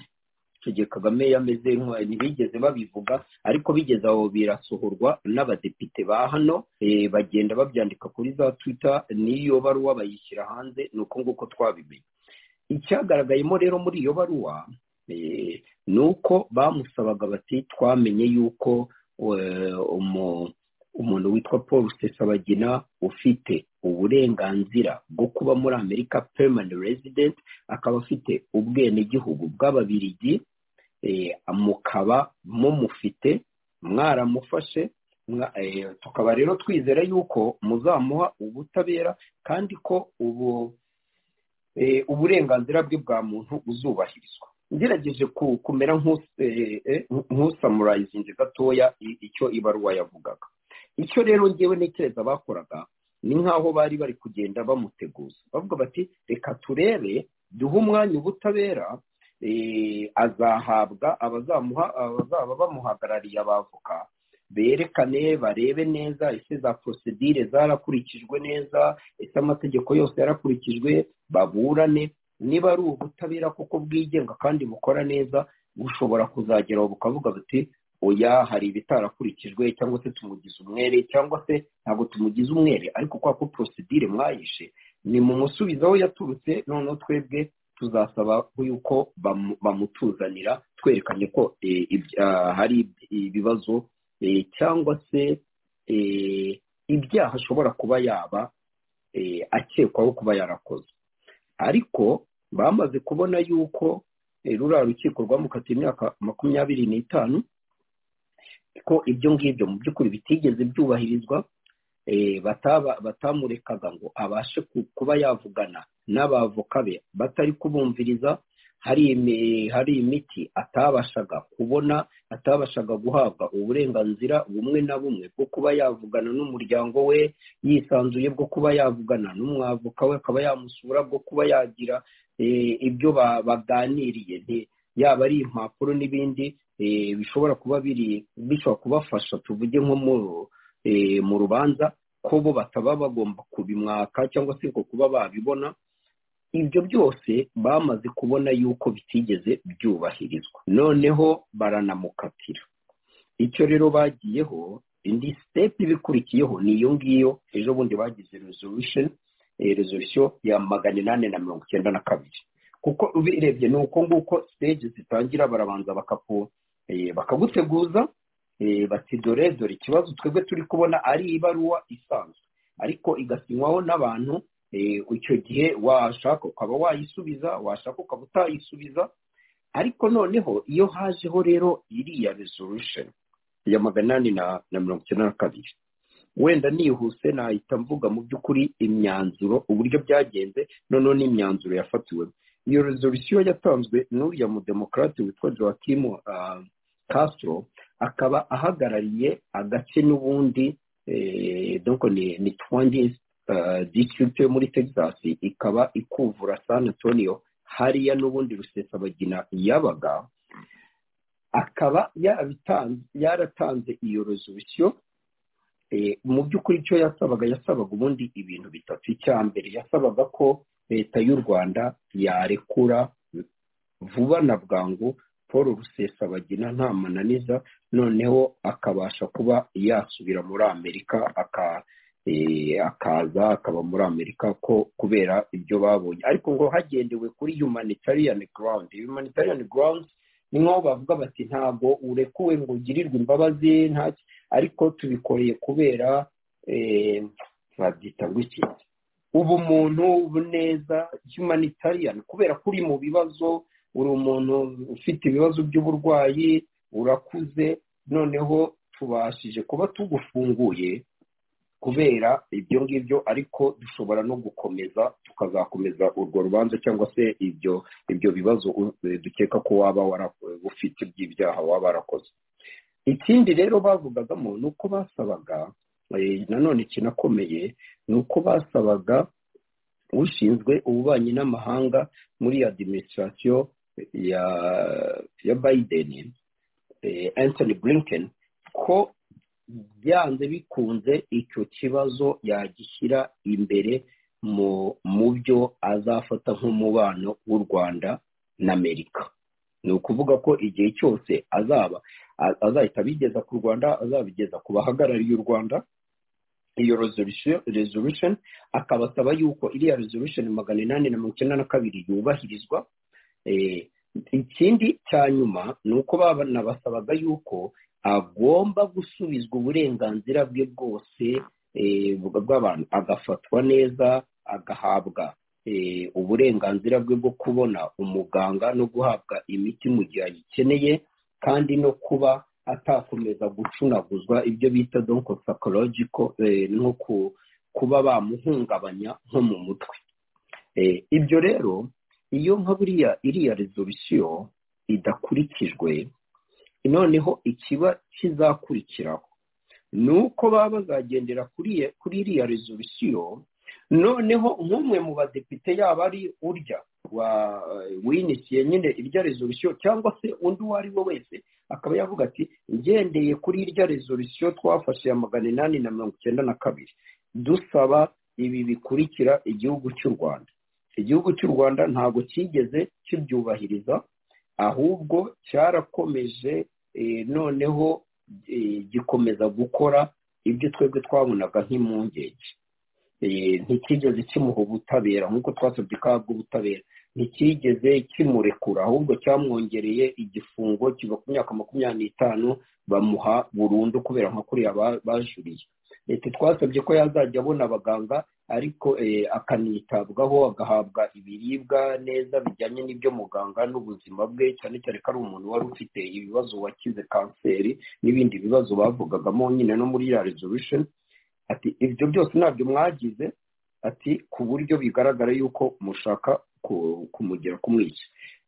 icyo gihe kagame yameze ntibigeze babivuga ariko bigeze aho birasohorwa n'abadepite ba hano bagenda babyandika kuri za twita n'iyo baruwa bayishyira hanze ni uko nguko twabimenye icyagaragayemo rero muri iyo baruwa ni uko bamusabaga bati twamenye yuko umuntu witwa paul rusesabagina ufite uburenganzira bwo kuba muri amerika permanent resident akaba afite ubwenegihugu bw'ababirigi mukaba mumufite mwaramufashe tukaba rero twizera yuko muzamuha ubutabera kandi ko ubu uburenganzira bwe bwa muntu buzubahirizwa ngerageje kumera nk'usamurayizinze gatoya icyo ibaruwa yavugaga icyo rero ngewe ntekereza bakoraga ni nk'aho bari bari kugenda bamuteguza bavuga bati reka turebe duhe umwanya ubutabera azahabwa abazamuha abazaba bamuhagarariye abavoka berekane barebe neza ese za porosedire zarakurikijwe neza ese amategeko yose yarakurikijwe baburane niba ari ubutabera kuko bwigenga kandi bukora neza bushobora kuzageraho bukavuga buti oya hari ibitarakurikijwe cyangwa se tumugize umwere cyangwa se ntabwo tumugize umwere ariko kwa ko porosidire mwayishe ni mu musubizo aho yaturutse noneho twebwe tuzasaba yuko bamutuzanira twerekanye ko hari ibibazo cyangwa se ibyaha ashobora kuba yaba akekwaho kuba yarakoze ariko bamaze kubona yuko ruriya rukiko rwamukatiye imyaka makumyabiri n'itanu ko ibyo ngibyo mu by'ukuri bitigeze byubahirizwa batamurekaga ngo abashe kuba yavugana n'abavoka be batari kubumviriza hari imiti atabashaga kubona atabashaga guhabwa uburenganzira bumwe na bumwe bwo kuba yavugana n'umuryango we yisanzuye bwo kuba yavugana n'umwavoka we akaba yamusura bwo kuba yagira ibyo baganiriye yaba ari impapuro n'ibindi bishobora kuba biri bishobora kubafasha tuvuge nko mu rubanza ko bo bataba bagomba kubimwaka cyangwa se ngo kuba babibona ibyo byose bamaze kubona yuko bitigeze byubahirizwa noneho baranamukatira icyo rero bagiyeho indi sitepu ibikurikiyeho ni iyo ngiyo ejo bundi bagize rezolisiyo ya magana inani na mirongo icyenda na kabiri kuko ubirebye ni uko nguko siteji zitangira barabanza bakaguteguza bati dore dore ikibazo twebwe turi kubona ari ibaruwa isanzwe ariko igasinywaho n'abantu icyo gihe washaka ukaba wayisubiza washaka ukaba utayisubiza ariko noneho iyo hajeho rero iriya resolution ya magana inani na mirongo icyenda na kabiri wenda nihuse nahita mvuga mu by'ukuri imyanzuro uburyo byagenze noneho n'imyanzuro yafatiwemo iyo resolution yatanzwe n'uriya mudemokarate witwa joachim castro akaba ahagarariye agace n'ubundi ni twandi disitirigiti yo muri texas ikaba ikuvura san antonio hariya n'ubundi rusesabagina yabaga akaba yaratanze iyo resolution mu by'ukuri icyo yasabaga yasabaga ubundi ibintu bitatu icya mbere yasabaga ko leta y'u rwanda yarekura vuba na bwangu paul rusesabagina nta mananiza noneho akabasha kuba yasubira muri amerika akaza akaba muri amerika ko kubera ibyo babonye ariko ngo hagendewe kuri humanitarian ground humanitarian ground ni nk'aho bavuga bati ntabwo urekuwe ngo ugirirwe imbabazi ntacyo ariko tubikoreye kubera babyita ngo iki ubumuntu ubuneza humanitarian kubera ko uri mu bibazo uri umuntu ufite ibibazo by'uburwayi urakuze noneho tubashije kuba tugufunguye kubera ibyo ngibyo ariko dushobora no gukomeza tukazakomeza urwo rubanza cyangwa se ibyo ibyo bibazo dukeka ko waba ufite by'ibyaha waba warakoze ikindi rero bavugagamo ni uko basabaga nanone ikinakomeye ni uko basabaga ushinzwe ububanyi n'amahanga muri adiminisitirasiyo ya ya biden anthony blinken ko byanze bikunze icyo kibazo yagishyira imbere mu byo azafata nk'umubano w'u rwanda na amerika ni ukuvuga ko igihe cyose azaba azahita abigeza ku rwanda azabigeza ku bahagarariye u rwanda iyo resolution akabasaba yuko iriya resolution magana inani na mirongo icyenda na kabiri yubahirizwa ikindi cya nyuma ni uko banabasabaga yuko agomba gusubizwa uburenganzira bwe bwose bw'abantu agafatwa neza agahabwa uburenganzira bwe bwo kubona umuganga no guhabwa imiti mu gihe ayikeneye kandi no kuba atakomeza gucunaguzwa ibyo bita donko sakorogiko no kuba bamuhungabanya nko mu mutwe ibyo rero iyo nka buriya iriya resolution idakurikijwe noneho ikiba kizakurikiraho ni uko baba bazagendera kuri iriya resolution noneho nk'umwe mu badepite yaba ari urya winisiye nyine irya resolution cyangwa se undi uwo ari we wese akaba yavuga ati ngendeye kuri irya resolution twafashe ya magana inani na mirongo icyenda na kabiri dusaba ibi bikurikira igihugu cy'u rwanda igihugu cy'u rwanda ntabwo cyigeze kibyubahiriza ahubwo cyarakomeje noneho gikomeza gukora ibyo twebwe twabonaga nk'impungenge ntikigeze kimuha ubutabera nk'uko twasabye ko ahabwa ubutabera ntikigeze kimurekura ahubwo cyamwongereye igifungo kiva ku myaka makumyabiri n'itanu bamuha burundu kubera nka kuriya bajuriye leta twasabye ko yazajya abona abaganga ariko akanitabwaho agahabwa ibiribwa neza bijyanye n'ibyo muganga n'ubuzima bwe cyane cyane ko ari umuntu wari ufite ibibazo wakize kanseri n'ibindi bibazo bavugagamo nyine no muri ya resolution ati ibyo byose ntabyo mwagize ati ku buryo bigaragara yuko mushaka kumugera ku mwica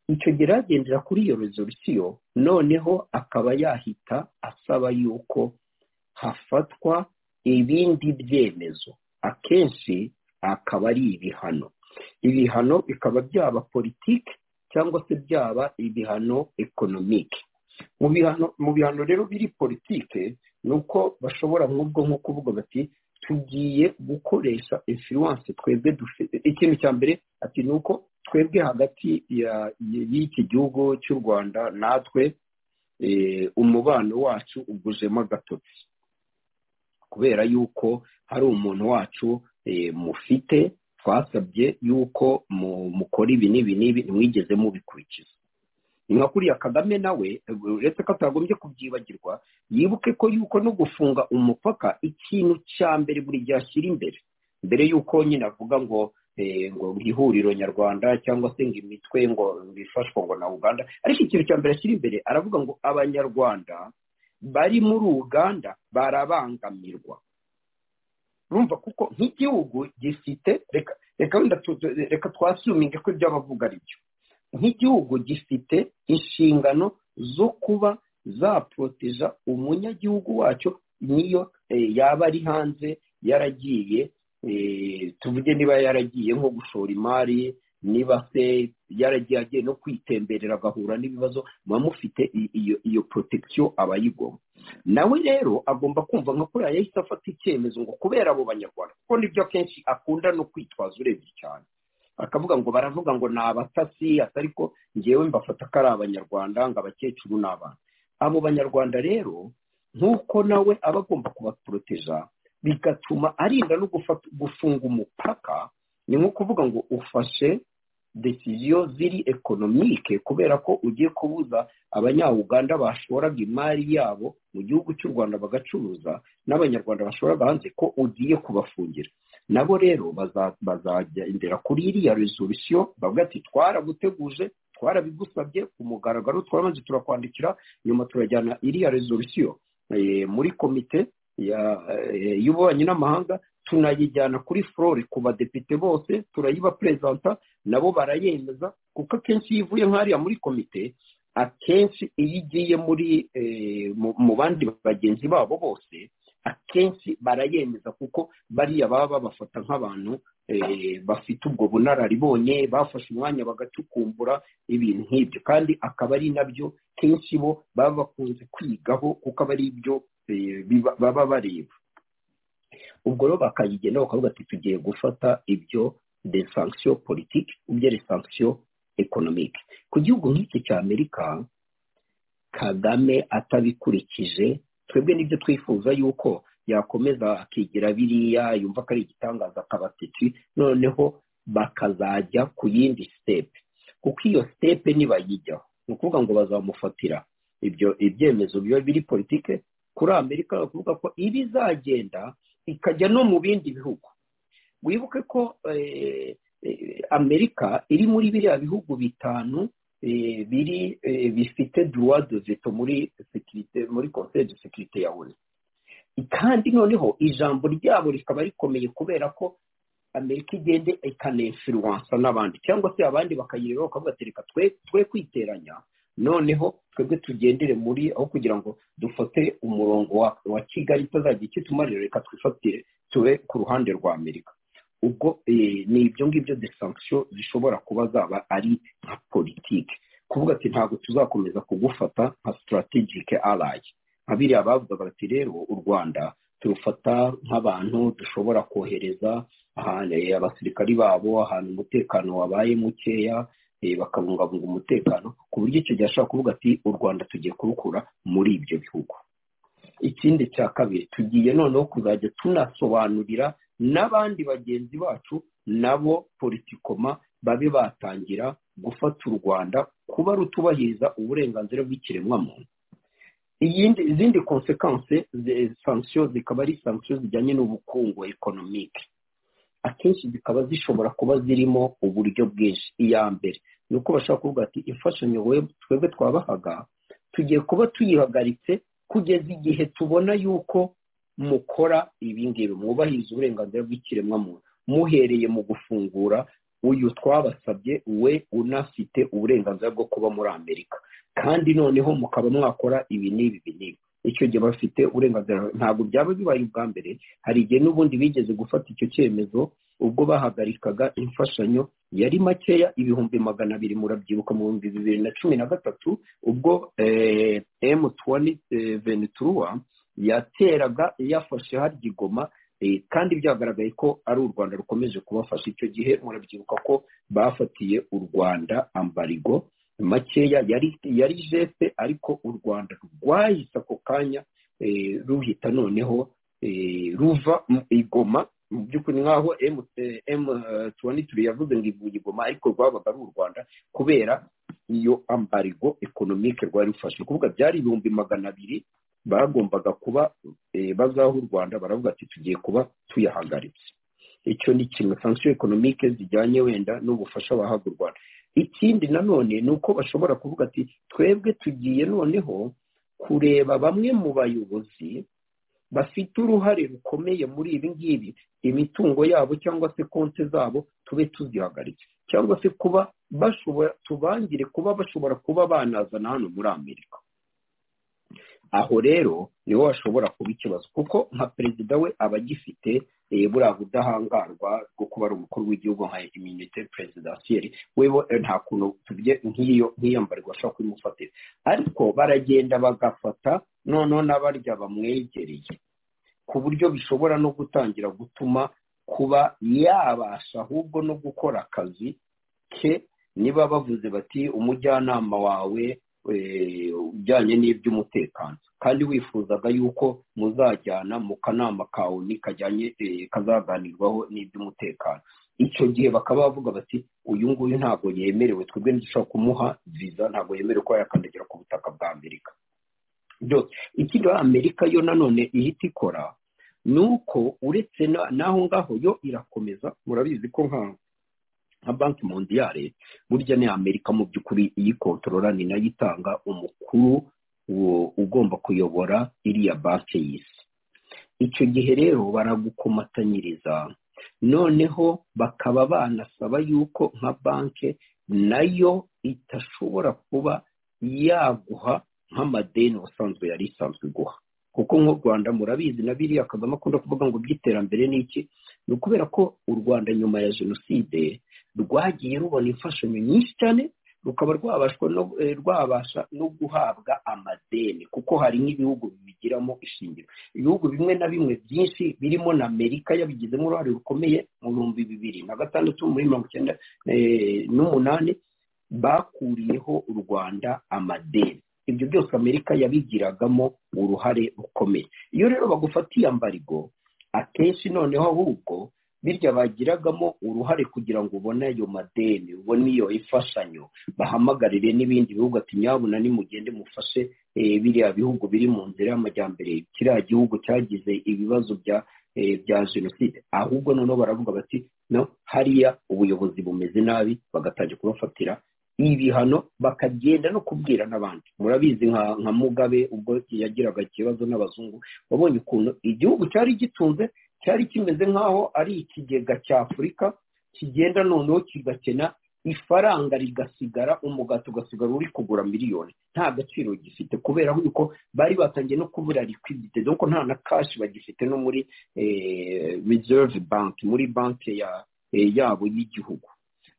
icyo gihe agendera kuri iyo resolution noneho akaba yahita asaba yuko hafatwa ibindi byemezo akenshi akaba ari ibihano ibihano bikaba byaba politiki cyangwa se byaba ibihano ekonomike mu bihano rero biri politiki ni uko bashobora nk'ubwo nko kuvuga bati tugiye gukoresha influence twebwe dufite ikintu cya mbere ati ni uko twebwe hagati y'iki gihugu cy'u rwanda natwe umubano wacu ugujemo agatotsi kubera yuko hari umuntu wacu mufite twasabye yuko mukora ibi n'ibi n'ibi ntimwigeze mubikurikiza nka kuriya kagame nawe uretse ko atagombye kubyibagirwa yibuke ko yuko no gufunga umupaka ikintu cya mbere buri gihe ashyira imbere mbere y'uko nyine avuga ngo ngo ihuriro nyarwanda cyangwa se ngo imitwe ngo bifashwe ngo na uganda ariko ikintu cya mbere ashyira imbere aravuga ngo abanyarwanda bari muri uganda barabangamirwa urumva kuko nk'igihugu gifite reka wenda reka twasuminge ko ibyo abavuga ari byo nk'igihugu gifite inshingano zo kuba zaproteja umunyagihugu wacyo niyo yaba ari hanze yaragiye tuvuge niba yaragiye nko gushora imari niba se yaragiye agiye no kwitemberera agahura n'ibibazo muba mufite iyo protection abayigoma nawe rero agomba kumva nka kuriya yahise afata icyemezo ngo kubera abo banyarwanda kuko nibyo akenshi akunda no kwitwaza urebye cyane akavuga ngo baravuga ngo ni abatasi atari ko ngewe mbafata ko ari abanyarwanda ngo abakecuru ni abana abo banyarwanda rero nk'uko nawe aba agomba kubaporoteja bigatuma arinda no gufunga umupaka ni nko kuvuga ngo ufashe desiziyo ziri ekonomike kubera ko ugiye kubuza abanya-uganda bashoraga imari yabo mu gihugu cy'u rwanda bagacuruza n'abanyarwanda bashoraga hanze ko ugiye kubafungira nabo rero bazagendera kuri iriya resolisiyo bavuga ati twaraguteguje twarabigusabye ku mugaragaro twamaze turakwandikira nyuma turajyana iriya resolisiyo muri komite y'ububanyi n'amahanga tunayijyana kuri flori ku badepite bose turayiba perezida nabo barayemeza kuko akenshi iyo ivuye nk'ariya muri komite akenshi iyo igiye muri mu bandi bagenzi babo bose akenshi barayemeza kuko bariya baba babafata nk'abantu bafite ubwo bunararibonye bafashe umwanya bagacukumbura ibintu nk'ibyo kandi akaba ari nabyo kenshi bo baba bakunze kwigaho kuko aba ari ibyo baba bareba ubwo rero bakayigenda bakavuga ati tugiye gufata ibyo de sanction politiki ibyo de sanction economique ku gihugu nk'iki cya amerika kagame atabikurikije twebwe nibyo twifuza yuko yakomeza akigira biriya yumva ko ari igitangaza akabatiti noneho bakazajya ku yindi sitepe kuko iyo sitepe nibayijyaho ni ukuvuga ngo bazamufatira ibyo ibyemezo biba biri politike kuri amerika bavuga ko iba izagenda ikajya no mu bindi bihugu wibuke ko amerika iri muri biriya bihugu bitanu biri bifite duwa de veto muri sekirite muri konseri de sekirite ya onu kandi noneho ijambo ryabo rikaba rikomeye kubera ko amerika igende ikanefiruwansa n'abandi cyangwa se abandi bakayireba bakavuga ati reka twe kwiteranya noneho twebwe tugendere muri aho kugira ngo dufate umurongo wa kigali itazajya ikitumarira reka twifatire tube ku ruhande rwa amerika ubwo ni ibyo ngibyo de sanction zishobora kuba zaba ari nka politiki kuvuga ati ntabwo tuzakomeza kugufata nka sitarategike arayi nka biriya bavugaga bati rero u rwanda turufata nk'abantu dushobora kohereza ahantu abasirikari babo ahantu umutekano wabaye mukeya bakabungabunga umutekano ku buryo icyo gihe ashobora kuvuga ati u rwanda tugiye kurukura muri ibyo bihugu ikindi cya kabiri tugiye noneho kuzajya tunasobanurira n'abandi bagenzi bacu nabo politikoma babe batangira gufata u rwanda kuba rutubahiriza uburenganzira bw'ikiremwamuntu izindi konsekanse sansiyo zikaba ari sansiyo zijyanye n'ubukungu ekonomike akenshi zikaba zishobora kuba zirimo uburyo bwinshi iya mbere ni uko bashobora kuvuga ati imfashanyo twebwe twabahaga tugiye kuba tuyihagaritse kugeza igihe tubona yuko mukora ibingibi mwubahiriza uburenganzira bw'ikiremwamuntu muhereye mu gufungura uyu twabasabye we unafite uburenganzira bwo kuba muri amerika kandi noneho mukaba mwakora ibi n'ibi n'ibi icyo gihe bafite uburenganzira ntabwo byaba bibaye ubwa mbere hari igihe n'ubundi bigeze gufata icyo cyemezo ubwo bahagarikaga imfashanyo yari makeya ibihumbi magana abiri murabyibuka mu bihumbi bibiri na cumi na gatatu ubwo emu tuwani veneturuwa yateraga yafashe harya igoma kandi byagaragaye ko ari u rwanda rukomeje kubafasha icyo gihe murabyibuka ko bafatiye u rwanda ambarigo makeya yari yari jefe ariko u rwanda rwahise ako kanya ruhita noneho ruva igoma mu by'ukuri nk'aho emu tuwani turi yavuze ngo ivuye igoma ariko rwabaga ari u rwanda kubera iyo ambarigo ekonomike rwari rufashe kuvuga byari ibihumbi magana abiri bagombaga kuba bazaho u rwanda baravuga ati tugiye kuba tuyahagaritse icyo ni kimwe sansiyo ekonomike zijyanye wenda n'ubufasha bahabwa u rwanda ikindi nanone ni uko bashobora kuvuga ati twebwe tugiye noneho kureba bamwe mu bayobozi bafite uruhare rukomeye muri ibi ngibi imitungo yabo cyangwa se konti zabo tube tuzihagaritse cyangwa se kuba bashobora tubangire kuba bashobora kuba banazana hano muri amerika aho rero niho hashobora kuba ikibazo kuko nka perezida we aba agifite buriya budahangarwa bwo kuba ari umukuru w'igihugu nka iminite perezidansiyeri wewe nta kuntu tugiye nk'iyambarirwa ashobora kubimufatira ariko baragenda bagafata noneho n'abarya bamwegereye ku buryo bishobora no gutangira gutuma kuba yabasha ahubwo no gukora akazi ke niba bavuze bati umujyanama wawe ujyanye n'iby'umutekano kandi wifuzaga yuko muzajyana mu kanama kawe kajyanye kazaganirwaho n'iby'umutekano icyo gihe bakaba bavuga bati uyu nguyu ntabwo yemerewe twebwe ntidushobora kumuha viza ntabwo yemerewe kuba yakandagira ku butaka bwa amerika byose ikindi amerika yo nanone ihita ikora ni uko uretse n'aho ngaho yo irakomeza murabizi ko nk'aho nka banki mondiyare burya ni amerika mu by'ukuri iyikontorora ni nayo itanga umukuru ugomba kuyobora iriya banki y'isi icyo gihe rero baragukomatanyiriza noneho bakaba banasaba yuko nka banki nayo itashobora kuba yaguha nk'amadeni ubusanzwe yari isanzwe guha kuko nk'u rwanda murabizi na biriya kagame akunda kuvuga ngo iby'iterambere ni iki ni ukubera ko u rwanda nyuma ya jenoside rwagiye rubona imfashanyo nyinshi cyane rukaba rwabasha no guhabwa amadeni kuko hari nk'ibihugu bibigiramo ishingiro ibihugu bimwe na bimwe byinshi birimo na amerika yabigizemo uruhare rukomeye mu bihumbi bibiri na gatandatu muri mirongo icyenda n'umunani bakuriyeho u rwanda amadeni ibyo byose amerika yabigiragamo uruhare rukomeye iyo rero bagufatiye ambarigo akenshi noneho ahubwo birya bagiragamo uruhare kugira ngo ubone ayo madeni ubone iyo imfashanyo bahamagarire n'ibindi bihugu ati nyabuna nimugende mufashe biriya bihugu biri mu nzira y'amajyambere kiriya gihugu cyagize ibibazo bya bya jenoside ahubwo noneho baravuga bati no hariya ubuyobozi bumeze nabi bagatangira kubafatira ibihano bakagenda no kubwira n'abandi murabizi nka mugabe ubwo yagiraga ikibazo n'abazungu wabonye ukuntu igihugu cyari gitunze cyari kimeze nk'aho ari ikigega cya afurika kigenda noneho kigakena ifaranga rigasigara umugati ugasigara uri kugura miliyoni nta gaciro gifite kubera yuko bari batangiye no kubura liquidity dore nta na kashi bagifite no muri reserve bank muri banki yabo y'igihugu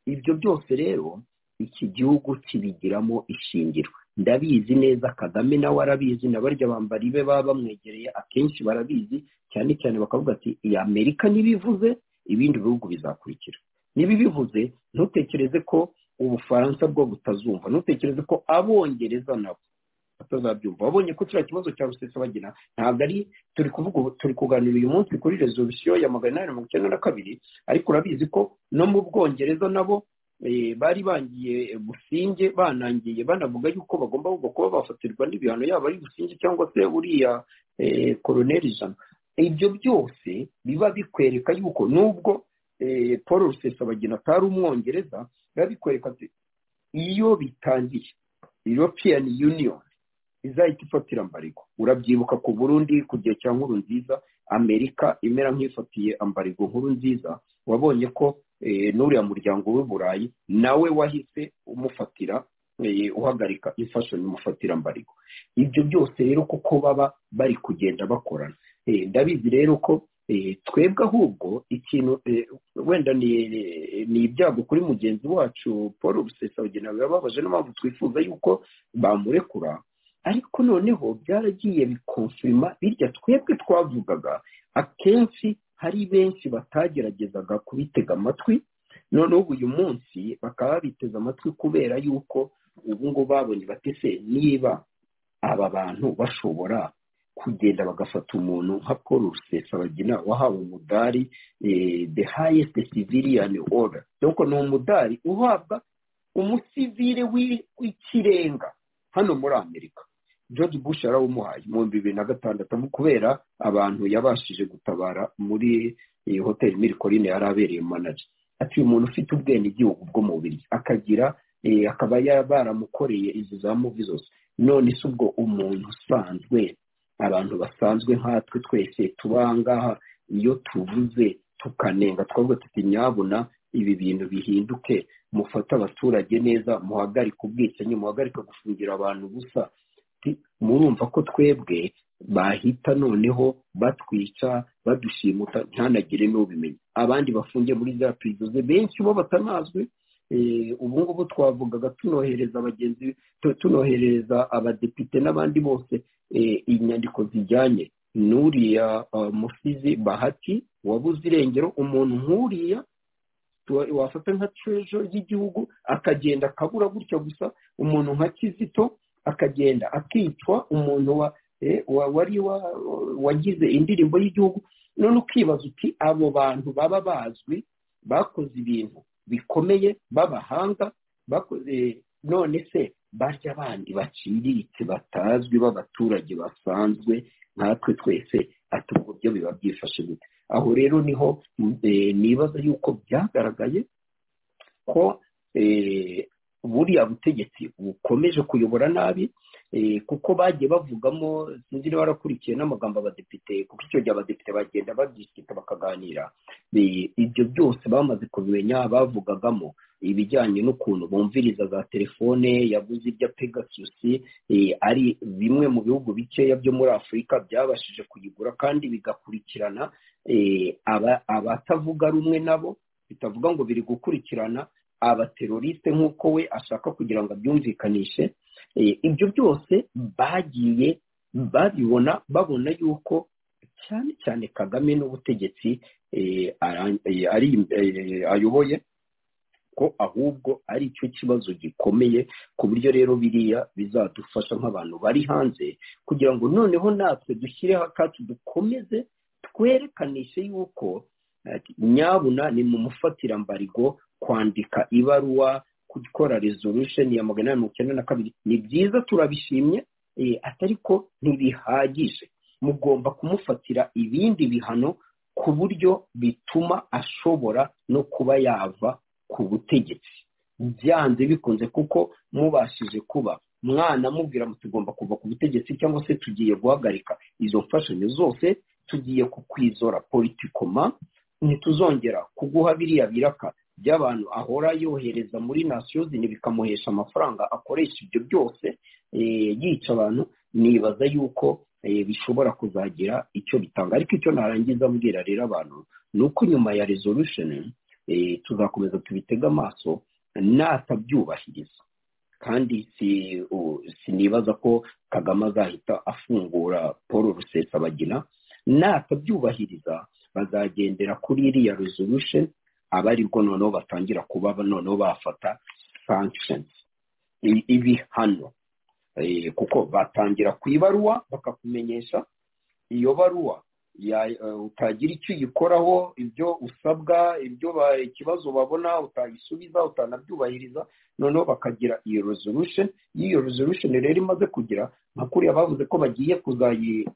ibyo byose rero iki gihugu kibigiramo ishingiro ndabizi neza kagame nawe arabizi na barya bambari be baba bamwegereye akenshi barabizi cyane cyane bakavuga ati iyi amerika ntibivuze ibindi bihugu bizakurikira ntibibivuze ntutekereze ko ubufaransa bwo butazumva ntutekereze ko abongereza nabo batazabyumva babonye ko kiriya kibazo cya rusesabagina ntabwo ari turi kuvuga turi kuganira uyu munsi kuri rezovisiyo ya magana inani mirongo icyenda na kabiri ariko urabizi ko no mu bwongereza nabo bari bangiye businge banangiye banavuga yuko bagomba kuba bafatirwa n'ibihano yaba ari businge cyangwa se buriya koroneri ijana ibyo byose biba bikwereka yuko nubwo paul rusesabagina atari umwongereza biba bikwereka ati iyo bitangiye european union izahita ifatira ambarigo urabyibuka ku burundi ku gihe cya nkuru nziza amerika imera nk'ifatiye ambarigo nkuru nziza wabonye ko n'uriya muryango w'uburayi nawe wahise umufatira uhagarika imfashanyo umufatira mbarigo ibyo byose rero kuko baba bari kugenda bakorana ndabizi rero ko twebwe ahubwo ikintu wenda ni ibyago kuri mugenzi wacu paul rusesabagina birababaje n'impamvu twifuza yuko bamurekura ariko noneho byaragiye bikonfirima birya twebwe twavugaga akenshi hari benshi batageragezaga kubitega amatwi noneho uyu munsi bakaba babiteze amatwi kubera yuko ubu ngubu babonye batese niba aba bantu bashobora kugenda bagafata umuntu nka paul rusesabagina wahawe umudari the highest civilian order nuko ni umudari uhabwa umusivire w'ikirenga hano muri amerika george bush yarawumuhaye mu bibiri na gatandatu kubera abantu yabashije gutabara muri iyi hoteli mirikorine yari abereye manager ati uyu muntu ufite ubwene igihugu bwo mu bubiri akagira akaba baramukoreye izi za muvi zose none si ubwo umuntu usanzwe abantu basanzwe nkatwe twese tuba ngaha iyo tuvuze tukanenga twavuga tuti nyabuna ibi bintu bihinduke mufate abaturage neza muhagarike ubwicanyi muhagarike gufungira abantu gusa murumva ko twebwe bahita noneho batwica badushimuta ntanagire n'ubimenya abandi bafungiye muri za pirizoze benshi bo batanazwi ubu ngubu twavugaga tunohereza abagenzi tunohereza abadepite n'abandi bose inyandiko zijyanye n'uriya musizi bahati wabuze irengero umuntu nk'uriya wafata nka terejo y'igihugu akagenda akabura gutya gusa umuntu nka kizito akagenda akicwa umuntu wari wagize indirimbo y'igihugu none ukibaza uti abo bantu baba bazwi bakoze ibintu bikomeye b'abahanga bakoze none se barya abandi baciriritse batazwi b'abaturage basanzwe nkatwe twese atubwo byo biba byifashe gute aho rero niho nibaza yuko byagaragaye ko buriya butegetsi bukomeje kuyobora nabi kuko bagiye bavugamo sinzi niba barakurikiye n'amagambo abadepite kuko icyo gihe abadepite bagenda babyishyita bakaganira ibyo byose bamaze kubimenya bavugagamo ibijyanye n'ukuntu bumviriza za telefone yabuze ibya pegasusi ari bimwe mu bihugu bikeya byo muri afurika byabashije kuyigura kandi bigakurikirana abatavuga rumwe nabo bitavuga ngo biri gukurikirana abateroriste nk'uko we ashaka kugira ngo abyumvikanishe ibyo byose bagiye babibona babona yuko cyane cyane kagame n'ubutegetsi ayoboye ko ahubwo ari cyo kibazo gikomeye ku buryo rero biriya bizadufasha nk'abantu bari hanze kugira ngo noneho natwe dushyireho akacu dukomeze twerekaniše yuko nyabuna ni mu mufatirambarigo kwandika ibaruwa gukora rezorusheni ya magana inani mirongo icyenda na kabiri ni byiza turabishimye atari ko ntibihagije mugomba kumufatira ibindi bihano ku buryo bituma ashobora no kuba yava ku butegetsi byanze bikunze kuko mubashije kuba mwana mubwira ngo tugomba kuva ku butegetsi cyangwa se tugiye guhagarika izo mfashanyo zose tugiye kukwizora politikoma ntituzongera kuguha biriya biraka by'abantu ahora yohereza muri nasiyo zine bikamuhesha amafaranga akoresha ibyo byose yica abantu nibaza yuko bishobora kuzagira icyo bitanga ariko icyo narangiza abwira rero abantu ni uko nyuma ya rezorusheni tuzakomeza tubitega amaso natabyubahiriza kandi sinibaza ko kagame azahita afungura paul rusesabagina natabyubahiriza bazagendera kuri iriya rezorusheni aba aribwo noneho batangira kuba noneho bafata sankisheni ibihano kuko batangira ku ibaruwa bakakumenyesha iyo baruwa utagira icyo uyikoraho ibyo usabwa ibyo ikibazo babona utayisubiza utanabyubahiriza noneho bakagira iyo resolution y'iyo resolution rero imaze kugira nka kuriya bavuze ko bagiye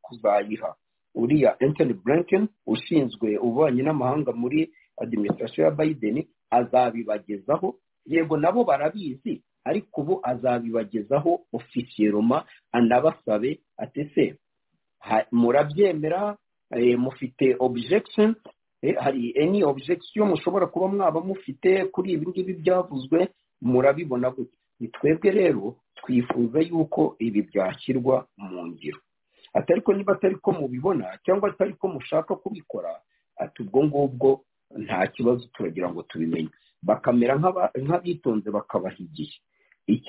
kuzayiha uriya entoni Blinken ushinzwe ububanyi n'amahanga muri adiminisitirasiyo ya bayideni azabibagezaho yego nabo barabizi ariko ubu azabibagezaho ofisiyeroma anabasabe ati se murabyemera mufite objection hari eni objection mushobora kuba mwaba mufite kuri ibi ngibi byavuzwe murabibona gutya ni twebwe rero twifuza yuko ibi byashyirwa mu ngiro atari ko niba atari ko mubibona cyangwa atari ko mushaka kubikora ati ubwo ngubwo nta kibazo turagira ngo tubimenye bakamera nk'abitonze bakabaha igihe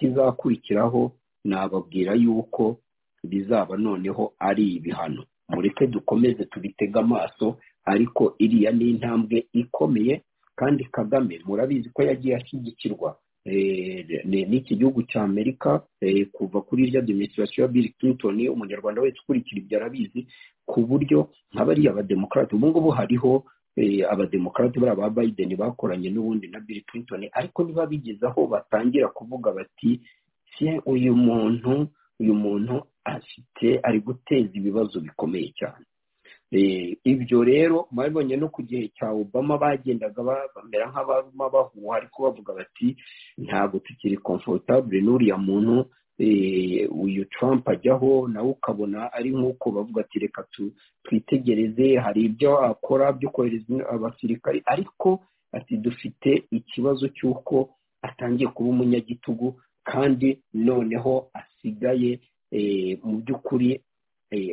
ikizakurikiraho nababwira yuko bizaba noneho ari ibihano mureke dukomeze tubitege amaso ariko iriya ni intambwe ikomeye kandi kagame murabizi ko yagiye ashyigikirwa n'iki gihugu cya amerika kuva kuri irya demistirasiyo ya bill clinton umunyarwanda wese ukurikira ibyo arabizi ku buryo nk'abariya abademokarate ubu ngubu hariho abademokarate bariya ba biden bakoranye n'ubundi na bill clinton ariko niba bigeze aho batangira kuvuga bati uyu muntu uyu muntu afite ari guteza ibibazo bikomeye cyane ibyo rero mwabibonye no ku gihe cya obama bagendaga bamera nk'abama bahuha ariko bavuga bati ntabwo tukiri komforutabure n'uriya muntu uyu Trump ajyaho nawe ukabona ari nk'uko bavuga ati reka twitegereze hari ibyo akora byo kohereza abasirikari ariko ati dufite ikibazo cy'uko atangiye kuba umunyagitugu kandi noneho asigaye mu by'ukuri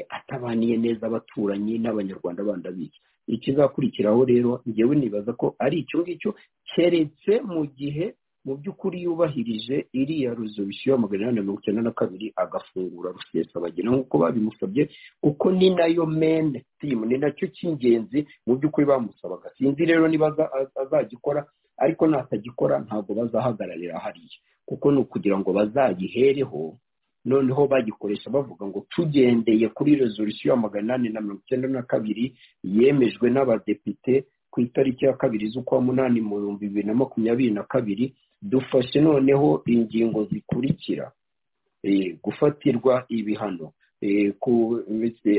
atabaniye neza abaturanyi n'abanyarwanda bandi abizi ikizakurikiraho rero ngewe nibaza ko ari icyo ngicyo keretse mu gihe mu by'ukuri yubahirije iriya rezolisiyo ya magana inani na mirongo icyenda na kabiri agafungura rusesabagina nk'uko babimusabye kuko ni nayo mene timu ni nacyo cy'ingenzi mu by'ukuri bamusabaga sinzi rero niba azagikora ariko natagikora ntabwo bazahagararira hariya kuko ni ukugira ngo bazayihereho noneho bagikoresha bavuga ngo tugendeye kuri rezolisiyo ya magana inani na mirongo icyenda na kabiri yemejwe n'abadepite ku itariki ya kabiri z'ukwa munani mu bihumbi bibiri na makumyabiri na kabiri dufashe noneho ingingo zikurikira gufatirwa ibihano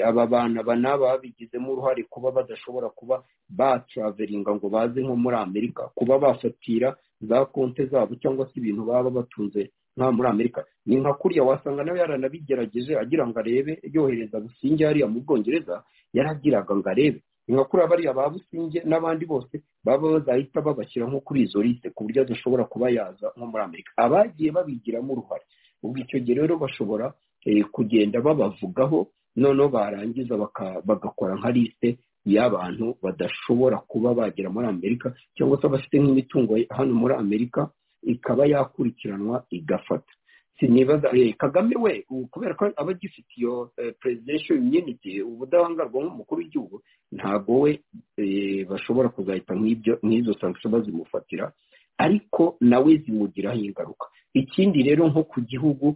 aba bantu aba n'aba babigizemo uruhare kuba badashobora kuba batraveringa ngo baze nko muri amerika kuba bafatira za konti zabo cyangwa se ibintu baba batunze nta muri amerika ni nka kuriya wasanga nawe yaranabigerageje agira ngo arebe yohereza businge hariya mu bwongereza yaragiraga ngo arebe ni nka kuriya bariya ba businge n'abandi bose baba bazahita babashyira nko kuri izo liste ku buryo adashobora kuba yaza nko muri amerika abagiye babigiramo uruhare ubwo icyo gihe rero bashobora kugenda babavugaho noneho barangiza bagakora nka liste y'abantu badashobora kuba bagera muri amerika cyangwa se abafite nk'imitungo hano muri amerika ikaba yakurikiranwa igafata sinibaza kagame we kubera ko aba agifite iyo presidential immunity ubudahangarwa nk'umukuru w'igihugu ntabwo we bashobora kuzahita nk'izo sanction bazimufatira ariko nawe zimugiraho ingaruka ikindi rero nko ku gihugu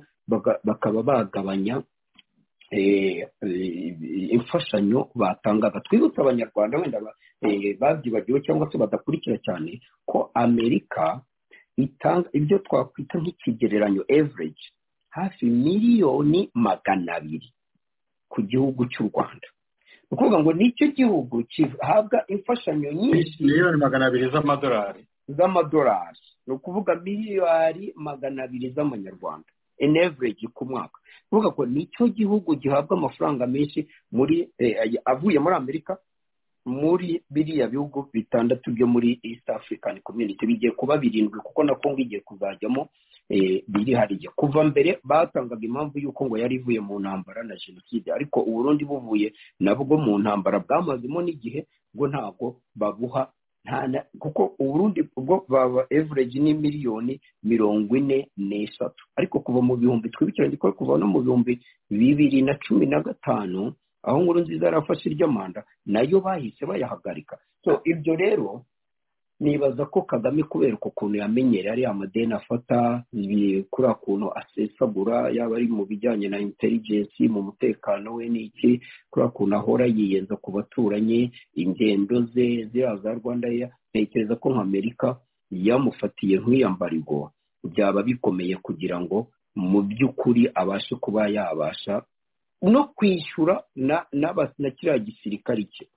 bakaba bagabanya imfashanyo batangaga twibutse abanyarwanda wenda babyibagiwe cyangwa se badakurikira cyane ko amerika itanga ibyo twakwita nk'ikigereranyo average hafi miliyoni magana abiri ku gihugu cy'u rwanda ni ukuvuga ngo nicyo gihugu gihabwa imfashanyo nyinshi miliyoni magana abiri z'amadolari z'amadolari ni ukuvuga miliyari magana abiri z'amanyarwanda in average ku mwaka kuvuga ko nicyo gihugu gihabwa amafaranga menshi muri avuye muri amerika muri biriya bihugu bitandatu byo muri east african community bigiye kuba birindwi kuko na kongo igiye kuzajyamo birihariye kuva mbere batangaga impamvu y'uko ngo yari ivuye mu ntambara na jenoside ariko uburundi buvuye nabwo mu ntambara bwamazemo n'igihe bwo ntabwo babuha kuko uburundi bwo baba average ni miliyoni mirongo ine n'eshatu ariko kuva mu bihumbi twibukiranye ko kuva no mu bihumbi bibiri na cumi na gatanu aho nkuru nziza yarafashe iry'amanda nayo bahise bayahagarika so ibyo rero nibaza ko kagame kubera ukuntu yamenyereye ariya amadeni afata kuri kuntu asesagura yaba ari mu bijyanye na intelligence mu mutekano we n'iki kuri kuntu ahora yiyenza ku baturanyi ingendo ze ziriya za rwanda ntekereza ko nk'amerika yamufatiye nk'iya mbarigo byaba bikomeye kugira ngo mu by'ukuri abashe kuba yabasha no kwishyura na kiriya gisirikari cye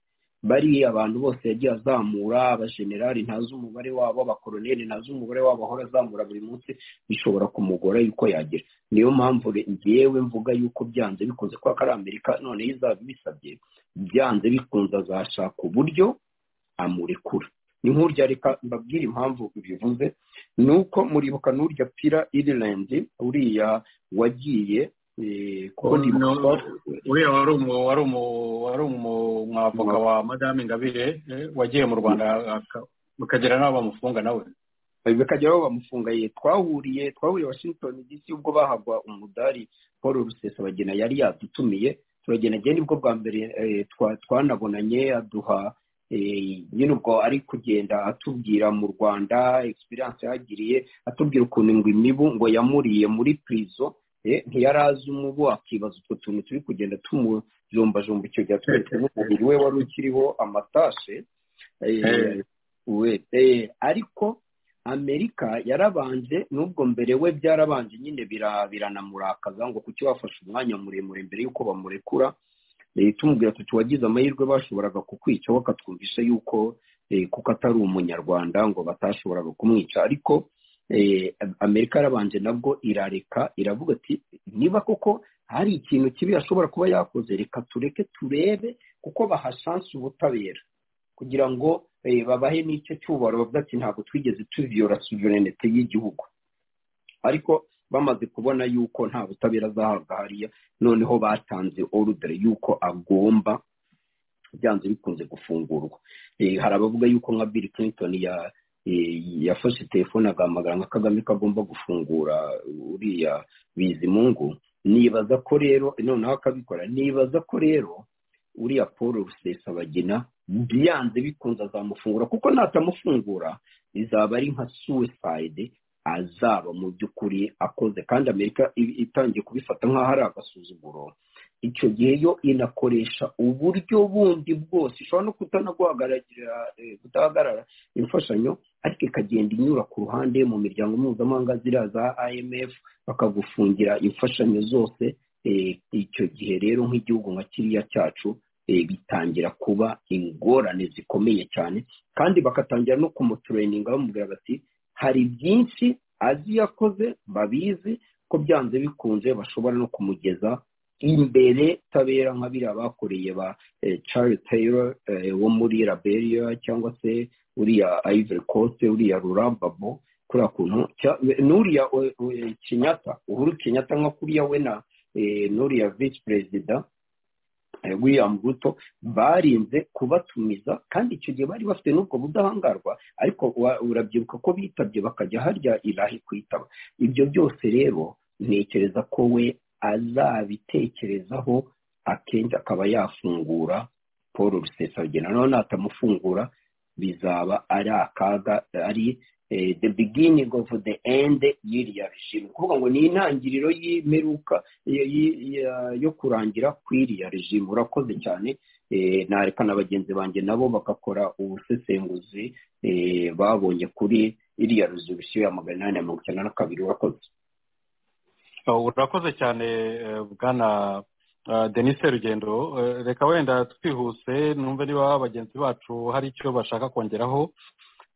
bariya abantu bose yagiye azamura abajenerali ntazi umubare wabo abakoroneri ntazi umubare wabo ahora azamura buri munsi bishobora kumugora yuko yagira niyo mpamvu ngewe mvuga yuko byanze bikunze kuko ari amerika noneho izaba ibisabye byanze bikunze azashaka uburyo amurekura ni nk'urya reka mbabwire impamvu bivuze ni uko muribuka n'urya pira irilandi uriya wagiye uriya wari umwavoka wa madame ingabire wagiye mu rwanda bikagera n'aho bamufunga nawe bikagera aho bamufunga ye twahuriye twahuriye washington dc ubwo bahagwa umudari paul rusesabagina yari yadutumiye turagenda nibwo bwa mbere twanabonanye aduha nyine ubwo ari kugenda atubwira mu rwanda experience yahagiriye atubwira ukuntu ngo imibu ngo yamuriye muri pirizo ntiyari azi umubu akibaza utwo tuntu turi kugenda tumujombajomba icyo gihe atweretse n'umubiri we wari ukiriho amatashe ariko amerika yarabanje n'ubwo mbere we byarabanje nyine biranamurakaza ngo kuki wafashe umwanya muremure mbere y'uko bamurekura tumubwira tuti wagize amahirwe bashoboraga kukwica bakatwumvisha yuko kuko atari umunyarwanda ngo batashoboraga kumwica ariko amerika yarabanje nabwo irareka iravuga ati niba koko hari ikintu kibi ashobora kuba yakoze reka tureke turebe kuko bahashanse ubutabera kugira ngo babahe n'icyo cyubaro bavuga ati ntabwo twigeze tuviyora suverenite y'igihugu ariko bamaze kubona yuko nta butabera azahabwa hariya noneho batanze orudere yuko agomba byanze bikunze gufungurwa hari abavuga yuko nka bill clinton yafashe telefone agahamagara nka kagame ko agomba gufungura uriya bizimungu nibaza ko rero noneho akabikora nibaza ko rero uriya paul rusesabagina byanze bikunze azamufungura kuko natamufungura bizaba ari nka suwesayide azaba mu by'ukuri akoze kandi amerika itangiye kubifata nk'aho ari agasuzuguro icyo gihe yo inakoresha uburyo bundi bwose ishobora no kutahagarara imfashanyo ariko ikagenda inyura ku ruhande mu miryango mpuzamahanga ziriya za imf bakagufungira imfashanyo zose icyo gihe rero nk'igihugu nka kiriya cyacu bitangira kuba ingorane zikomeye cyane kandi bakatangira no kumutureyininga bamubwira bati hari byinshi azi yakoze babizi ko byanze bikunze bashobora no kumugeza imbere tabera nka biriya bakoreye ba Charles Taylor wo muri Liberia cyangwa se uriya Ivory Coast uriya Rurambabo kuriya kuntu n'uriya Kenyatta uhuru Kenyatta nka kuriya we na n'uriya Vice Perezida william ruto barinze kubatumiza kandi icyo gihe bari bafite n'ubwo budahangarwa ariko urabyibuka ko bitabye bakajya harya irahe kwitaba ibyo byose rero ntekereza ko we azabitekerezaho akenshi akaba yafungura paul rusesabagina naho natamufungura bizaba ari akaga ari the beginning of the end y'iriya regime kuvuga ngo ni intangiriro y'imperuka yo kurangira kw'iriya regime urakoze cyane nareka na bagenzi banjye nabo bagakora ubusesenguzi babonye kuri iriya rezolusiyo ya magana inani na mirongo icyenda na kabiri urakoze urakoze cyane bwana denise rugendo reka wenda twihuse numve niba bagenzi bacu hari icyo bashaka kongeraho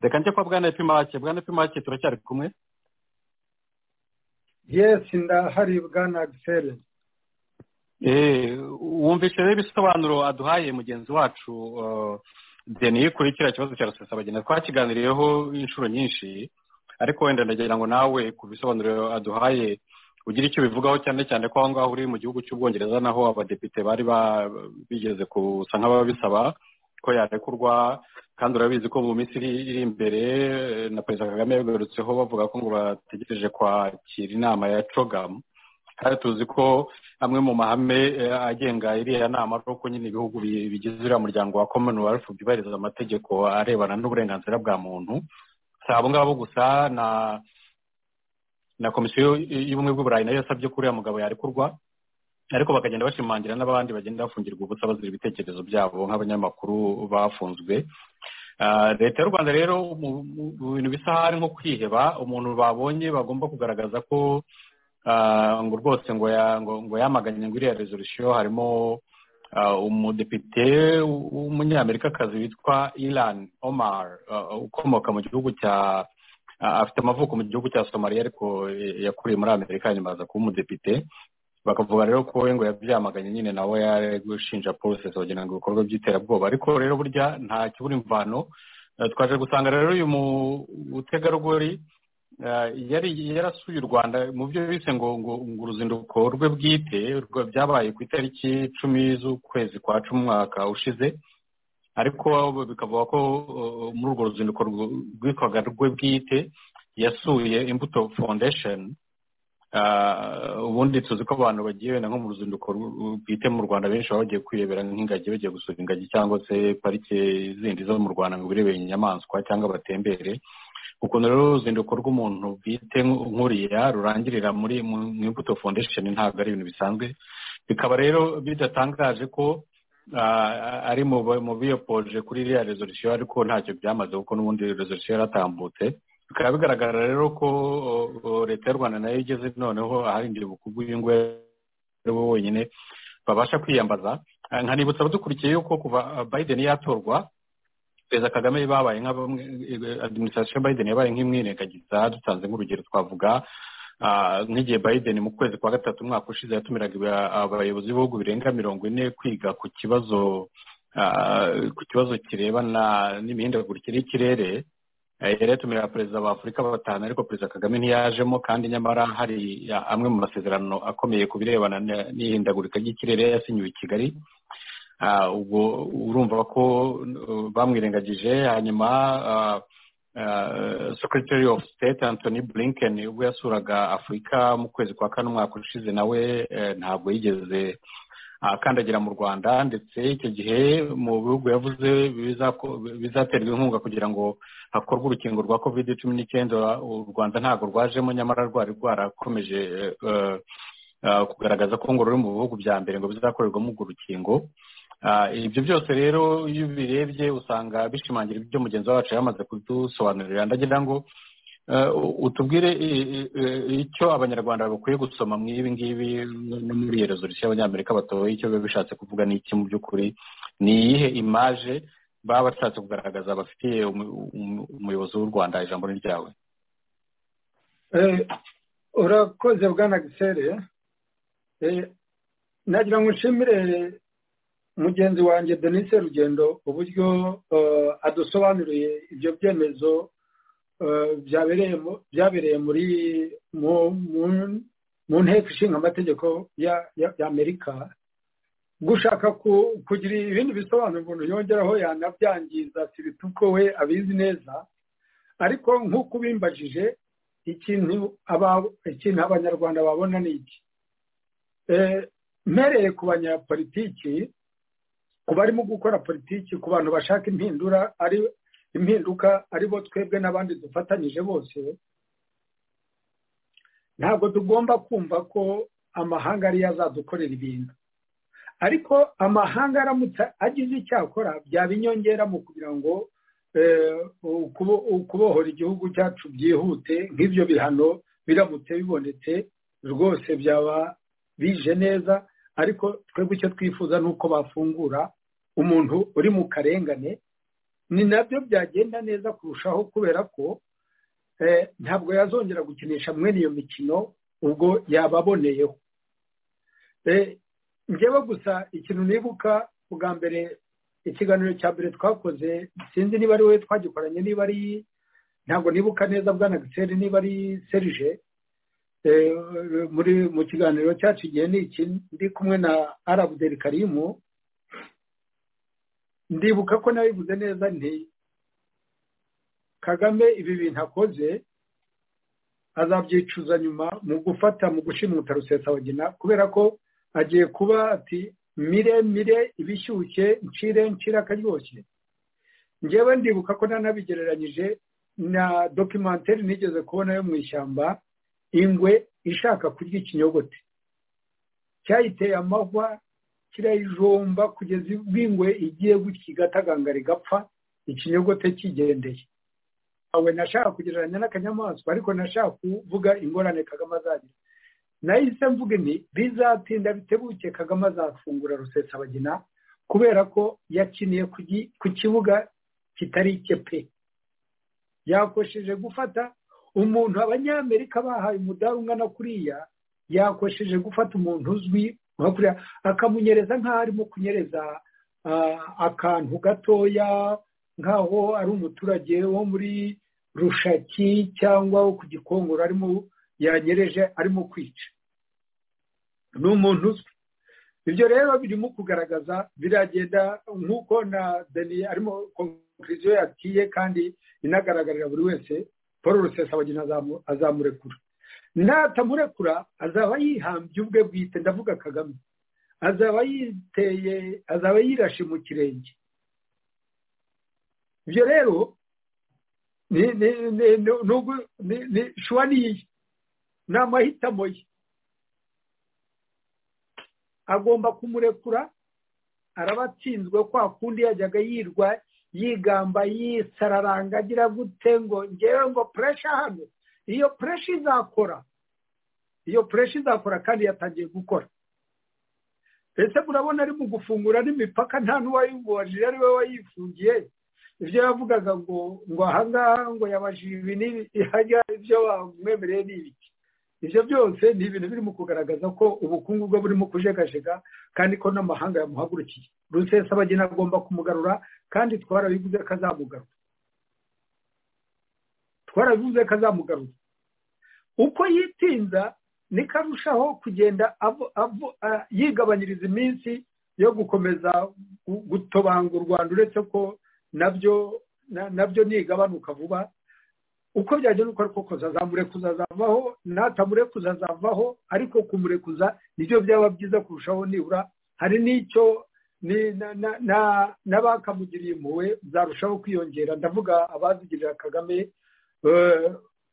reka njye kwa bwana epimake bwana epimake turacyari kumwe yesi ndahari bwana agiseri wumvise rero ibisobanuro aduhaye mugenzi wacu deni kuri kiriya kibazo cya rusesabagina twakiganiriyeho inshuro nyinshi ariko wenda ndagira ngo nawe ku bisobanuro aduhaye ugira icyo bivugaho cyane cyane ko aho ngaho uri mu gihugu cy'ubwongereza naho abadepite bari bigeze gusa nk'ababisaba ko yarekurwa kandi urabizi ko mu minsi iri imbere na perezida kagame yagarutseho bavuga ko ngo bategereje kwakira inama ya cogamu kandi tuzi ko amwe mu mahame agenga iriya nama ari uko nyine ibihugu bigize uriya muryango wa commonwealth byubahiriza amategeko arebana n'uburenganzira bwa muntu si abo ngabo gusa na na komisiyo y'ubumwe bw'uburayi nayo yasabye ko uriya mugabo yarekurwa ariko bakagenda bashimangira n'abandi bagenda bafungirwa ubusa bazira ibitekerezo byabo nk'abanyamakuru bafunzwe leta y'u rwanda rero mu bintu bisa hari nko kwiheba umuntu babonye bagomba kugaragaza ko ngo rwose ngo ngo yamaganye ngo iriya rezorusiyo harimo umudepite w'umunyamerikakazi witwa ilan omar ukomoka mu gihugu cya afite amavuko mu gihugu cya somaliya ariko yakuriye muri amerika nyuma aza kuba umudepite bakavuga rero ko we ngo yabyamaganye nyine nawe yari gushinja polisi kugira ngo ibikorwa by'iterabwoba ariko rero burya nta kibura imvano twaje gusanga rero uyu mutegarugori yari yarasuye u rwanda mu byo bise ngo uruzinduko rwe bwite byabaye ku itariki icumi z'ukwezi kwa cumi umwaka ushize ariko bikavuga ko muri urwo ruzinduko rwitwaga rwe bwite yasuye imbuto foundation ubundi tuzi ko abantu bagiye wenda nko mu ruzinduko bwite mu rwanda benshi baba bagiye kwirebera nk'ingagi bagiye gusura ingagi cyangwa se parike zindi zo mu rwanda ngo birebere inyamaswa cyangwa batembere ukuntu rero uruzinduko rw'umuntu bwite nk'uriya rurangirira muri imbuto foundation ntabwo ari ibintu bisanzwe bikaba rero bidatangaje ko ari mu biyopoje kuri iriya rezolisiyo ariko ntacyo byamaze kuko n'ubundi rezolisiyo yaratambutse bikaba bigaragara rero ko leta y'u rwanda nayo igeze noneho aharindiye ubukungu uyu nguyu ari we wenyine babasha kwiyambaza nkanibutsa abadukurikiye yuko kuva biden yatorwa perezida kagame babaye nka bamwe adiminisitirasiyo biden yabaye nk'imwirengagiza dutanze nk'urugero twavuga nk'igihe biden mu kwezi kwa gatatu umwaka ushize yatumiraga abayobozi b'ibihugu birenga mirongo ine kwiga ku kibazo ku kibazo kirebana n'imihindagurikire y'ikirere yari yatumira abaperezida ba afurika batanu ariko perezida kagame ntiyajemo kandi nyamara hari amwe mu masezerano akomeye ku birebana n'ihindagurika ry'ikirere yasinyiwe i kigali ubwo urumva ko bamwirengagije hanyuma secretary of state anthony blinken ubwo yasuraga afurika mu kwezi kwa kane umwaka ushize nawe ntabwo yigeze akandagira mu rwanda ndetse icyo gihe mu bihugu yavuze bizaterwa inkunga kugira ngo hakorwe urukingo rwa covid cumi n'icyenda u rwanda ntabwo rwajemo nyamara rwari rwarakomeje kugaragaza ko ngo ruri mu bihugu bya mbere ngo bizakorerwamo urwo rukingo ibyo byose rero iyo ubirebye usanga bishimangira ibyo mugenzi wacu yamaze kudusobanurira ndagira ngo utubwire icyo abanyarwanda bakwiye gusoma mu ibi ngibi no muri iyo rezolisiyo y'abanyamerika batoye icyo biba bishatse kuvuga n'iki mu by'ukuri ni iyihe imaje baba bashatse kugaragaza bafitiye umuyobozi w'u rwanda ijambo ni ryawe urakoze bwana gisere nagira ngo nshimire mugenzi wanjye denise rugendo uburyo adusobanuriye ibyo byemezo byabereye muri mu nteko ishinga amategeko y'amerika gushaka kugira ibindi bisobanuro umuntu yongeraho yanabyangiza si bituko we abizi neza ariko nk'uko ubimbajije ikintu abanyarwanda babona ni iki mpereye ku banyapolitiki ku barimo gukora politiki ku bantu bashaka impindura ari impinduka aribo twebwe n'abandi dufatanyije bose ntabwo tugomba kumva ko amahanga ariyo azadukorera ibintu ariko amahanga aramutse agize icyo akora byaba inyongera mu kugira ngo ukubohora igihugu cyacu byihute nk'ibyo bihano biramutse bibonetse rwose byaba bije neza ariko twebwe icyo twifuza ni uko bafungura umuntu uri mu karengane ni nabyo byagenda neza kurushaho kubera ko ntabwo yazongera gukinisha mwene iyo mikino ubwo yababoneyeho njyewe gusa ikintu nibuka bwa mbere ikiganiro cya mbere twakoze sinzi niba ari wowe twagikoranye niba ari ntabwo nibuka neza bwana giseri niba ari serije muri mu kiganiro cyacu igihe ni iki ndi kumwe na arabuderi karimu ndibuka ko nabivuze neza nti kagame ibi bintu akoze azabyicuza nyuma mu gufata mu gushimuta rusesabagina kubera ko agiye kuba ati mire mire ibishyushye ncire ncire akaryoshye ngewe ndibuka ko nanabigereranyije na dokimenteri nigeze kubona yo mu ishyamba ingwe ishaka kurya ikinyogote cyayiteye amahwa kirayijomba kugeza ubwo ingwe igiye gutya igatagangara igapfa ikinyogote kigendeye awe nashaka kugereranya n'akanyamaswa ariko nashaka kuvuga ingorane kagame azagira nahise mvuga inti bizatinda bitebuke kagame azafungura rusesabagina kubera ko yakiniye ku kibuga kitari icye pe yakosheje gufata umuntu abanyamerika bahaye umudari ungana kuriya yakosheje gufata umuntu uzwi nka kuriya akamunyereza nk'aho arimo kunyereza akantu gatoya nk'aho ari umuturage wo muri rushaki cyangwa wo ku gikongoro arimo yanyereje arimo kwica ni umuntu uzwi ibyo rero birimo kugaragaza biragenda nk'uko na deni arimo konkuriziyo yagiye kandi inagaragarira buri wese paul rusesabagina azamurekura natamurekura azaba yihambye ubwe bwite ndavuga kagame azaba yiteye azaba yirashe mu kirenge ibyo rero ni ni ni ni ni shuwa niye ni amahitamo ye agomba kumurekura araba atsinzwe kwa kundi yajyaga yirwa yigamba yisararanga agira gute ngo ngewe ngo puresha hano iyo puresha izakora iyo puresha izakora kandi yatangiye gukora ndetse murabona ari mu gufungura n'imipaka nta n'uwayibubajije ari we wayifungiye ibyo yavugaga ngo ngo ahangaha ngo yabajije ibi n'ibi hajya ibyo bamwemereye ni ibiki ibyo byose ni ibintu birimo kugaragaza ko ubukungu bwe burimo kujegajega kandi ko n'amahanga yamuhagurukiye rusesabagina agomba kumugarura kandi twarabivuze ko azamugarura twarabivuze ko azamugarura uko yitinza niko arushaho kugenda yigabanyiriza iminsi yo gukomeza gutobanga u rwanda uretse ko nabyo nabyo nigabanuka vuba uko byagenda uko ariko kose azamurekuza azavaho natamurekuza azavaho ariko kumurekuza nibyo byaba byiza kurushaho nibura hari n'icyo n'abakamugiriye impuhwe zarushaho kwiyongera ndavuga abazigirira kagame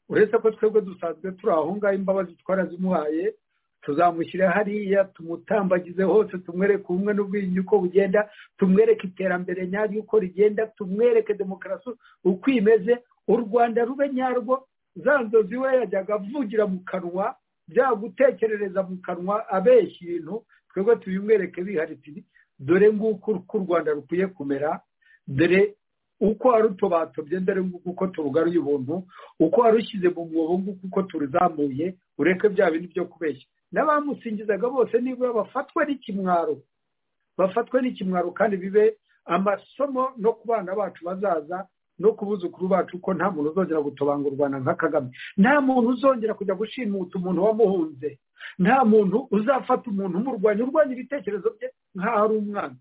uretse ko twebwe dusanzwe turi aho ngaho imbabazi twarazimuhaye tuzamushyira hariya tumutambagize hose tumwereke ubumwe n'ubwiyunge uko bugenda tumwereke iterambere nyaryo uko rigenda tumwereke demokarasi uko imeze u rwanda rube nyarwo za nzozi we yajyaga avugira mu kanwa byagutekerereza mu kanwa abeshya ibintu twebwe tubimwereke biharitse dore nguko uko u rwanda rukwiye kumera dore uko warutobatobye mbere nguko uko turugaruye ubuntu uko warushyize mu mwobo nguko uko turuzamuye ureke bya bintu byo kubeshya n'abamusingizaga bose nibura bafatwe n'ikimwaro bafatwe n'ikimwaro kandi bibe amasomo no ku bana bacu bazaza no ku buzukuru bacu ko nta muntu uzongera gutobanga u rwanda nka kagame nta muntu uzongera kujya gushimuta umuntu wamuhunze nta muntu uzafata umuntu umurwanya urwanya ibitekerezo bye nk'aho ari umwana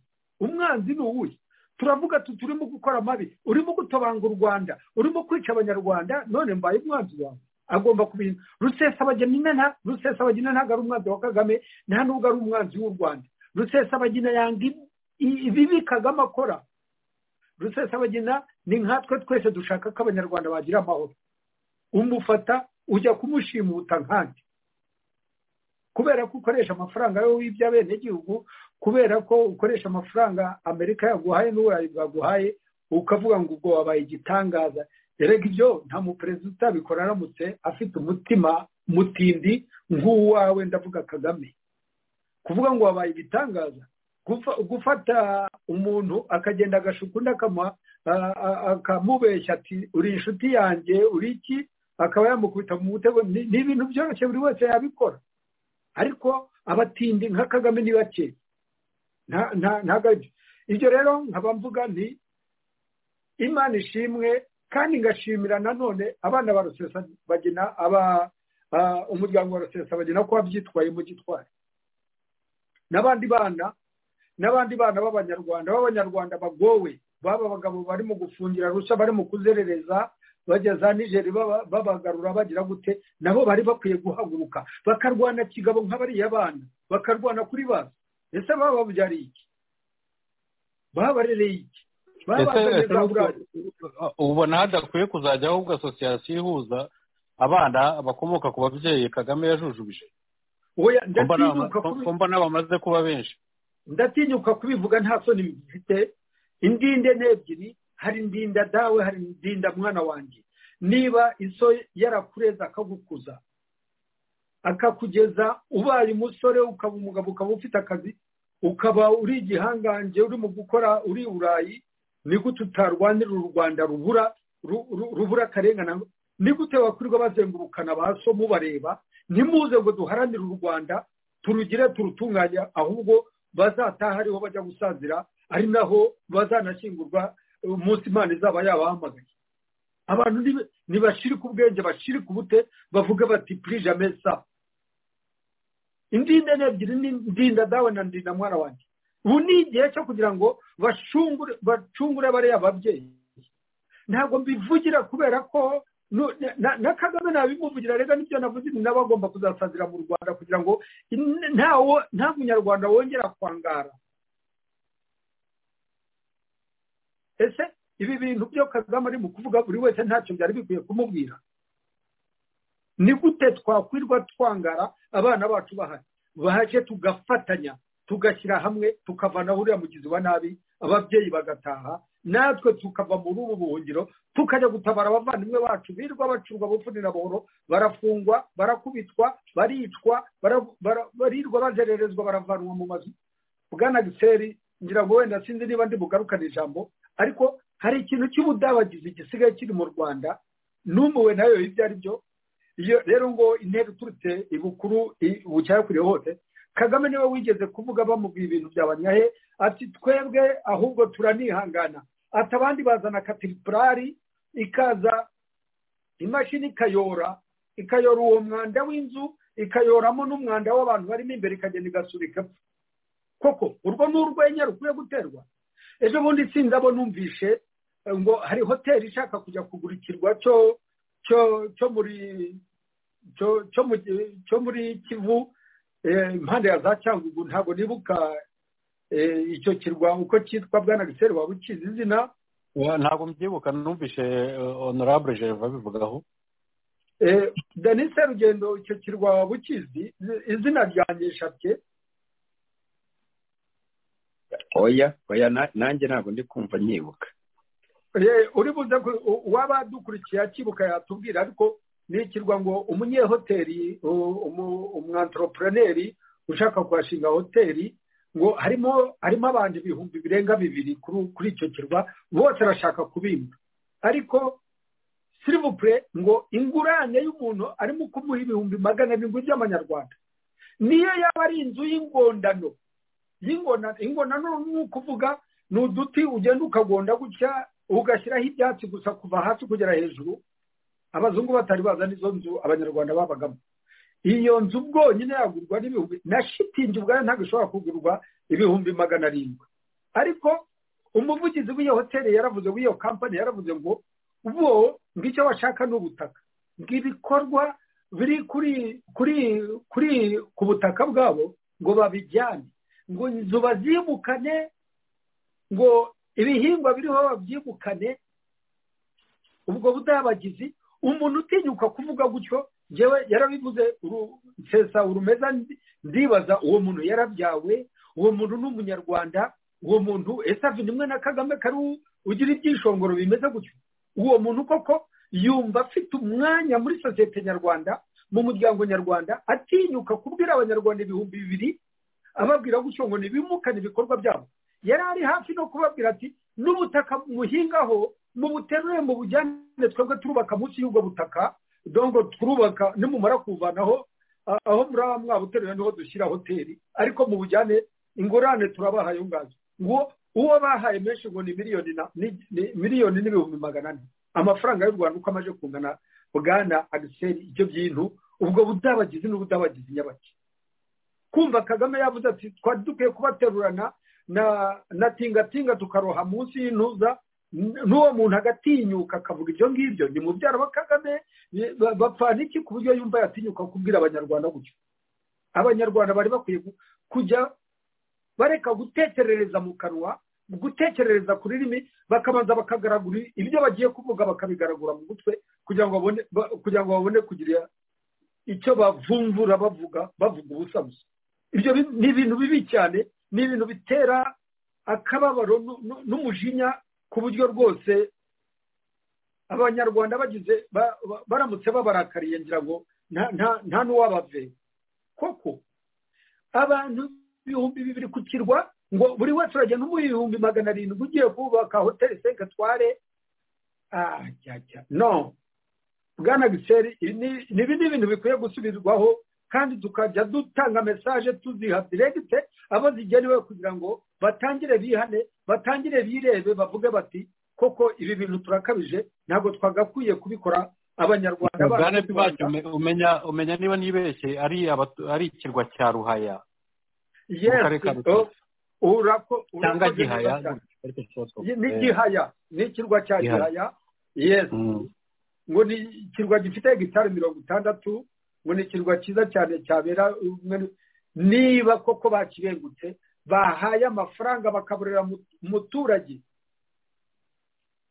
umwanzi ni uwuhe turavuga turimo gukora amabi urimo gutobanga u rwanda urimo kwica abanyarwanda none mbaye umwanzi wawe agomba kubintu rusesabagina rusesabagina ntabwo ari umwanzi wa kagame nta nubwo ari umwanzi w'u rwanda rusesabagina yanga ibibi kagame akora rusesabagina ni nkatwe twese dushaka ko abanyarwanda bagira amahoro umufata ujya kumushimuta nkandi kubera ko ukoresha amafaranga yo wibye abenegihugu kubera ko ukoresha amafaranga amerika yaguhaye n'uburayi bwaguhaye ukavuga ngo ubwo wabaye igitangaza erega ibyo nta muperezida utabikora aramutse afite umutima mutindi nk'uwawe ndavuga kagame kuvuga ngo wabaye igitangaza gufata umuntu akagenda agashuka undi akamubeshya ati uri inshuti yanjye uri iki akaba yamukubita mu mutego ni ibintu byoroshye buri wese yabikora ariko abatindi nka kagame ni bake ntabwo ibyo rero nkaba mvuga nti imana ishimwe kandi ngashimira nanone abana ba bagena aba umuryango wa bagena ko wabyitwaye mu gitwari n'abandi bana n'abandi bana b'abanyarwanda b'abanyarwanda bagowe baba abagabo barimo gufungira rushya barimo kuzerereza bajya za nijeri babagarura bagira gute nabo bari bakwiye guhaguruka bakarwana kigabo nk'abariya bana bakarwana kuri bazi ese bababyariye iki babarereye iki ubona hadakwiye kuzajya ahubwo asosiyasiyo ihuza abana bakomoka ku babyeyi kagame yajujubije kumva n'abamaze kuba benshi ndatinyuka kubivuga nta soni bifite indinde n'ebyiri hari ndinda dawe hari ndinda mwana wanjye niba iso yarakureza akagukuza akakugeza ubaye umusore ukaba umugabo ukaba ufite akazi ukaba uri igihangange urimo gukora uri burayi ni gute utarwanira u rwanda rubura rubura akarengane ni gute wakwirwa bazengurukana ba so mubareba ntimuze ngo duharanire u rwanda turugire turutunganya ahubwo bazataha ariho bajya gusazira ari naho bazanashyingurwa umunsi imana izaba yabahamagaye abantu ntibashirike ubwenge bashirike ubute bavuga bati purije amesa indinda ni ebyiri ni ndinda dawe na ndinda mwana wanjye ubu ni igihe cyo kugira ngo bacungure bariya babyeyi ntabwo mbivugira kubera ko nu- na na kagame nabimuvugira rega n'ibyo navuze ni nawe agomba kuzasazira mu rwanda kugira ngo in- ntawo nta munyarwanda wongera kwangara ese ibi bintu byo kagame ari mu kuvuga buri wese ntacyo byari bikwiye kumubwira ni gute twakwirwa twangara abana bacu bahari baje tugafatanya tugashyira hamwe tukavana uriya mugizi wa nabi ababyeyi bagataha natwe tukava muri ubu buhungiro tukajya gutabara abavandimwe bacu birirwa bacurwa bufunira buhoro barafungwa barakubitwa baricwa bara- bara- barirwa bazererezwa baravanwa mu mazu bwana giseri ngira ngo wenda sinzi niba ndi bugarukane ijambo ariko hari ikintu cy'ubudabagizi gisigaye kiri mu rwanda n'umuwe nayo ibyo ari byo iyo rero ngo intera iturutse ibukuru i- bucyakuriye hose kagame niwe wigeze kuvuga bamubwira ibintu byabanyahe ati twebwe ahubwo turanihangana ati abandi bazana katiripurari ikaza imashini ikayora ikayora uwo mwanda w'inzu ikayoramo n'umwanda w'abantu barimo imbere ikagenda igasubika koko urwo ni urwenya rukwiye guterwa ejo bundi sinzi abo numvishe eh, ngo hari hoteli ishaka kujya kugura ikirwa cyo cyo cyo muri cyo cyo mu gi- cyo muri kivu eh, impande ya za cyangugu ntabwo nibuka eh, icyo kirwa uko cyitwa bwana giseri waba ukizi izina ntabwo mbyibuka numvise honorable jerva abivugaho Eh, Denis Serugendo icyo kirwa waba ukizi Izi- izina ryanjye nshabye oya oya na- nanjye ntabwo ndi kumva nyibuka Eh, uri buze ku- u- uwaba adukurikiye akibuka yatubwira ariko ni ikirwa ngo umunyehoteli u- umu- umwantoropreneri ushaka kuhashinga hoteli ngo harimo harimo abantu ibihumbi birenga bibiri kuri kuri icyo kirwa bose arashaka kubimba ariko sirivupure ngo ingurane y'umuntu arimo kumuha ibihumbi magana arindwi by'amanyarwanda niyo yaba ari inzu y'ingondano y'ingona ingonano ni ukuvuga ni uduti ugenda ukagonda gutya ugashyiraho ibyatsi gusa kuva hasi kugera hejuru abazungu batari baza n'izo nzu abanyarwanda babagamo iyo nzu bwonyine yagurwa n'ibihumbi na shitingi ubwayo ntabwo ishobora kugurwa ibihumbi magana arindwi ariko umuvugizi w'iyo hoteli yaravuze w'iyo kampani yaravuze ngo bo ngicyo bashaka ni ubutaka ngo ibikorwa biri kuri kuri kuri ku butaka bwabo ngo babijyane ngo inzu babyimukane ngo ibihingwa biriho babyimukane ubwo budabagizi umuntu utinyuka kuvuga gutyo njyewe yarabivuze uru- nsesa urumeza ndi- ndibaza uwo muntu yarabyawe uwo muntu ni umunyarwanda uwo muntu ese ava imwe na kagame kari u- ugira ibyishongoro bimeze gutyo uwo muntu koko yumva afite umwanya muri sosiyete nyarwanda mu muryango nyarwanda atinyuka kubwira abanyarwanda ibihumbi bibiri ababwira gutyo ngo ntibimukane ibikorwa byabo yari ari hafi no kubabwira ati n'ubutaka muhingaho mubuterure mu bujyane twebwe turubaka munsi y'ubwo butaka dongo turubaka nimumara kuvanaho a- aho muraba mwabuteruye niho dushyira hoteli ariko mu bujyane ingurane turabahaye ngazo ngo uwo bahaye menshi ngo ni miliyoni na ni- ni- miliyoni n'ibihumbi magana ane amafaranga y'u rwanda uko amaje kungana bwana agiseri ibyo bintu ubwo budabagizi n'ubudabagizi nyabaki kumva kagame yavuze ati twari dukwiye kubaterurana na na tingatinga tukaroha munsi y'intuza n- n'uwo muntu agatinyuka akavuga ibyo ngibyo ni mubyara wa kagame ni- ba- bapfana iki ku buryo yumva yatinyuka kubwira abanyarwanda gutyo abanyarwanda bari bakwiye gu- kujya bareka gutekerereza mu kanwa gutekerereza ku rurimi bakabanza bakagaragura ibyo bagiye kuvuga bakabigaragura mu mutwe kugira ngo babone ba- kugira ngo babone kugira icyo bavumvura bavuga bavuga ubusa gusa ibyo bi- ni ibintu bibi cyane ni ibintu bitera akababaro nu- nu- n'umujinya ku buryo rwose abanyarwanda bagize ba- ba- baramutse babarakariye ngira ngo nta nta- nta n'uwabaveye koko abantu ibihumbi bibiri ku kirwa ngo buri wese urajya n'umuha ibihumbi magana arindwi ugiye kubaka hoteli senke tware ah, jya, jya. no bwana giseri ibi ni ibi ni ibintu bikwiye gusubirwaho kandi tukajya dutanga mesaje tuziha diregite abo zigenewe kugira ngo batangire bihane batangire birebe bavuge bati koko ibi bintu turakabije ntabwo twagakwiye kubikora abanyarwanda bacu bwana u bwacu Rwanda." umenya umenya niba nibeshye ari abatu- ari ikirwa cya ruhaya Yes, karere ka oh, Rutsiro. urako- cyangwa urakoze neza gihaya cyane. ariko nshobora kuvuga. ni gihaya ni ikirwa cya Gihaya. gihaya yes Mm. ngo ni ikirwa gifite hegitari mirongo itandatu ngo ni ikirwa cyiza cyane cyabera niba koko bakirengutse bahaye amafaranga bakaburira umuturage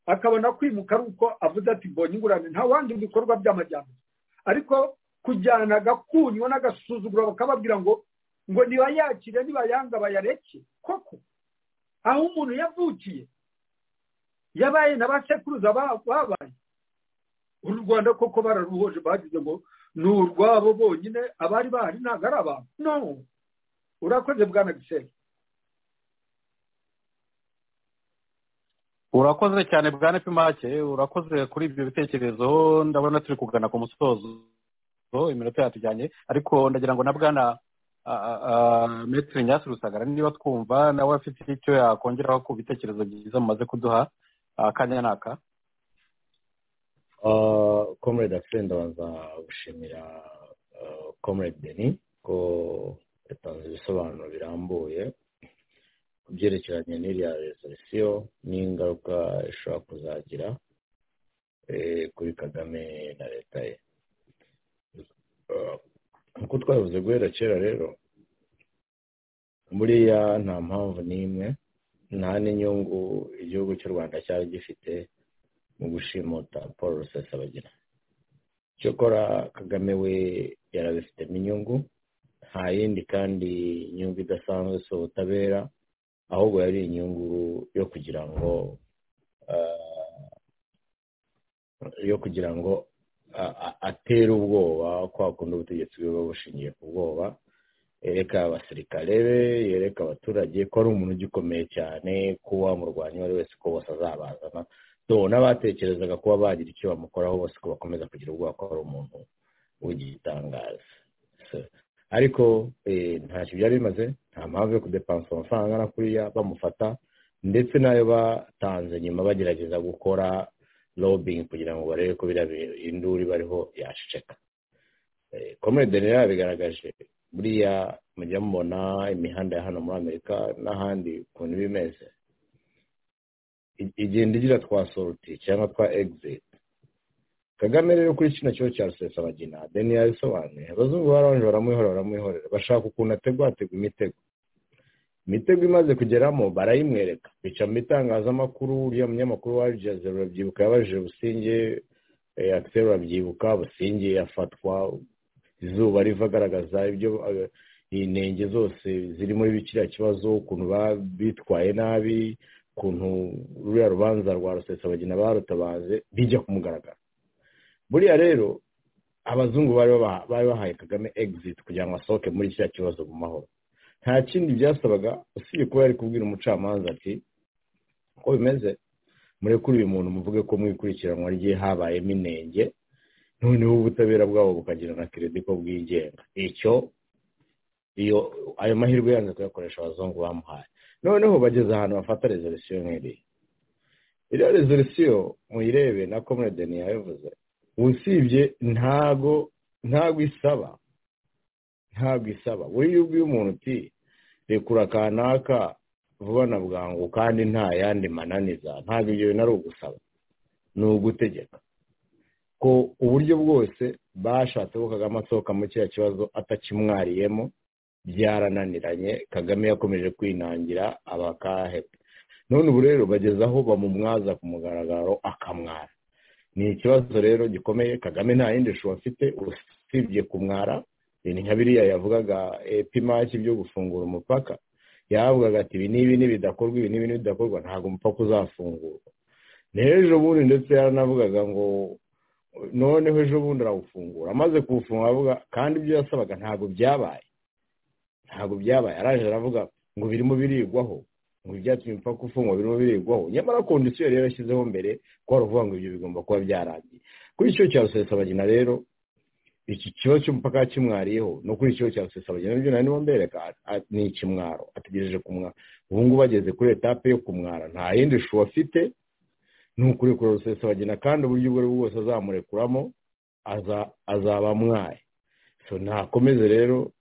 akabona kwimuka ari uko avuze ati mbonye ingurane nta wandi bikorwa by'amajyambere ariko kujyana agakunywa n'agasuzuguro bakababwira ngo ngo nibayakire nibayanga bayareke koko aho umuntu yavukiye yabaye na ba sekuruza babaye uru rwanda koko bararuhoje bagize ngo ni urwabo bonyine abari bahari ntabwo ari abantu no urakoze bwana giseri urakoze cyane bwa nepimake urakoze kuri ibyo bitekerezo ndabona turi kugana ku musozo iminota yatujyanye ariko ndagira ngo na bwana metero nyasi rusagara niba twumva nawe afite icyo yakongeraho ku bitekerezo byiza mumaze kuduha akanya n'aka komurede afite ndabanza gushimira komurede deni ko yatanze ibisobanuro birambuye ku byerekeranye n'iriya rezolisiyo n'ingaruka ishobora kuzagira kuri kagame na leta ye nk'uko twabivuze guhera kera rero buriya nta mpamvu n'imwe nta n'inyungu igihugu cy'u rwanda cyari gifite mu gushimuta paul rusesabagina cyokora kagame we yarabifitemo inyungu nta yindi kandi inyungu idasanzwe si ubutabera ahubwo yari inyungu yo kugira ngo yo kugira ngo atera ubwoba kwa kundi ubutegetsi bwe bushingiye ku bwoba yereka abasirikare be yereka abaturage ko ari umuntu ugikomeye cyane ko wamurwanya uwo ari wese ko bose azabazana n'abatekerezaga kuba bagira icyo bamukoraho bose ko bakomeza kugira ubwoba ko ari umuntu w'igitangaza ariko ntacyo byari bimaze nta mpamvu yo kudepansa amafaranga na kuriya bamufata ndetse n'ayo batanze nyuma bagerageza gukora robingi kugira ngo barebe ko induru bariho yaceceka komere deni bigaragaje buriya mujya mubona imihanda ya hano muri amerika n'ahandi ukuntu iba imeze igenda igira twa soruti cyangwa twa egiziti kagame rero kuri kino kibazo cya rusesabagina deni yabisobanuye abazungu barabanje baramwihorera baramwihorera bashaka ukuntu ategwa hategwa imitego imitego imaze kugeramo barayimwereka bica mu itangazamakuru uriya munyamakuru wa jaze urabyibuka yabajije businge akiseri urabyibuka businge afatwa izuba riva agaragaza ibyo intenge zose ziri muri kiriya kibazo ukuntu bitwaye nabi ukuntu ruriya rubanza rwa rusesabagina barutabaze bijya kumugaragara buriya rero abazungu bari bahaye kagame egiziti kugira ngo asohoke muri kiriya kibazo mu mahoro nta kindi byasabaga usibye kuba yari kubwira umucamanza ati uko bimeze murekure uyu muntu muvuge ko mu ikurikiranwa rye habayemo inenge noneho ubutabera bwabo bukagira na keredi ko bwigenga icyo iyo ayo mahirwe yanze kuyakoresha abazungu bamuhaye noneho bageze ahantu bafata rezolisiyo nk'iriya iriya rezolisiyo muyirebe na komuredeni yabivuze usibye ntago ntago isaba ntabwo isaba buriya iyo ubwiye umuntu uti rekura kanaka vuba na bwangu kandi nta yandi mananiza ntabwo ibyo bintu ari ugusaba ni ugutegeka ko uburyo bwose bashatse ko kagame asohoka muri kiriya kibazo atakimwariyemo byarananiranye kagame yakomeje kwinangira abakahebwe none ubu rero bageze aho bamumwaza ku mugaragaro akamwara ni ikibazo rero gikomeye kagame nta yindi shusho afite usibye kumwara ibintu nka biriya yavugaga epimaki byo gufungura umupaka yavugaga ati ibi n'ibi n'ibidakorwa ibi n'ibi n'ibidakorwa ntabwo umupaka uzafungurwa n'ejo bundi ndetse yaranavugaga ngo noneho ejo bundi arawufungura amaze kuwufunga avuga kandi ibyo yasabaga ntabwo byabaye ntabwo byabaye araje aravuga ngo birimo birigwaho ngo ibyatumye umupaka ufungwa birimo birigwaho nyamara kondisiyo yari yarashyizeho mbere ko wari uvuga ngo ibyo bigomba kuba byarangiye kuri icyo cya rusesabagina rero iki kibazo cy'umupaka kimwariyeho no kuri ikibazo cya rusesabagina nabyo nari mbereka ni ikimwaro ategereje kumwara ubu ngubu ageze kuri etape yo kumwara nta yindi shu afite ni ukurekura rusesabagina kandi uburyo ubwo ari bwo bwose azamurekuramo azaba amwaye so ntakomeze rero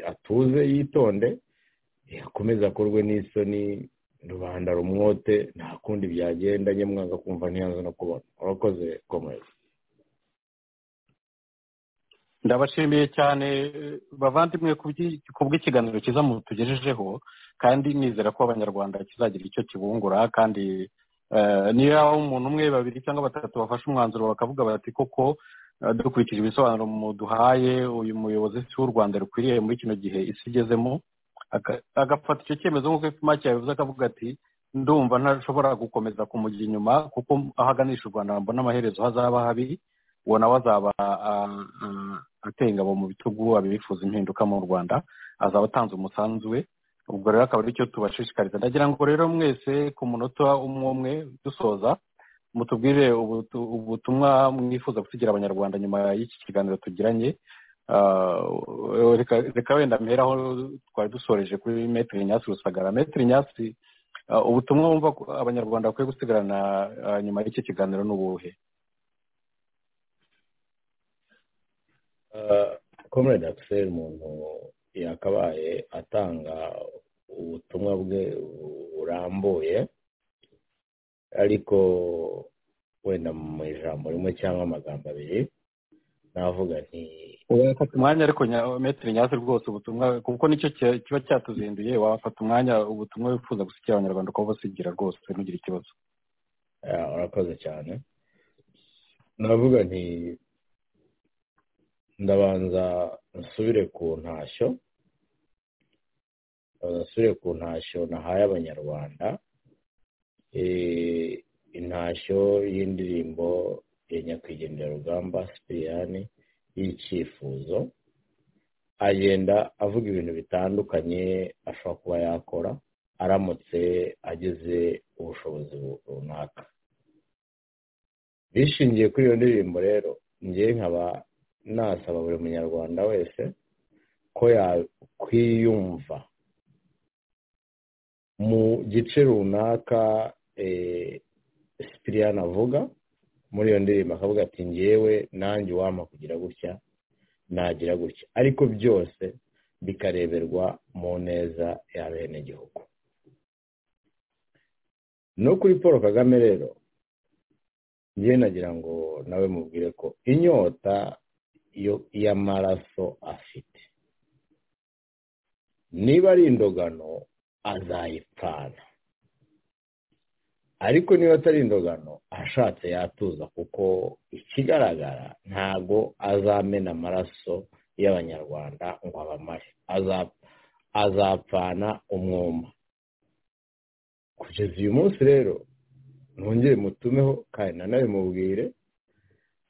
atuze yitonde akomeze akorwe n'isoni rubanda rumwote nta kundi byagenda njye mwanga kumva ntiyanze no kubona urakoze komeza ndabashimiye cyane bavandimwe ku bw'ikiganiro cyiza tugejejeho kandi nizera ko abanyarwanda kizagira icyo kibungura kandi niyo yaba umuntu umwe babiri cyangwa batatu bafashe umwanzuro bakavuga bati koko dukurikije ibisobanuro muduhaye uyu muyobozi si w'u rwanda rukwiriye muri kino gihe isi igezemo agafata icyo cyemezo nk'uko ipfuma cyabivuze akavuga ati ndumva ntashobora gukomeza kumujya inyuma kuko aho aganisha u rwanda mbona amaherezo hazaba habi uwo nawe azaba atengabo mu bitugu abifuza impinduka mu rwanda azaba atanze umusanzu we ubwo rero akaba aricyo tubashishikariza ndagira ngo rero mwese ku munota umwe umwe dusoza mutubwire ubutumwa mwifuza gusigira abanyarwanda nyuma y'iki kiganiro tugiranye reka wenda mperaho twari dusoreje kuri metero nyasi rusagara metero nyasi ubutumwa wumva abanyarwanda bakwiye gusigarana nyuma y'iki kiganiro n'ubuhe komere akiseri umuntu yakabaye atanga ubutumwa bwe burambuye ariko wenda mu ijambo rimwe cyangwa amagambo abiri navuga nti wafata umwanya ariko metero nyasi rwose ubutumwa kuko nicyo kiba cyatuzinduye wafata umwanya ubutumwa wifuza gusigira abanyarwanda ukaba usigira rwose ntugire ikibazo urakoze cyane navuga nti ndabanza nsubire ku ntashyo nsubire ku ntashyo nahaye abanyarwanda intashyo y'indirimbo ya nyakwigendera rugamba sipiriyani y'icyifuzo agenda avuga ibintu bitandukanye ashobora kuba yakora aramutse agize ubushobozi runaka bishingiye kuri iyo ndirimbo rero ngewe nkaba nasaba buri munyarwanda wese ko yakwiyumva mu gice runaka sipiriyani avuga muri iyo ndirimbo akavuga ati ngewe nanjye uwampa kugira gutya nagira gutya ariko byose bikareberwa mu neza ya bene gihugu no kuri paul kagame rero njye nagira ngo nawe mubwire ko inyota y'amaraso afite niba ari indogano azayipfana ariko niba atari indogano ashatse yatuza kuko ikigaragara ntago azamena amaraso y'abanyarwanda ngo abamare azapfana umwuma kugeza uyu munsi rero ntongere mutumeho kandi nanone mubwire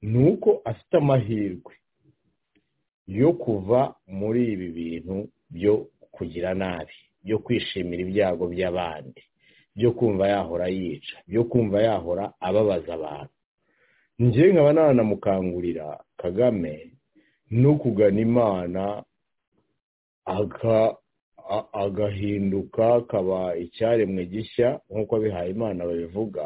ni uko afite amahirwe yo kuva muri ibi bintu byo kugira nabi byo kwishimira ibyago by'abandi byo kumva yahora yica byo kumva yahora ababaza abantu ngewe nkaba nanamukangurira kagame no kugana imana agahinduka akaba icyaremwe gishya nk'uko abihaye imana babivuga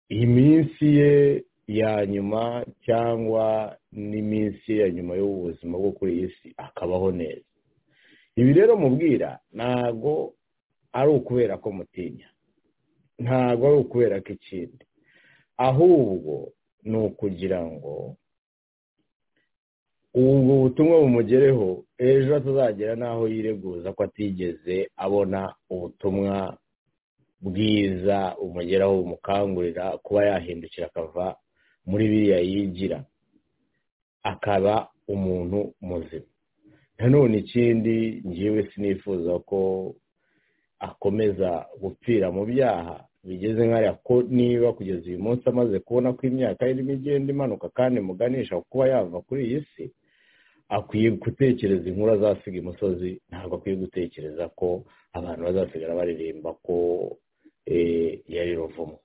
iminsi ye ya nyuma cyangwa n'iminsi ye ya nyuma y'ubuzima bwo kuri iyi si akabaho neza ibi rero mubwira ntago ari ukubera ko mutinya ntago ari ukubera ko ikindi ahubwo ni ukugira ngo ubwo butumwa bumugereho ejo atazagera n'aho yireguza ko atigeze abona ubutumwa bwiza umugeraho bumukangurira kuba yahindukira akava muri biriya yigira akaba umuntu muzima nanone ikindi ngewe sinifuza ko akomeza gupfira mu byaha bigeze nkariya ko niba kugeza uyu munsi amaze kubona ko imyaka irimo igenda imanuka kandi muganisha kuba yava kuri iyi si akwiye gutekereza inkuru azasiga imusozi ntabwo akwiye gutekereza ko abantu bazasigara baririmba ko yari ruvumo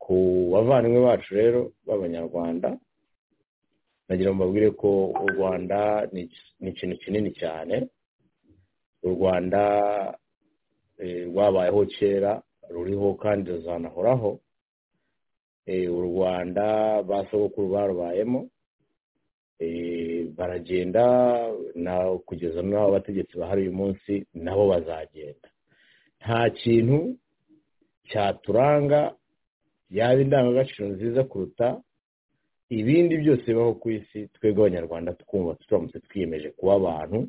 ku bavandimwe bacu rero b'abanyarwanda nagira ngo mbabwire ko u rwanda ni ikintu kinini cyane u rwanda rwabayeho kera ruriho kandi ruzanahoraho u rwanda ba sogokuru barubayemo baragenda kugeza n'aho abategetsi bahari uyu munsi nabo bazagenda nta kintu cyaturanga yaba indangagaciro nziza kuruta ibindi byose bibaho ku isi twebwe abanyarwanda twumva turamutse twiyemeje kuba abantu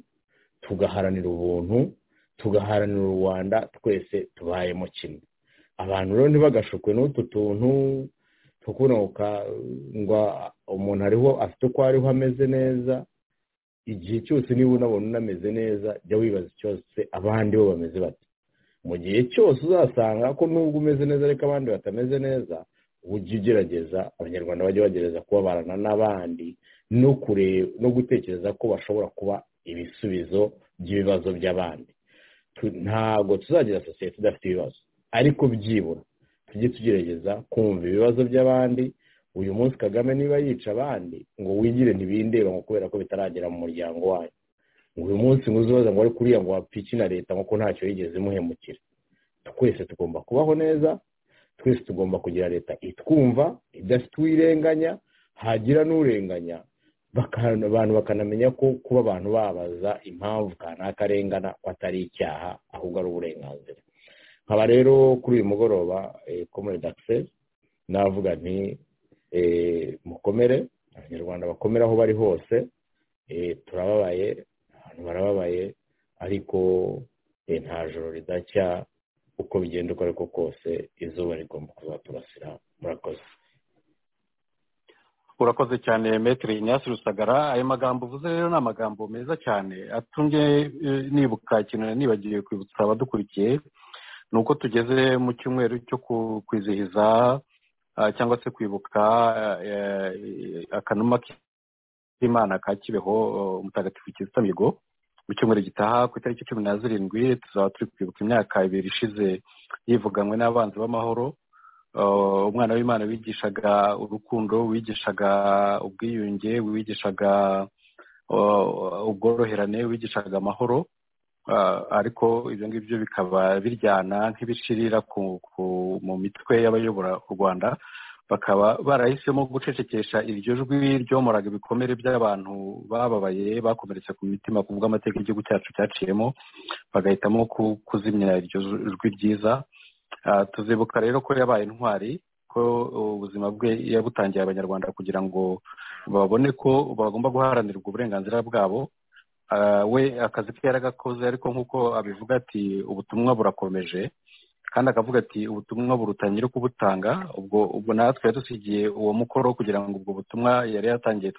tugaharanira ubuntu tugaharanira u rwanda twese tubayemo kimwe abantu rero ntibagashukwe n'utu tuntu tukunuka ngo umuntu ariho afite uko ariho ameze neza igihe cyose niba unabona unameze neza jya wibaza cyose abandi bo bameze bate mu gihe cyose uzasanga ko nubwo umeze neza ariko abandi batameze neza ujye ugerageza abanyarwanda bajya bagerageza kubabarana n'abandi no kureba no gutekereza ko bashobora kuba ibisubizo by'ibibazo by'abandi ntabwo tuzagira sosiyete idafite ibibazo ariko byibura tujye tugerageza kumva ibibazo by'abandi uyu munsi kagame niba yica abandi ngo wigire ntibindeba ngo kubera ko bitaragera mu muryango wayo ngo uyu munsi ngo uzubaza ngo ari kuriya ngo wapfike na leta nk'uko ntacyo yigeze imuhemukira twese tugomba kubaho neza twese tugomba kugira leta itwumva idafite uwirenganya hagira n'urenganya abantu bakanamenya ko kuba abantu babaza impamvu kanaka arengana ko atari icyaha ahubwo ari uburenganzira nkaba rero kuri uyu mugoroba komerede akisesi navuga nti mukomere abanyarwanda bakomere aho bari hose turababaye abantu barababaye ariko nta joro ridacya uko bigenda uko ariko kose izuba rigomba kuzaturasira murakoze urakoze cyane metero inyasi rusagara ayo magambo uvuze rero ni amagambo meza cyane atumye nibuka ikintu nibagiwe kwibutsa abadukurikiye ni uko tugeze mu cyumweru cyo kwizihiza cyangwa se kwibuka akanuma k'imana ka kibeho umutagatifu kizita mihigo mu cyumweru gitaha ku itariki cumi na zirindwi tuzaba turi kwibuka imyaka ibiri ishize yivuganwe n'abanzi b'amahoro umwana w'imana wigishaga urukundo wigishaga ubwiyunge wigishaga ubworoherane wigishaga amahoro ariko ibyo ngibyo bikaba biryana nk'ibishirira mu mitwe y'abayobora u rwanda bakaba barahisemo gucecekesha iryo jwi ryomoraga ibikomere by'abantu bababaye bakomeretse ku mitima ku bw'amateka igihugu cyacu cyaciyemo bagahitamo kuzimya iryo jwi ryiza tuzibuka rero ko yabaye intwari ko ubuzima bwe yabutangiye abanyarwanda kugira ngo babone ko bagomba guharanirwa uburenganzira bwabo we akazi ke yaragakoze ariko nk'uko abivuga ati ubutumwa burakomeje kandi akavuga ati ubutumwa buruta nyiri kubutanga ubwo ubwo natwe yadusigiye uwo mukoro kugira ngo ubwo butumwa yari yatangiye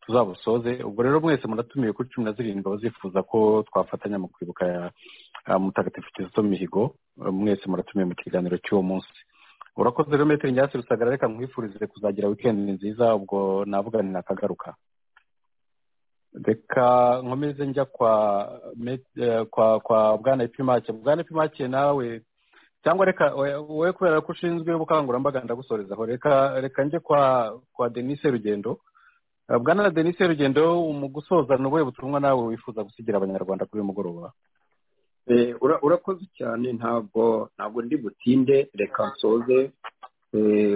tuzabusoze ubwo rero mwese muratumiwe kuri cumi na zirindwi abazifuza ko twafatanya mu kwibuka mutagatifu kizito mihigo mwese muratumiwe mu kiganiro cy'uwo munsi urakoze rero metero nyasi rusagara reka mwifurize kuzagira wikendi nziza ubwo navuga ni nakagaruka reka nkomeze njya kwa kwa kwa bwana ipimake bwana ipimake nawe cyangwa reka wowe kubera ko ushinzwe ubukangurambaga ndagusorezaho reka reka njye kwa kwa denise rugendo bwana denise rugendo mu gusoza ni ubuhe butumwa nawe wifuza gusigira abanyarwanda kuri uyu mugoroba urakoze cyane ntabwo ntabwo ndi butinde reka nsoze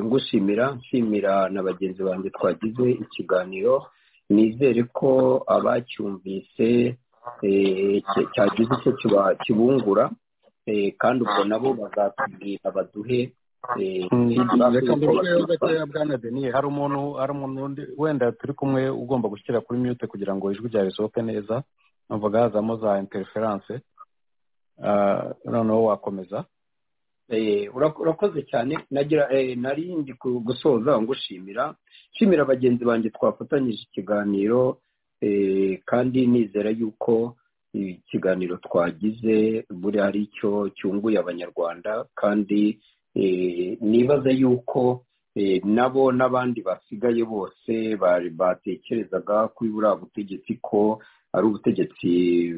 ngushimira nshimira na bagenzi banjye twagize ikiganiro nizere ko abacyumvise cyagize icyo kibungura kandi ubwo nabo bazatubwira baduhe hari umuntu hari umuntu wenda turi kumwe ugomba gushyira kuri mute kugira ngo ijwi ryawe risohoke neza numvaga hazamo za interiferanse noneho wakomeza urakoze cyane nari ndi gusoza ngushimira nshimira bagenzi banjye twafatanyije ikiganiro kandi nizera yuko ikiganiro twagize buri hari icyo cyunguye abanyarwanda kandi nibaza yuko nabo n'abandi basigaye bose batekerezaga kuri buriya butegetsi ko ari ubutegetsi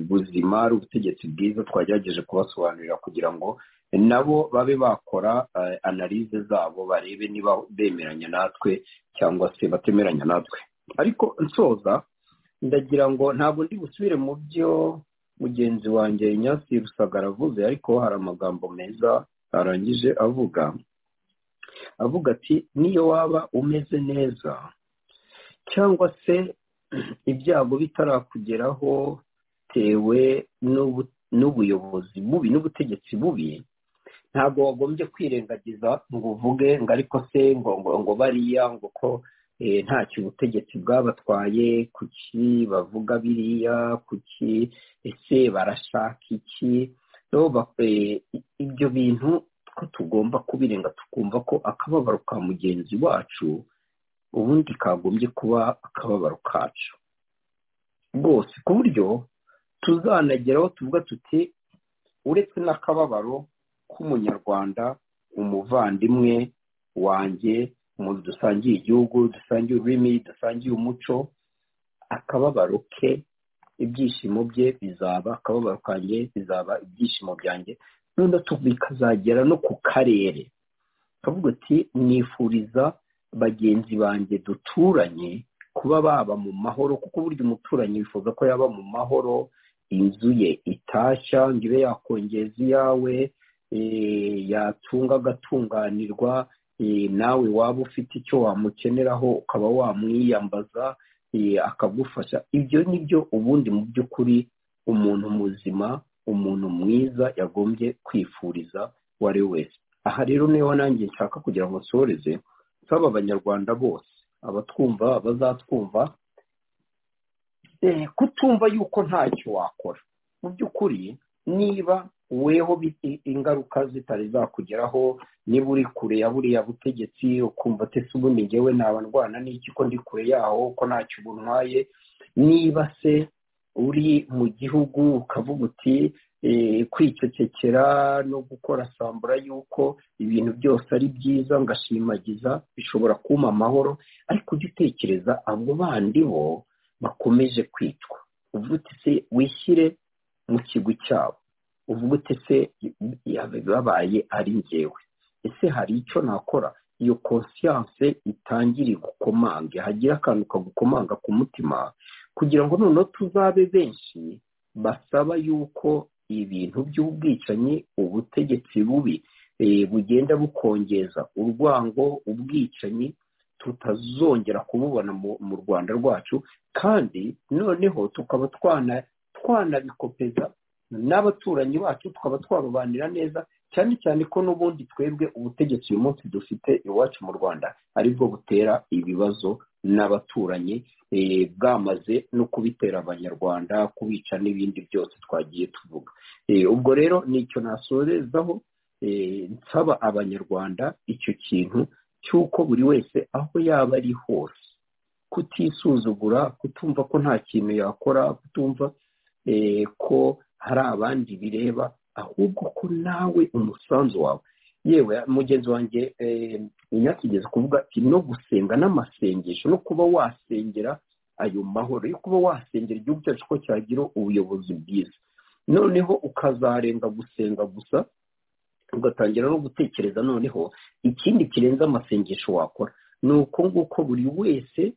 buzima ari ubutegetsi bwiza twagerageje kubasobanurira kugira ngo nabo babe bakora analize zabo barebe niba bemeranya natwe cyangwa se batemeranya natwe ariko nsoza ndagira ngo ntabwo ndi busubire mu byo mugenzi wanjye nyasi rusagara avuze ariko hari amagambo meza arangije avuga avuga ati niyo waba umeze neza cyangwa se ibyago bitarakugeraho bitewe n'ubuyobozi bubi n'ubutegetsi bubi ntabwo wagombye kwirengagiza ngo uvuge ngo ariko se ngo ngo ngo bariya ngo ko ntacyo ubutegetsi bwabatwaye kuki bavuga biriya kuki ese barashaka iki ibyo bintu ko tugomba kubirenga tukumva ko akababaro ka mugenzi wacu ubundi kagombye kuba akababaro kacu rwose ku buryo tuzanageraho tuvuga tuti uretse n'akababaro k'umunyarwanda umuvandimwe wanjye umuntu dusangiye igihugu dusangiye ururimi dusangiye umuco akababaro ke ibyishimo bye bizaba akababaro kanjye bizaba ibyishimo byanjye noneho bikazagera no ku karere tukavuga ati nifuriza bagenzi banjye duturanye kuba baba mu mahoro kuko burya umuturanyi wifuza ko yaba mu mahoro inzu ye itashya ngo ibe yakongeza iyawe yatunga agatunganirwa nawe waba ufite icyo wamukeneraho ukaba wamwiyambaza akagufasha ibyo ni byo ubundi mu by'ukuri umuntu muzima umuntu mwiza yagombye kwifuriza uwo ari we wese aha rero niho nanjye nshaka kugira ngo nsoreze nsaba abanyarwanda bose abatwumva bazatwumva kutumva yuko ntacyo wakora mu by'ukuri niba weho ingaruka zitari zakugeraho niba uri kure ya buriya butegetsi ukumva atese ubundi ngewe naba ndwana n'iki ko ndi kure yaho ko ntacyo buntwaye niba se uri mu gihugu ukavuga uti kwicecekera no gukora sambura y'uko ibintu byose ari byiza ngashimagiza bishobora kuma amahoro ariko ujya utekereza abo bandi bo bakomeje kwicwa uvuga uti se wishyire mu kigwi cyabo uvuga uti se babaye ari ngewe ese hari icyo nakora iyo konsiyanse itangire gukomange hagira akantu kagukomanga ku mutima kugira ngo noneho tuzabe benshi basaba yuko ibintu by'ubwicanyi ubutegetsi bubi bugenda bukongeza urwango ubwicanyi tutazongera kububona mu rwanda rwacu kandi noneho tukaba twanabikopeza n'abaturanyi bacu tukaba twarobanira neza cyane cyane ko n'ubundi twebwe ubutegetsi uyu munsi dufite iwacu mu rwanda aribwo butera ibibazo n'abaturanyi bwamaze no kubitera abanyarwanda kubica n'ibindi byose twagiye tuvuga ubwo rero nicyo nasorezaho nsaba abanyarwanda icyo kintu cy'uko buri wese aho yaba ari hose kutisuzugura kutumva ko nta kintu yakora kutumva ko hari abandi bireba ahubwo ko nawe umusanzu wawe yewe mugenzi wanjye ntinyakigeze kuvuga ati no gusenga n'amasengesho no kuba wasengera ayo mahoro yo kuba wasengera igihugu cyacu ko cyagira ubuyobozi bwiza noneho ukazarenga gusenga gusa ugatangira no gutekereza noneho ikindi kirenze amasengesho wakora ni uko nguko buri wese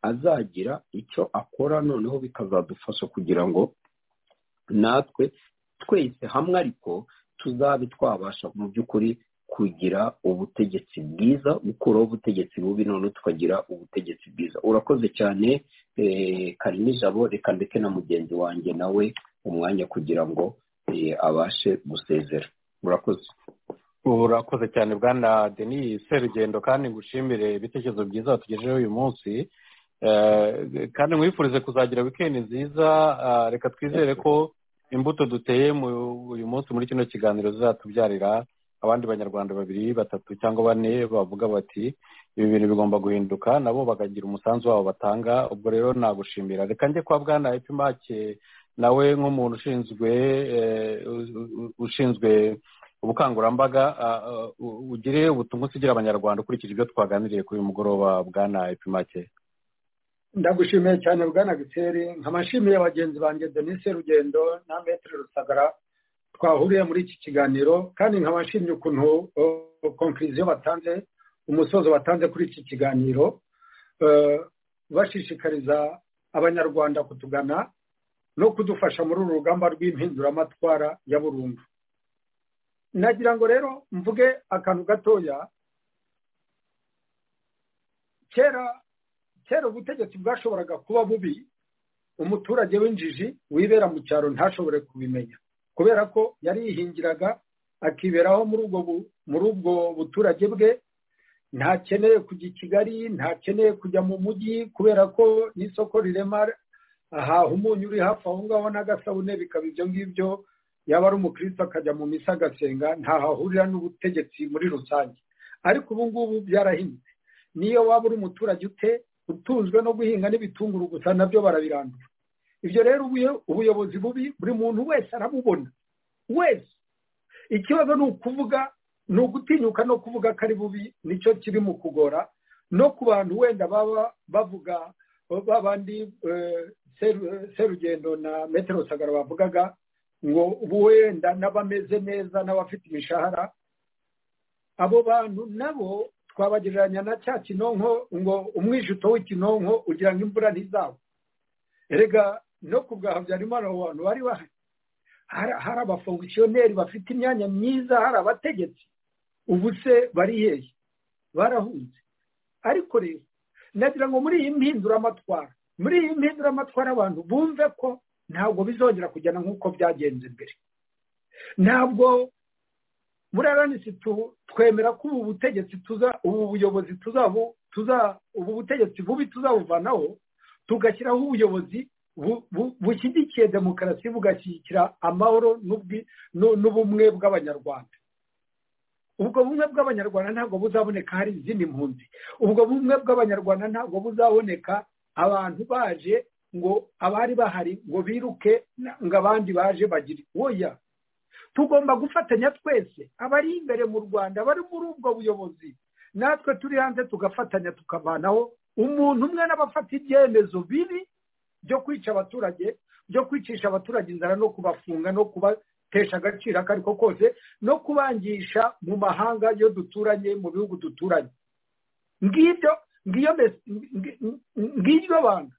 azagira icyo akora noneho bikazadufasha kugira ngo natwe twese hamwe ariko tuzabe twabasha mu by'ukuri kugira ubutegetsi bwiza gukuraho ubutegetsi bubi none tukagira ubutegetsi bwiza urakoze cyane karimo ijabo reka ndeke na mugenzi wanjye nawe umwanya kugira ngo abashe gusezera urakoze urakoze cyane bwana denis serugendo kandi ngushimire ibitekerezo byiza watugejeho uyu munsi kandi mwifurize kuzagira wikendi nziza reka twizere ko imbuto duteye uyu munsi muri kino kiganiro zizatubyarira abandi banyarwanda babiri batatu cyangwa bane bavuga bati ibi bintu bigomba guhinduka nabo bakagira umusanzu wabo batanga ubwo rero nagushimira reka njye kwa bwana epimake nawe nk'umuntu ushinzwe ushinzwe ubukangurambaga ugire ubutumwa usigira abanyarwanda ukurikije ibyo twaganiriye kuri uyu mugoroba bwana epimake ndagushimiye cyane bwana giseri nk'amashimiye bagenzi banjye denise rugendo na metero rusagara twahuriye muri iki kiganiro kandi nk'abashimye ukuntu konkiriziyo batanze umusozo batanze kuri iki kiganiro bashishikariza abanyarwanda kutugana no kudufasha muri uru rugamba rw'impinduramatwara ya burundu nagira ngo rero mvuge akantu gatoya kera kera ubutegetsi bwashoboraga kuba bubi umuturage w'injiji wibera mu cyaro ntashobore kubimenya kubera ko yarihingiraga akiberaho muri ubwo buturage bwe ntakeneye kujya i kigali ntakeneye kujya mu mujyi kubera ko n'isoko rirema ahaha umunyu uri hafi aho ngaho n'agasabune bikaba ibyo ngibyo yaba ari umukristo akajya mu misa agasenga ntahahurira n'ubutegetsi muri rusange ariko ubu ngubu byarahindutse niyo waba uri umuturage ute utunzwe no guhinga n'ibitunguru gusa nabyo barabirandura ibyo rero ubuyobozi bubi buri muntu wese arabubona wese ikibazo ni ukuvuga ni ugutinyuka no kuvuga ko ari bubi nicyo kiri mu kugora no ku bantu wenda baba bavuga babandi serugendo na metero sagara bavugaga ngo wenda n'abameze neza n'abafite imishahara abo bantu nabo twabagereranya na cya kinonko ngo umwijito w'ikinonko ugira ngo imvura ntizagwe erega no ku bwa habyarimana abo bantu bari bahari hari abafongisiyoneri bafite imyanya myiza hari abategetsi ubu se bariheye barahunze ariko rero nagira ngo muri iyi mpinduramatwara muri iyi mpinduramatwara abantu bumve ko ntabwo bizongera kugena nk'uko byagenze mbere ntabwo muri aranisi twemera ko ubu butegetsi tuza ubu buyobozi tuza ubu butegetsi bubi tuzabuvanaho tugashyiraho ubuyobozi bushyigikiye demokarasi bugashyigikira amahoro n'ubumwe bw'abanyarwanda ubwo bumwe bw'abanyarwanda ntabwo buzaboneka hari izindi mpunzi ubwo bumwe bw'abanyarwanda ntabwo buzaboneka abantu baje ngo abari bahari ngo biruke ngo abandi baje bagire woya tugomba gufatanya twese abari imbere mu rwanda bari muri ubwo buyobozi natwe turi hanze tugafatanya tukavanaho umuntu umwe n'abafata ibyemezo bibi byo kwica abaturage byo kwicisha abaturage inzara no kubafunga no kubatesha agaciro ako ariko kose no kubangisha mu mahanga iyo duturanye mu bihugu duturanye ngibyo ngiryo banga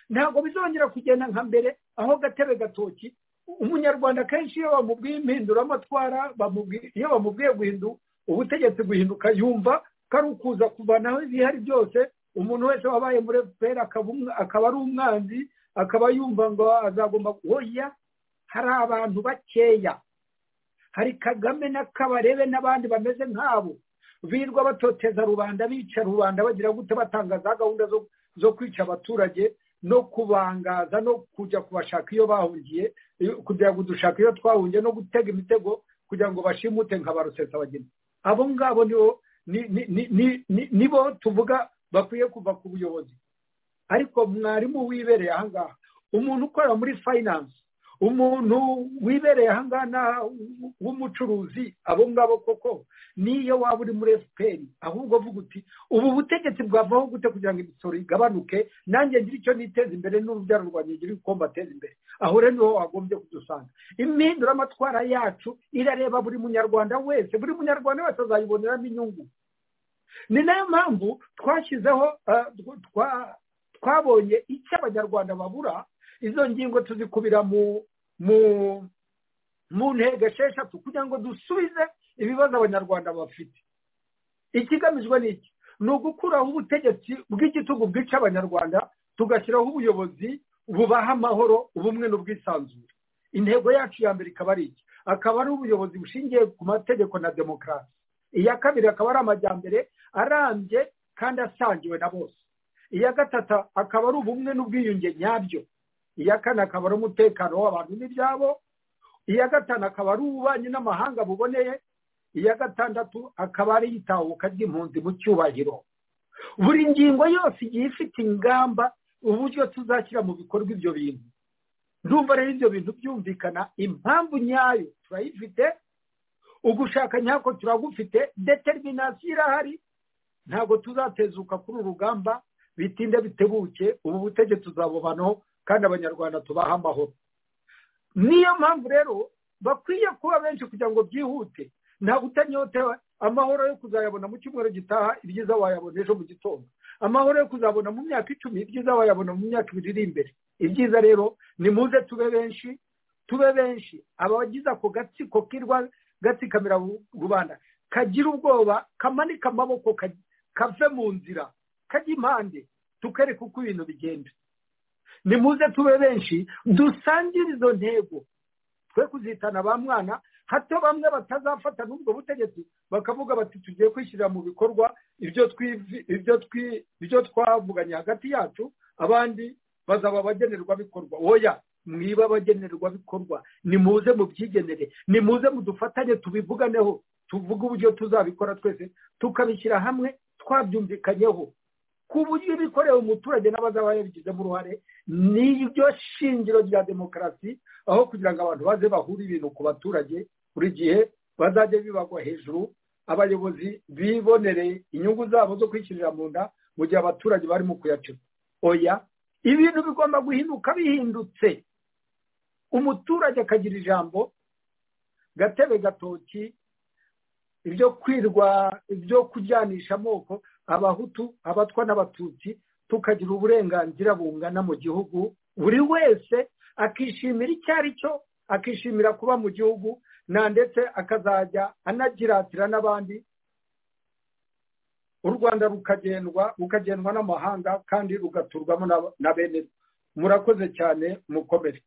ntabwo bizongera kugenda nka mbere aho gatebe gatoki umunyarwanda kenshi iyo bamubwiye impinduramatwara iyo bamubwiye guhindu ubutegetsi guhinduka yumva ko ari ukuza kuvanaho ibihari byose umuntu wese wabaye muri efuperi akaba ari umwanzi akaba yumva ngo azagomba guhoya hari abantu bakeya hari kagame na kabarebe n'abandi bameze nk'abo birirwa batoteza rubanda bica rubanda bagira gute batanga za gahunda zo kwica abaturage no kubangaza no kujya kubashaka iyo bahungiye kugira ngo dushake iyo twahungiye no gutega imitego kugira ngo bashimute nka ba rusesabageni abo ngabo nibo tuvuga bakwiye kuva ku buyobozi ariko mwarimu wibereye ahangaha umuntu ukorera muri fayinanse umuntu wibereye ahangaha w'umucuruzi abo ngabo koko niyo waba uri muri efuperi ahubwo vuga uti ubu butegetsi bwavaho gute kugira ngo imisoro igabanuke nanjye ngira icyo niteza imbere n'urubyaro rwanjye ngira uko mbateza imbere aho rero niho wagombye kudusanga impinduramatwara yacu irareba buri munyarwanda wese buri munyarwanda wese azayiboneramo inyungu ni nayo mpamvu twashyizeho twabonye icyo abanyarwanda babura izo ngingo tuzikubira mu ntego esheshatu kugira ngo dusubize ibibazo abanyarwanda bafite ikigamijwe ni iki ni ugukuraho ubutegetsi bw'igitugu bwica abanyarwanda tugashyiraho ubuyobozi bubaha amahoro ubumwe n'ubwisanzure intego yacu ya mbere ikaba ari iki akaba ari ubuyobozi bushingiye ku mategeko na demokarasi iya kabiri akaba ari amajyambere arambye kandi asangiwe na bose iya gatatu akaba ari ubumwe n'ubwiyunge nyabyo iya kane akaba ari umutekano w'abantu n'ibyabo iya gatanu akaba ari ububanyi n'amahanga buboneye iya gatandatu akaba ari itahuka ry'impunzi mu cyubahiro buri ngingo yose igiye ifite ingamba uburyo tuzashyira mu bikorwa ibyo bintu ndumva rero ibyo bintu byumvikana impamvu nyayo turayifite ugushaka nyako turagufite determinasiyo irahari ntabwo tuzatezuka kuri uru rugamba bitinde bitebuke ubu butegetsi tuzabubanaho kandi abanyarwanda tubaha amahoro niyo mpamvu rero bakwiye kuba benshi kugira ngo byihute nta gutanyotewe amahoro yo kuzayabona mu cyumweru gitaha ibyiza wayabona ejo mu gitondo amahoro yo kuzabona mu myaka icumi ibyiza wayabona mu myaka ibiri iri imbere ibyiza rero ni muze tube benshi tube benshi abagize ako gatsiko kirwa gatsikamira rubanda kagira ubwoba kamanika amaboko kave mu nzira kajya impande tukereka uko ibintu bigenda nimuze tube benshi dusangire izo ntego twe kuzitana ba mwana hato bamwe batazafata n'ubwo butegetsi bakavuga bati tugiye kwishyirira mu bikorwa ibyo twivi ibyo twi ibyo twavuganye hagati yacu abandi bazaba abagenerwabikorwa oya mwiba abagenerwabikorwa nimuze mubyigenere nimuze mudufatanye tubivuganeho tuvuge uburyo tuzabikora twese tukabishyira hamwe twabyumvikanyeho ku buryo ibikorewe umuturage n'abazaba yabigizemo uruhare niryo shingiro rya demokarasi aho kugira ngo abantu baze bahure ibintu ku baturage buri gihe bazajye bibagwa hejuru abayobozi bibonere inyungu zabo zo kwishyirira mu nda mu gihe abaturage barimo kuyacura oya ibintu bigomba guhinduka bihindutse umuturage akagira ijambo gatebe gatoki ibyo kwirwa ibyo kujyanisha amoko abahutu abatwa n'abatutsi tukagira uburenganzira bungana mu gihugu buri wese akishimira icyo ari cyo akishimira kuba mu gihugu na ndetse akazajya anagiratira n'abandi u rwanda rukagendwa rukagendwa n'amahanga kandi rugaturwamo na bene murakoze cyane mukomere